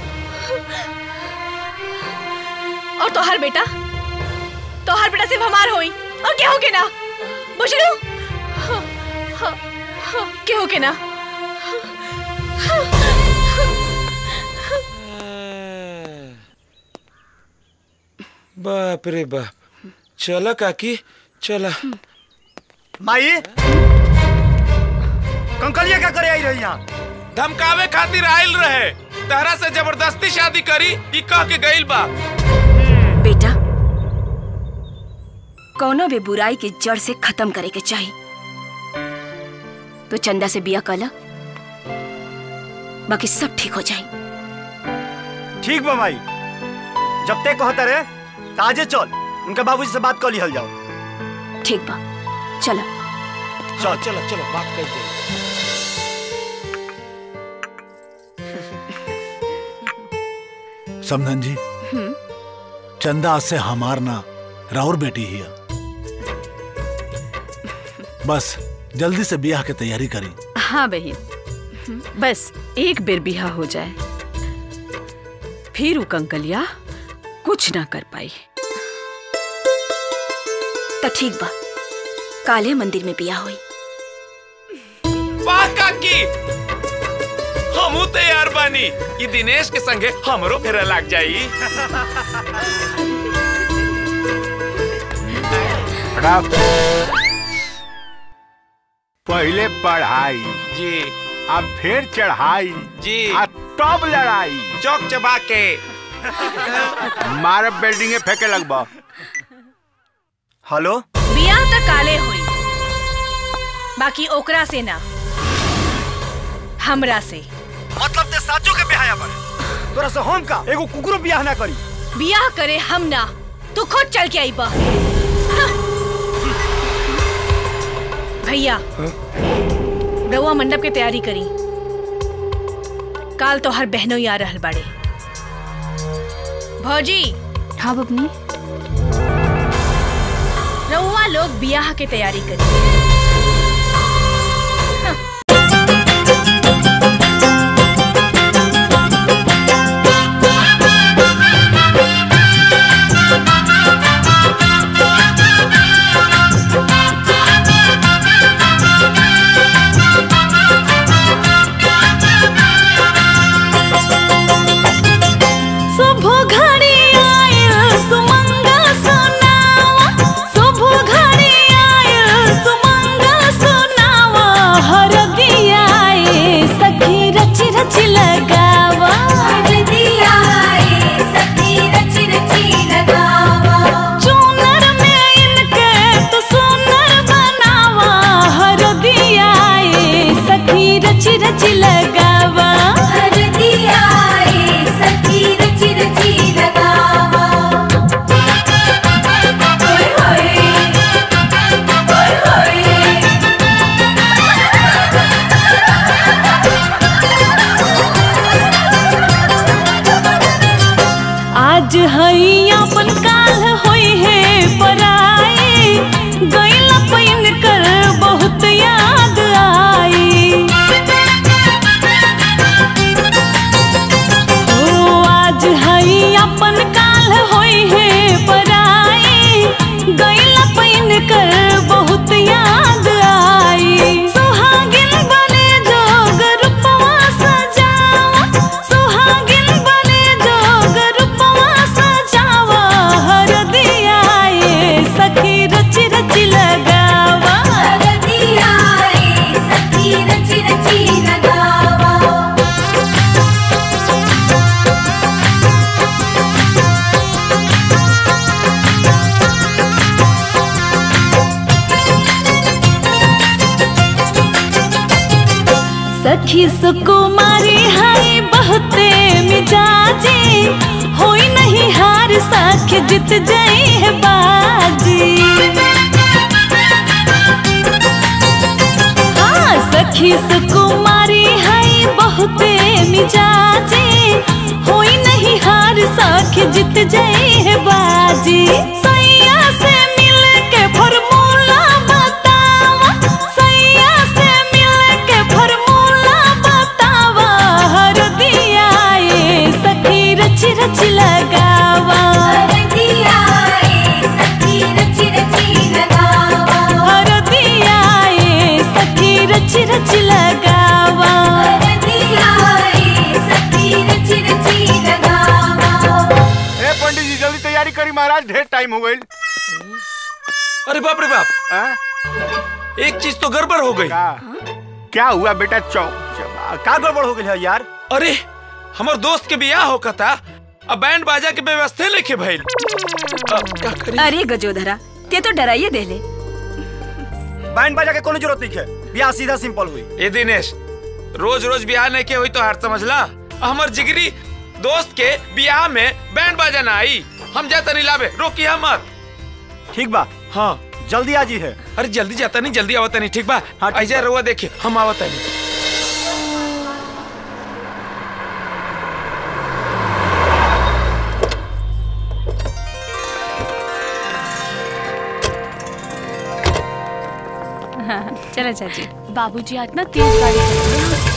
Speaker 4: और तोहर बेटा तोहर बेटा सिर्फ हमार होई और केहू के ना बुझलू हाँ, हाँ, हाँ, केहू के ना
Speaker 10: बाप रे बाप चला काकी चला
Speaker 8: माई कंकलिया क्या करे आई रही यहाँ
Speaker 10: धमकावे खातिर आयल रहे तहरा से जबरदस्ती शादी करी ई कह के गइल बा
Speaker 9: बेटा कोनो भी बुराई के जड़ से खत्म करे के चाहिए तो चंदा से बिया कला बाकी सब ठीक हो जाए
Speaker 8: ठीक बा माई जब ते कहता रे ताजे चल उनके बाबूजी से बात कर लिहल जाओ
Speaker 9: ठीक बा चला
Speaker 10: चल चलो चलो बात कर दे
Speaker 6: समधन जी चंदा आज से हमार ना राउर बेटी ही है बस जल्दी से ब्याह की तैयारी करी
Speaker 20: हाँ बहन बस एक बेर बिहा हो जाए फिर उ कंकलिया कुछ ना कर पाई
Speaker 9: तो ठीक बा काले मंदिर में बिया हुई
Speaker 10: वाह काकी हमू तैयार बानी ई दिनेश के संगे हमरो फेरा लाग जाई
Speaker 12: पहले पढ़ाई
Speaker 10: जी
Speaker 12: अब फिर चढ़ाई
Speaker 10: जी
Speaker 12: आ तब लड़ाई
Speaker 10: चौक चबा के
Speaker 12: मारे बिल्डिंगे फेंके लगबा
Speaker 8: हेलो
Speaker 4: बिया त काले होई बाकी ओकरा से ना हमरा से
Speaker 8: मतलब ते साचो के बिहाया बड़े तोरा से हम का एगो कुकुरो बियाह ना करी
Speaker 4: बियाह करे हम ना तू खुद चल के आई बा भैया रउआ मंडप के तैयारी करी काल तो हर बहनों ही आ रहल बाड़े भौजी
Speaker 9: हाँ बबनी
Speaker 4: रउआ लोग बियाह के तैयारी करी
Speaker 17: Thank you.
Speaker 2: कर बहुत याद आई सुहागिन बने जोग रूपवा सजावा सुहागिन बने जोग रूपवा सजावा हर दिया ये सखी रच रच लगावा हर दिया ये सखी रच रच लगावा सखी सुकुमारी है बहुते मिजाजी होई नहीं हार सख जीत जाई है बाजी हाँ सखी सुकुमारी है बहुते मिजाजी होई नहीं हार सख जीत जाई है बाजी सैया से मिल के फॉर्मूला बतावा सैया से मिल के फॉर्मूला बतावा हर दिया ये सखी रच रच लगावा हर दिया ये सखी रच रच लगावा हर दिया ये सखी रच रच लगावा हर दिया ये सखी रच रच लगावा
Speaker 12: ए पंडित जी जल्दी तैयारी करी महाराज ढेर टाइम हो गई
Speaker 10: अरे बाप रे बाप एक चीज तो गड़बड़ हो गई
Speaker 12: क्या हुआ बेटा चौ
Speaker 8: का गड़बड़ हो गई है यार
Speaker 10: अरे हमार दोस्त के बियाह होका था अब बैंड बाजा के व्यवस्था लेके भइल अब क्या करी
Speaker 9: अरे गजोधरा ते तो डराइए देले
Speaker 8: बैंड बाजा के कोनो जरूरत नहीं है ब्याह सीधा सिंपल हुई
Speaker 10: ए दिनेश रोज रोज बियाह नहीं के हुई तो हार समझला हमर जिगरी दोस्त के बियाह में बैंड बाजा ना आई हम जाता नहीं लावे रोकी हम मत
Speaker 8: ठीक बा
Speaker 10: हाँ
Speaker 8: जल्दी आजी है
Speaker 10: अरे जल्दी जाता नहीं जल्दी आवता नहीं ठीक बा हाँ ऐसा रुआ देखिए हम आवता नहीं
Speaker 13: हाँ चलो चाची
Speaker 7: बाबूजी आज ना तेज गाड़ी चला रहे हैं।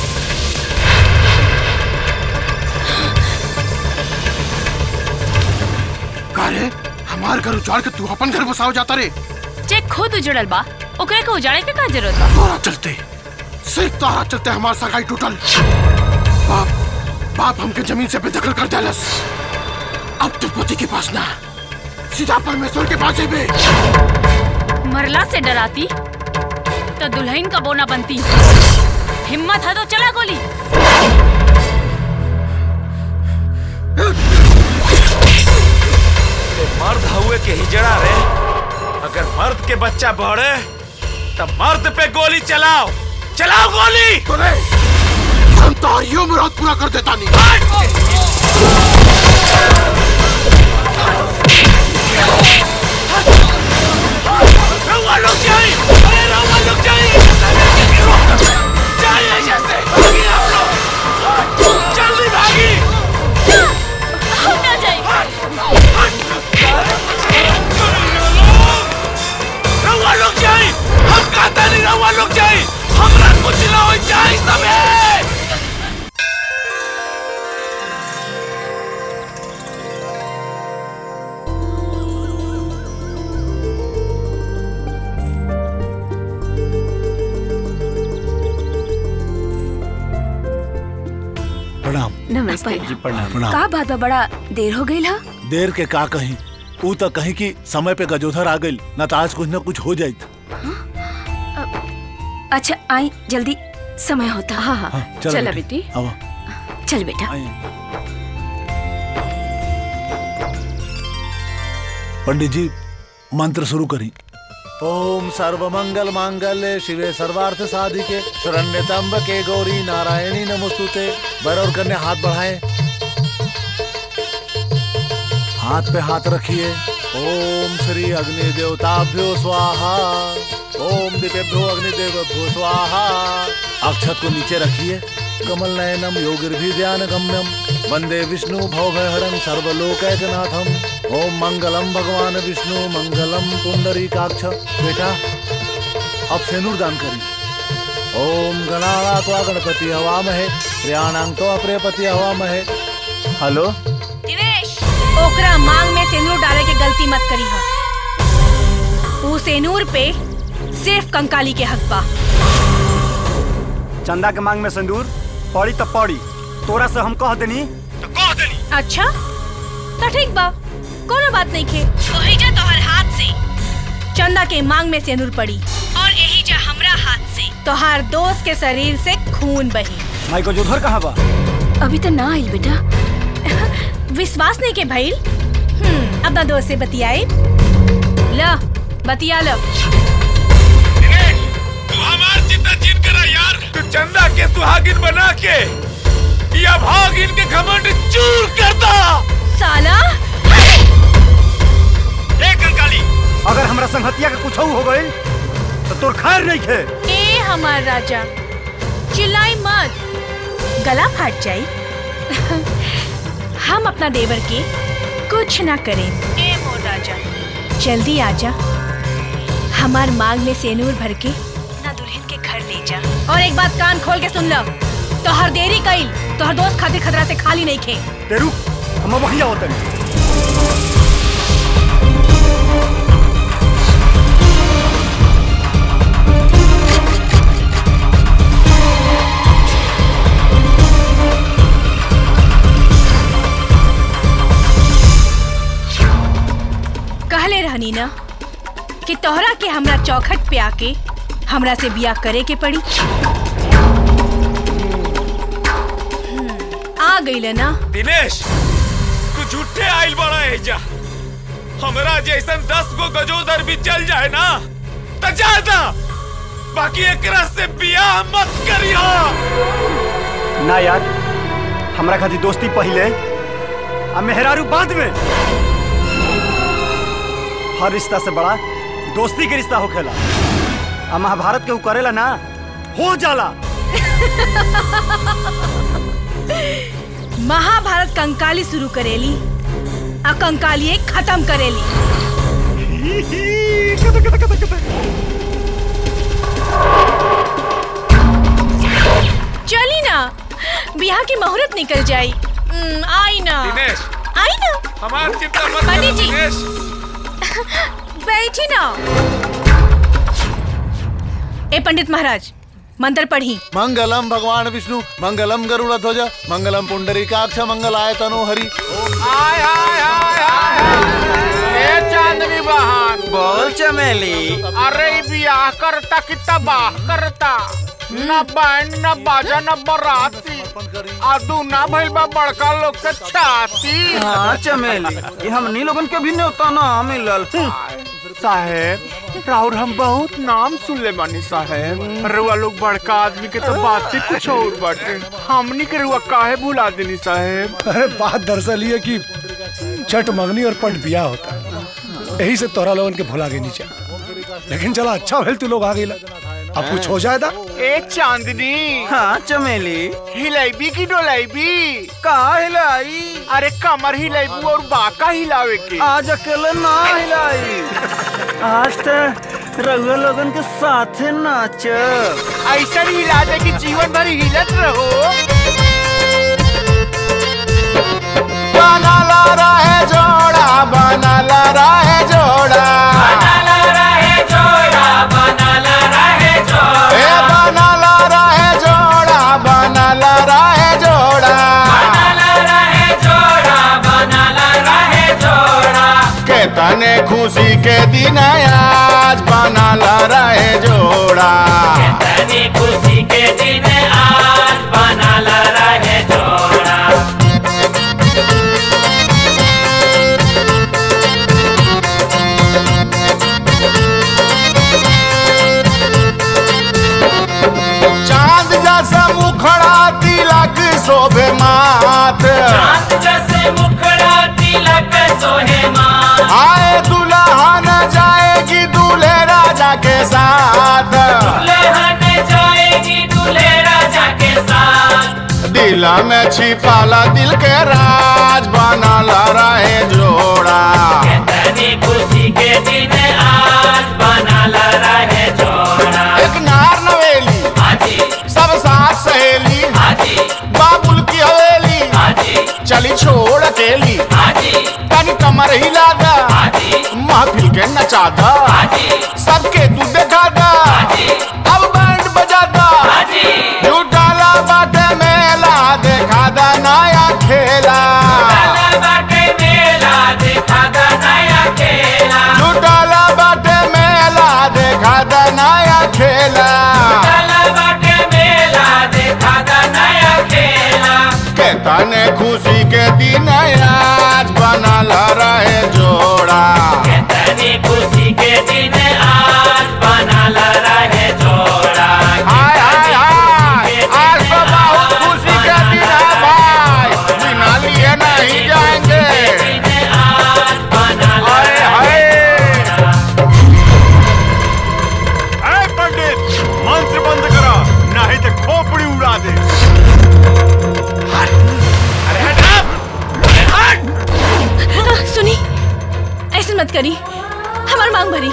Speaker 19: का रे हमार घर उजाड़ के तू अपन घर बसाओ जाता रे
Speaker 7: जे खुद उजड़ल बा ओकरे के उजाड़े के का जरूरत बा
Speaker 19: तोरा चलते सिर्फ तारा चलते हमार सगाई टूटल बाप बाप हमके जमीन से बेदखल कर देलस अब तो पति के पास ना सीधा परमेश्वर के पास जेबे
Speaker 7: मरला से डराती तो दुल्हन का बोना बनती हिम्मत है तो चला गोली
Speaker 10: मर्द हुए के हिजड़ा रे अगर मर्द के बच्चा बढ़े तब मर्द पे गोली चलाओ चलाओ गोली
Speaker 19: हम तारियों में रात पूरा कर देता नहीं
Speaker 10: रउआ लोग जाइए अरे रउआ लोग जाइए जाइए जैसे भागिए आप लोग जल्दी भागी
Speaker 7: हम ना जाए
Speaker 10: रउआ लोग जाइए हम कहता नहीं रउआ लोग जाइए हमरा कुछ ना हो जाए सबे
Speaker 6: प्रणाम
Speaker 20: नमस्ते
Speaker 6: जी प्रणाम
Speaker 9: का बात बा बड़ा देर हो गई हा
Speaker 6: देर के का कहीं ऊ तो कहीं कि समय पे गजोधर आ गई न तो आज कुछ न कुछ हो जाइत
Speaker 9: अच्छा आई जल्दी समय होता
Speaker 20: हाँ हाँ
Speaker 6: चलो
Speaker 20: चला
Speaker 6: बेटी।
Speaker 20: बेटी
Speaker 6: अब
Speaker 9: चल बेटा
Speaker 6: पंडित जी मंत्र शुरू करी ओम सर्वमंगल मांगल्य शिवे सर्वार्थ साधिके शरण्य त्र्यंबके गौरी नारायणी नमोस्तुते बर और कन्या हाथ बढ़ाएं हाथ पे हाथ रखिए ओम श्री अग्नि देवताभ्यो स्वाहा ओम दिव्यभ्यो अग्निदेवभ्यो स्वाहा अक्षत को नीचे रखिए कमल नयनम योगिर्भि ध्यान गम्यम वंदे विष्णु भवभयहरं सर्वलोकैकनाथम ओम मंगलम भगवान विष्णु मंगलम पुंडरीकाक्ष बेटा अब सेनुर दान करी ओम गणानात्वा गणपति हवामहे प्रियाणां तो अप्रियपति हवामहे हेलो
Speaker 4: दिवेश ओकरा मांग में सिंदूर डाले के गलती मत करी हा ऊ सेनूर पे सिर्फ कंकाली के हक बा
Speaker 8: चंदा के मांग में सिंदूर पड़ी तो पड़ी तोरा से हम कह देनी
Speaker 4: अच्छा तो ठीक बा कोनो बात नहीं खे ओहिजा तोहर हाथ से चंदा के मांग में सेनूर पड़ी और एहिजा हमरा हाथ से तोहार दोस्त के शरीर से खून बही
Speaker 8: माई को जोधर कहाँ बा
Speaker 9: अभी तो ना आई बेटा
Speaker 4: विश्वास नहीं के भइल हम्म, अपना दोस्त से बतियाए ला बतिया लो
Speaker 10: तू हमार चिंता चिन करा यार तू चंदा के सुहागिन बना के या भागिन के घमंड चूर करता
Speaker 4: साला
Speaker 8: ए कंकाली अगर हमरा संगतिया के कुछ हो गइल तो तोर खैर नहीं खे
Speaker 4: ए हमार राजा चिल्लाई मत गला फाट जाई हम अपना देवर के कुछ ना करें ए मोर राजा जल्दी आजा हमार मांग में सेनूर भर के ना दुल्हन के घर ले जा और एक बात कान खोल के सुन लो तो हर देरी कइल तो हर दोस्त खातिर खतरा से खाली नहीं खे
Speaker 8: तेरू हम वही आवतन
Speaker 4: कहले रहनी ना कि तोहरा के हमरा चौखट पे आके हमरा से बियाह करे के पड़ी हम्म, आ गई ना
Speaker 10: दिनेश तू झूठे आइल बड़ा एजा हमरा जैसन दस गो गजोदर भी चल जाए ना तो ज्यादा बाकी एकरा से बियाह मत करियो
Speaker 8: ना यार हमरा खातिर दोस्ती पहले आ मेहरारू बाद में हर रिश्ता से बड़ा दोस्ती के रिश्ता होखेला आ महाभारत के ऊ करेला ना हो जाला
Speaker 4: महाभारत कंकाली शुरू करेली आ कंकाली खत्म करेली चली ना बियाह की मुहूर्त निकल जाई हम्म, आई ना
Speaker 10: दिनेश
Speaker 4: आई ना
Speaker 10: हमार चिंता मत
Speaker 4: पंडित
Speaker 10: करो
Speaker 4: जी।
Speaker 10: दिनेश
Speaker 4: बैठी ना ए पंडित महाराज मंत्र पढ़ी
Speaker 6: मंगलम भगवान विष्णु मंगलम गरुड़ ध्वज मंगलम पुंडरीकाक्ष मंगलाय तनो हरि
Speaker 12: आय हाय हाय हाय ए चांदनी बहन
Speaker 8: बोल चमेली
Speaker 12: अरे ई बियाह करता कि तबाह करता न बैंड न बाजा न बराती आदू ना भइल बा बड़का लोग के छाती
Speaker 16: हाँ चमेली ये हमनी लोगन के भी न्योता ना मिलल
Speaker 12: साहेब राउर हम बहुत नाम सुन ले बानी साहेब रुआ लोग बड़का आदमी के तो बात ही कुछ और बाटे हमनी के रुआ काहे भुला देनी साहेब
Speaker 5: अरे बात दरअसल ये कि छठ मंगनी और पट बिया होता है यही से तोरा लोगन के भुला गई नीचे लेकिन चला अच्छा भेल तू लोग आ गई अब कुछ हो जाएगा
Speaker 12: ए चांदनी
Speaker 16: हाँ चमेली
Speaker 12: हिलाइबी की डोलाइबी
Speaker 16: का हिलाई
Speaker 12: अरे कमर हिलाइबू और बाका हिलावे के
Speaker 16: आज अकेले ना हिलाई आज तो रघुआ लोगन के साथे नाच
Speaker 12: ऐसा हिला दे कि जीवन भर हिलत रहो
Speaker 19: बना ला रहे जोड़ा बना ला रहे जोड़ा ए बना ला रहे जोड़ा बना ला रहे जोड़ा के तने खुशी के दिन आज बना ला रहे जोड़ा
Speaker 15: खुशी के दिन आज बना ला रहे जोड़ा
Speaker 19: चांद जैसा मुखड़ा तिलक शोभे मात
Speaker 15: चांद जैसे मुखड़ा तिलक सोहे माँ
Speaker 19: आए दुल्हन जाएगी दूल्हे राजा के साथ
Speaker 15: दुल्हन जाएगी दूल्हे राजा के साथ
Speaker 19: दिल में छिपाला दिल के राज बना ला रहे जोड़ा
Speaker 15: तनी खुशी के दिन आज बना ला रहे जोड़ा
Speaker 19: एक नार नवेली
Speaker 15: हाजी
Speaker 19: सब साथ सहेली
Speaker 15: हाजी
Speaker 19: बाबुल की हवेली
Speaker 15: हाजी
Speaker 19: चली छोड़ अकेली
Speaker 15: हाजी
Speaker 19: तनी कमर हिला दा
Speaker 15: हाजी
Speaker 19: महफिल के नचा दा
Speaker 15: हाजी
Speaker 12: खेला
Speaker 15: बाटे मेला देखा दा नया खेला
Speaker 12: के तने खुशी के दिन आज बनल रहे जोड़ा
Speaker 15: तनी खुशी के दिन आज बनल रहे जोड़ा
Speaker 12: हाय हाय हाय आज तो बहुत खुशी के दिन है भाई बिना लिए नहीं जाएंगे हाय हाय
Speaker 1: ए पंडित मंत्र बंद करा नहीं तो खोपड़ी उड़ा दे
Speaker 4: सुनी ऐसे मत करी हमार मांग भरी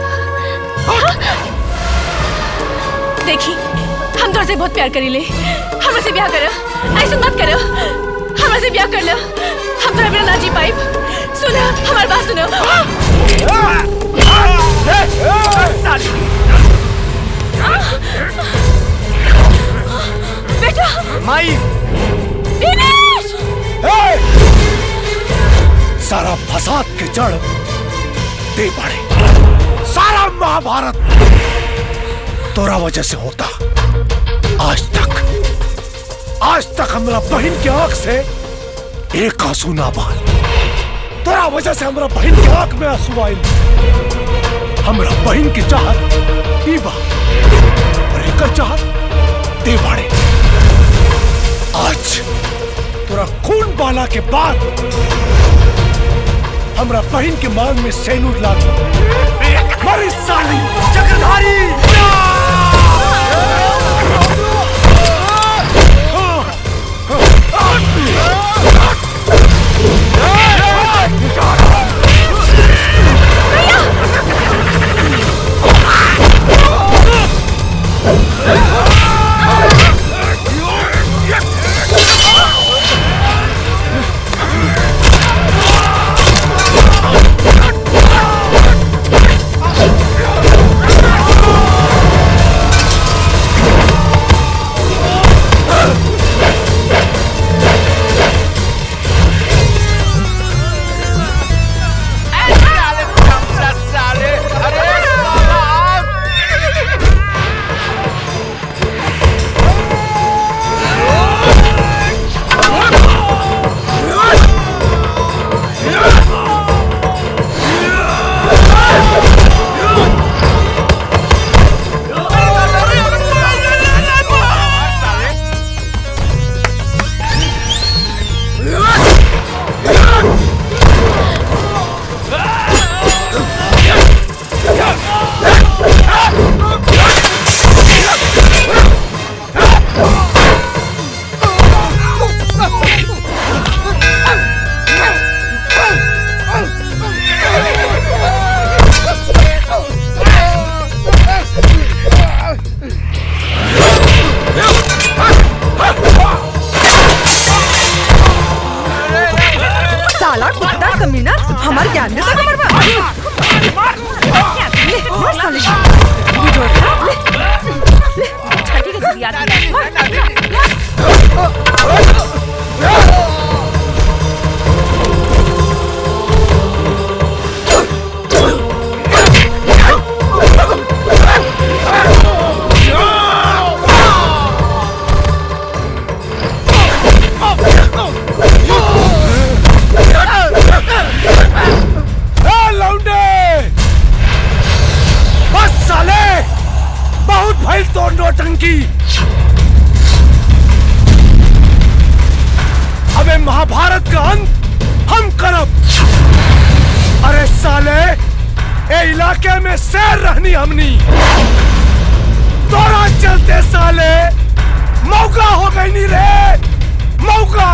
Speaker 4: देखी हम तोर से बहुत प्यार करी ले हमरा से ब्याह करो ऐसे मत करो हमरा से ब्याह कर लो हम तोरा बिना ना जी पाइब सुनो हमार बात सुनो बेटा
Speaker 5: माई
Speaker 4: दिनेश
Speaker 5: सारा फसाद के जड़ दे पड़े सारा महाभारत तोरा वजह से होता आज तक आज तक हमरा बहन के आंख से एक आंसू ना बहल तोरा वजह से हमरा बहन के आंख में आंसू आयल हमरा बहन की चाहत ई बा और एकर चाहत दे बाड़े आज तोरा खून बाला के बाद हमरा बहन के मांग में सैनूर लागी मरी साली चक्रधारी
Speaker 14: साला कुत्ता कमीना हमार ज्ञान देता कमर में ले, मार साले को। बुझो सा, ले, ले, छठी के जुड़िया दिया, मार,
Speaker 5: ए लौंडे बस साले बहुत भइल तो नोटंकी अबे महाभारत का अंत हम करब अरे साले ए इलाके में शेर रहनी हमनी तोरा चलते साले मौका हो गई नी रे मौका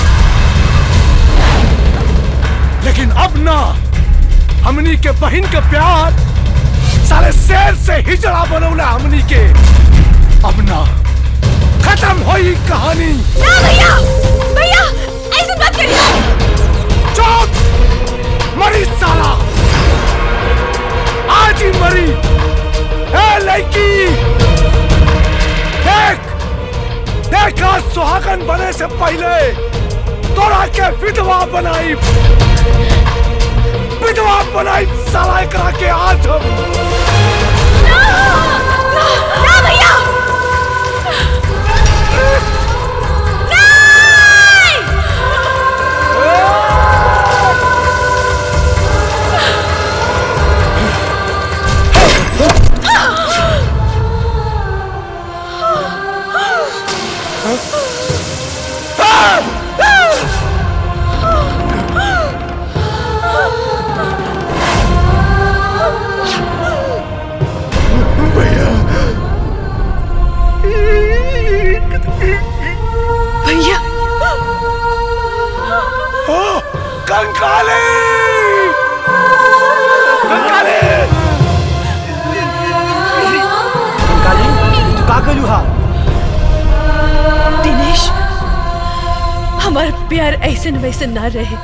Speaker 5: लेकिन अब ना हमनी के बहन के प्यार साले शेर से हिजड़ा बनौला हमनी के अब ना खत्म होई कहानी
Speaker 2: ना भैया भैया ऐसे मत करिए
Speaker 5: चुप मरी साला आज ही मरी ए लड़की देख देख आज सुहागन बने से पहले तोरा के विधवा बनाई विधवा बनाई साला करा के आज हम
Speaker 2: ना
Speaker 6: भैया
Speaker 20: भैया
Speaker 6: ओ कंकाली कंकाली
Speaker 8: काली तू का कलू हा
Speaker 20: दिनेश हमार प्यार ऐसन वैसन ना रहे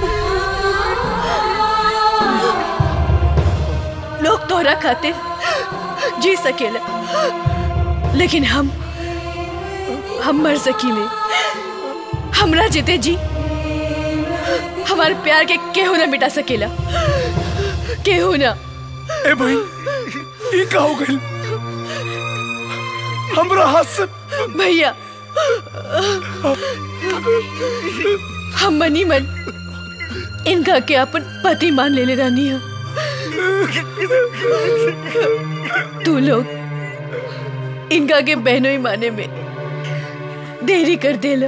Speaker 20: लोग तोहरा खातिर जी सकेला लेकिन हम हम मर सकीले हमरा जीते जी हमारे प्यार के केहू ना मिटा सकेला केहू ना
Speaker 6: ए भाई ये का हो गइल हमरा हाथ से
Speaker 20: भैया हम मनी मन इनका के अपन पति मान ले ले रानी है तू लोग इनका के बहनों ही माने में देरी कर देला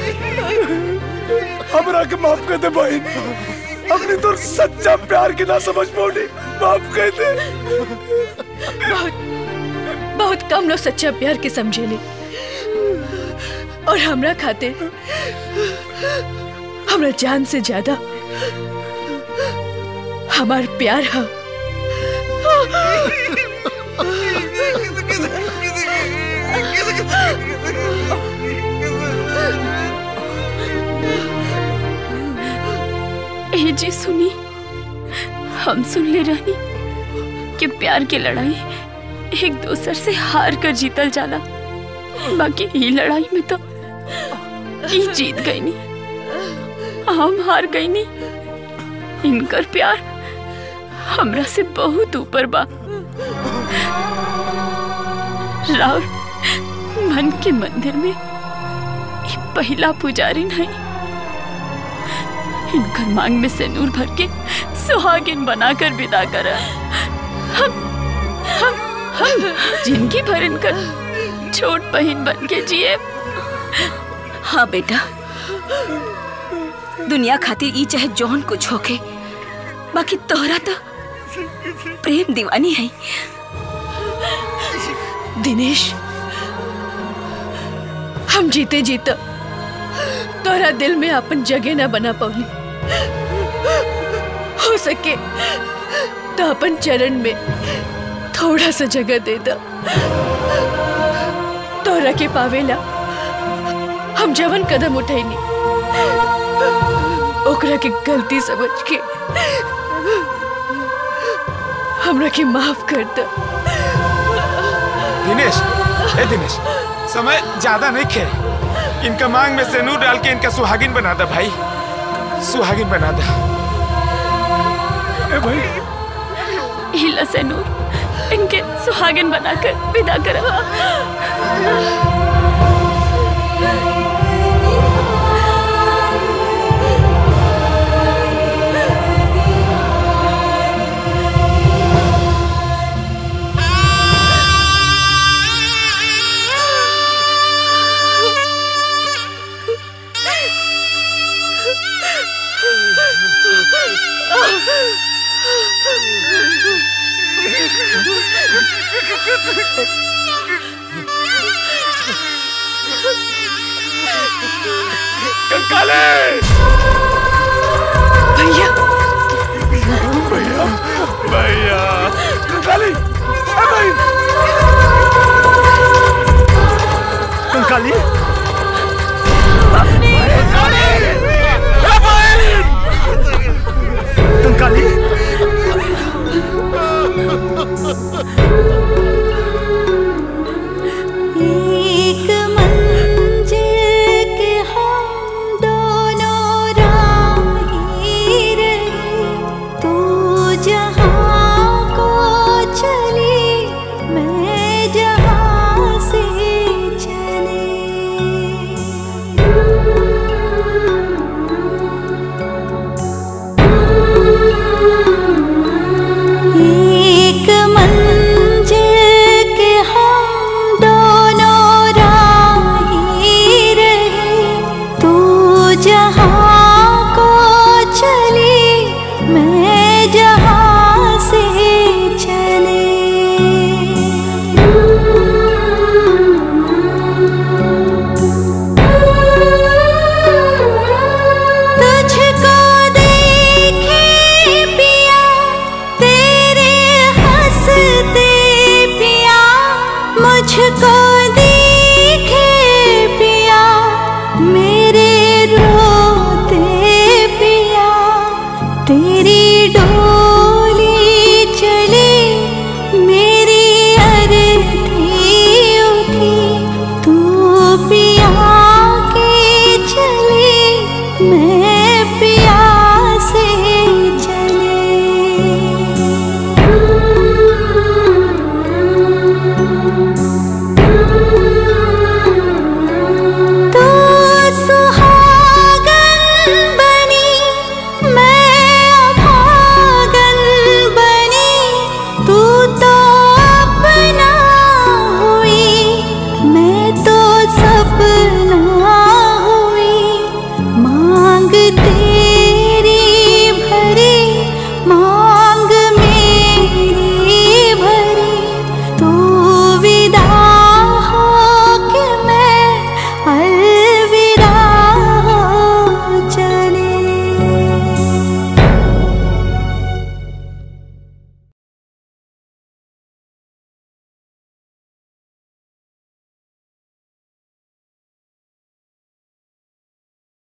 Speaker 6: हमरा के माफ कर दे भाई अपनी तो सच्चा प्यार के ना समझ पाऊनी माफ कर दे
Speaker 20: बहुत बहुत कम लोग सच्चा प्यार के समझेले और हमरा खातिर हमरा जान से ज्यादा हमार प्यार है
Speaker 7: ए जी सुनी हम सुन ले रानी कि प्यार की लड़ाई एक दूसर से हार कर जीतल जाला बाकी ई लड़ाई में तो ई जीत गई नी हम हार गई नी इनकर प्यार हमरा से बहुत ऊपर बा राउर मन के मंदिर में ई पहला पुजारी नहीं इनकर मांग में सिंदूर भर के सुहागिन बनाकर विदा करा हम हम हम जिंदगी भर इनकर छोट बहन बन के जिए
Speaker 9: हाँ बेटा दुनिया खातिर ई चाहे जौन कुछ होके बाकी तोहरा तो प्रेम दीवानी है
Speaker 20: दिनेश हम जीते जीते तोरा दिल में अपन जगह ना बना पवली हो सके तो अपन चरण में थोड़ा सा जगह दे दा तोरा के पावेला हम जवन कदम उठैनी ओकरा के गलती समझ के हमरा के माफ कर दा
Speaker 10: दिनेश ए दिनेश समय ज्यादा नहीं खे इनका मांग में सिंदूर डाल के इनका सुहागिन बना दा भाई सुहागिन बना दा
Speaker 6: ए भाई
Speaker 7: हिला से नूर इनके सुहागिन बनाकर विदा करा
Speaker 6: कंकाले
Speaker 20: भैया
Speaker 6: भैया भैया कंकाली ए भाई
Speaker 8: कंकाली कंकाली
Speaker 2: एक मंजिल के हम दोनों राही रहे तू जहाँ को चली मैं जहाँ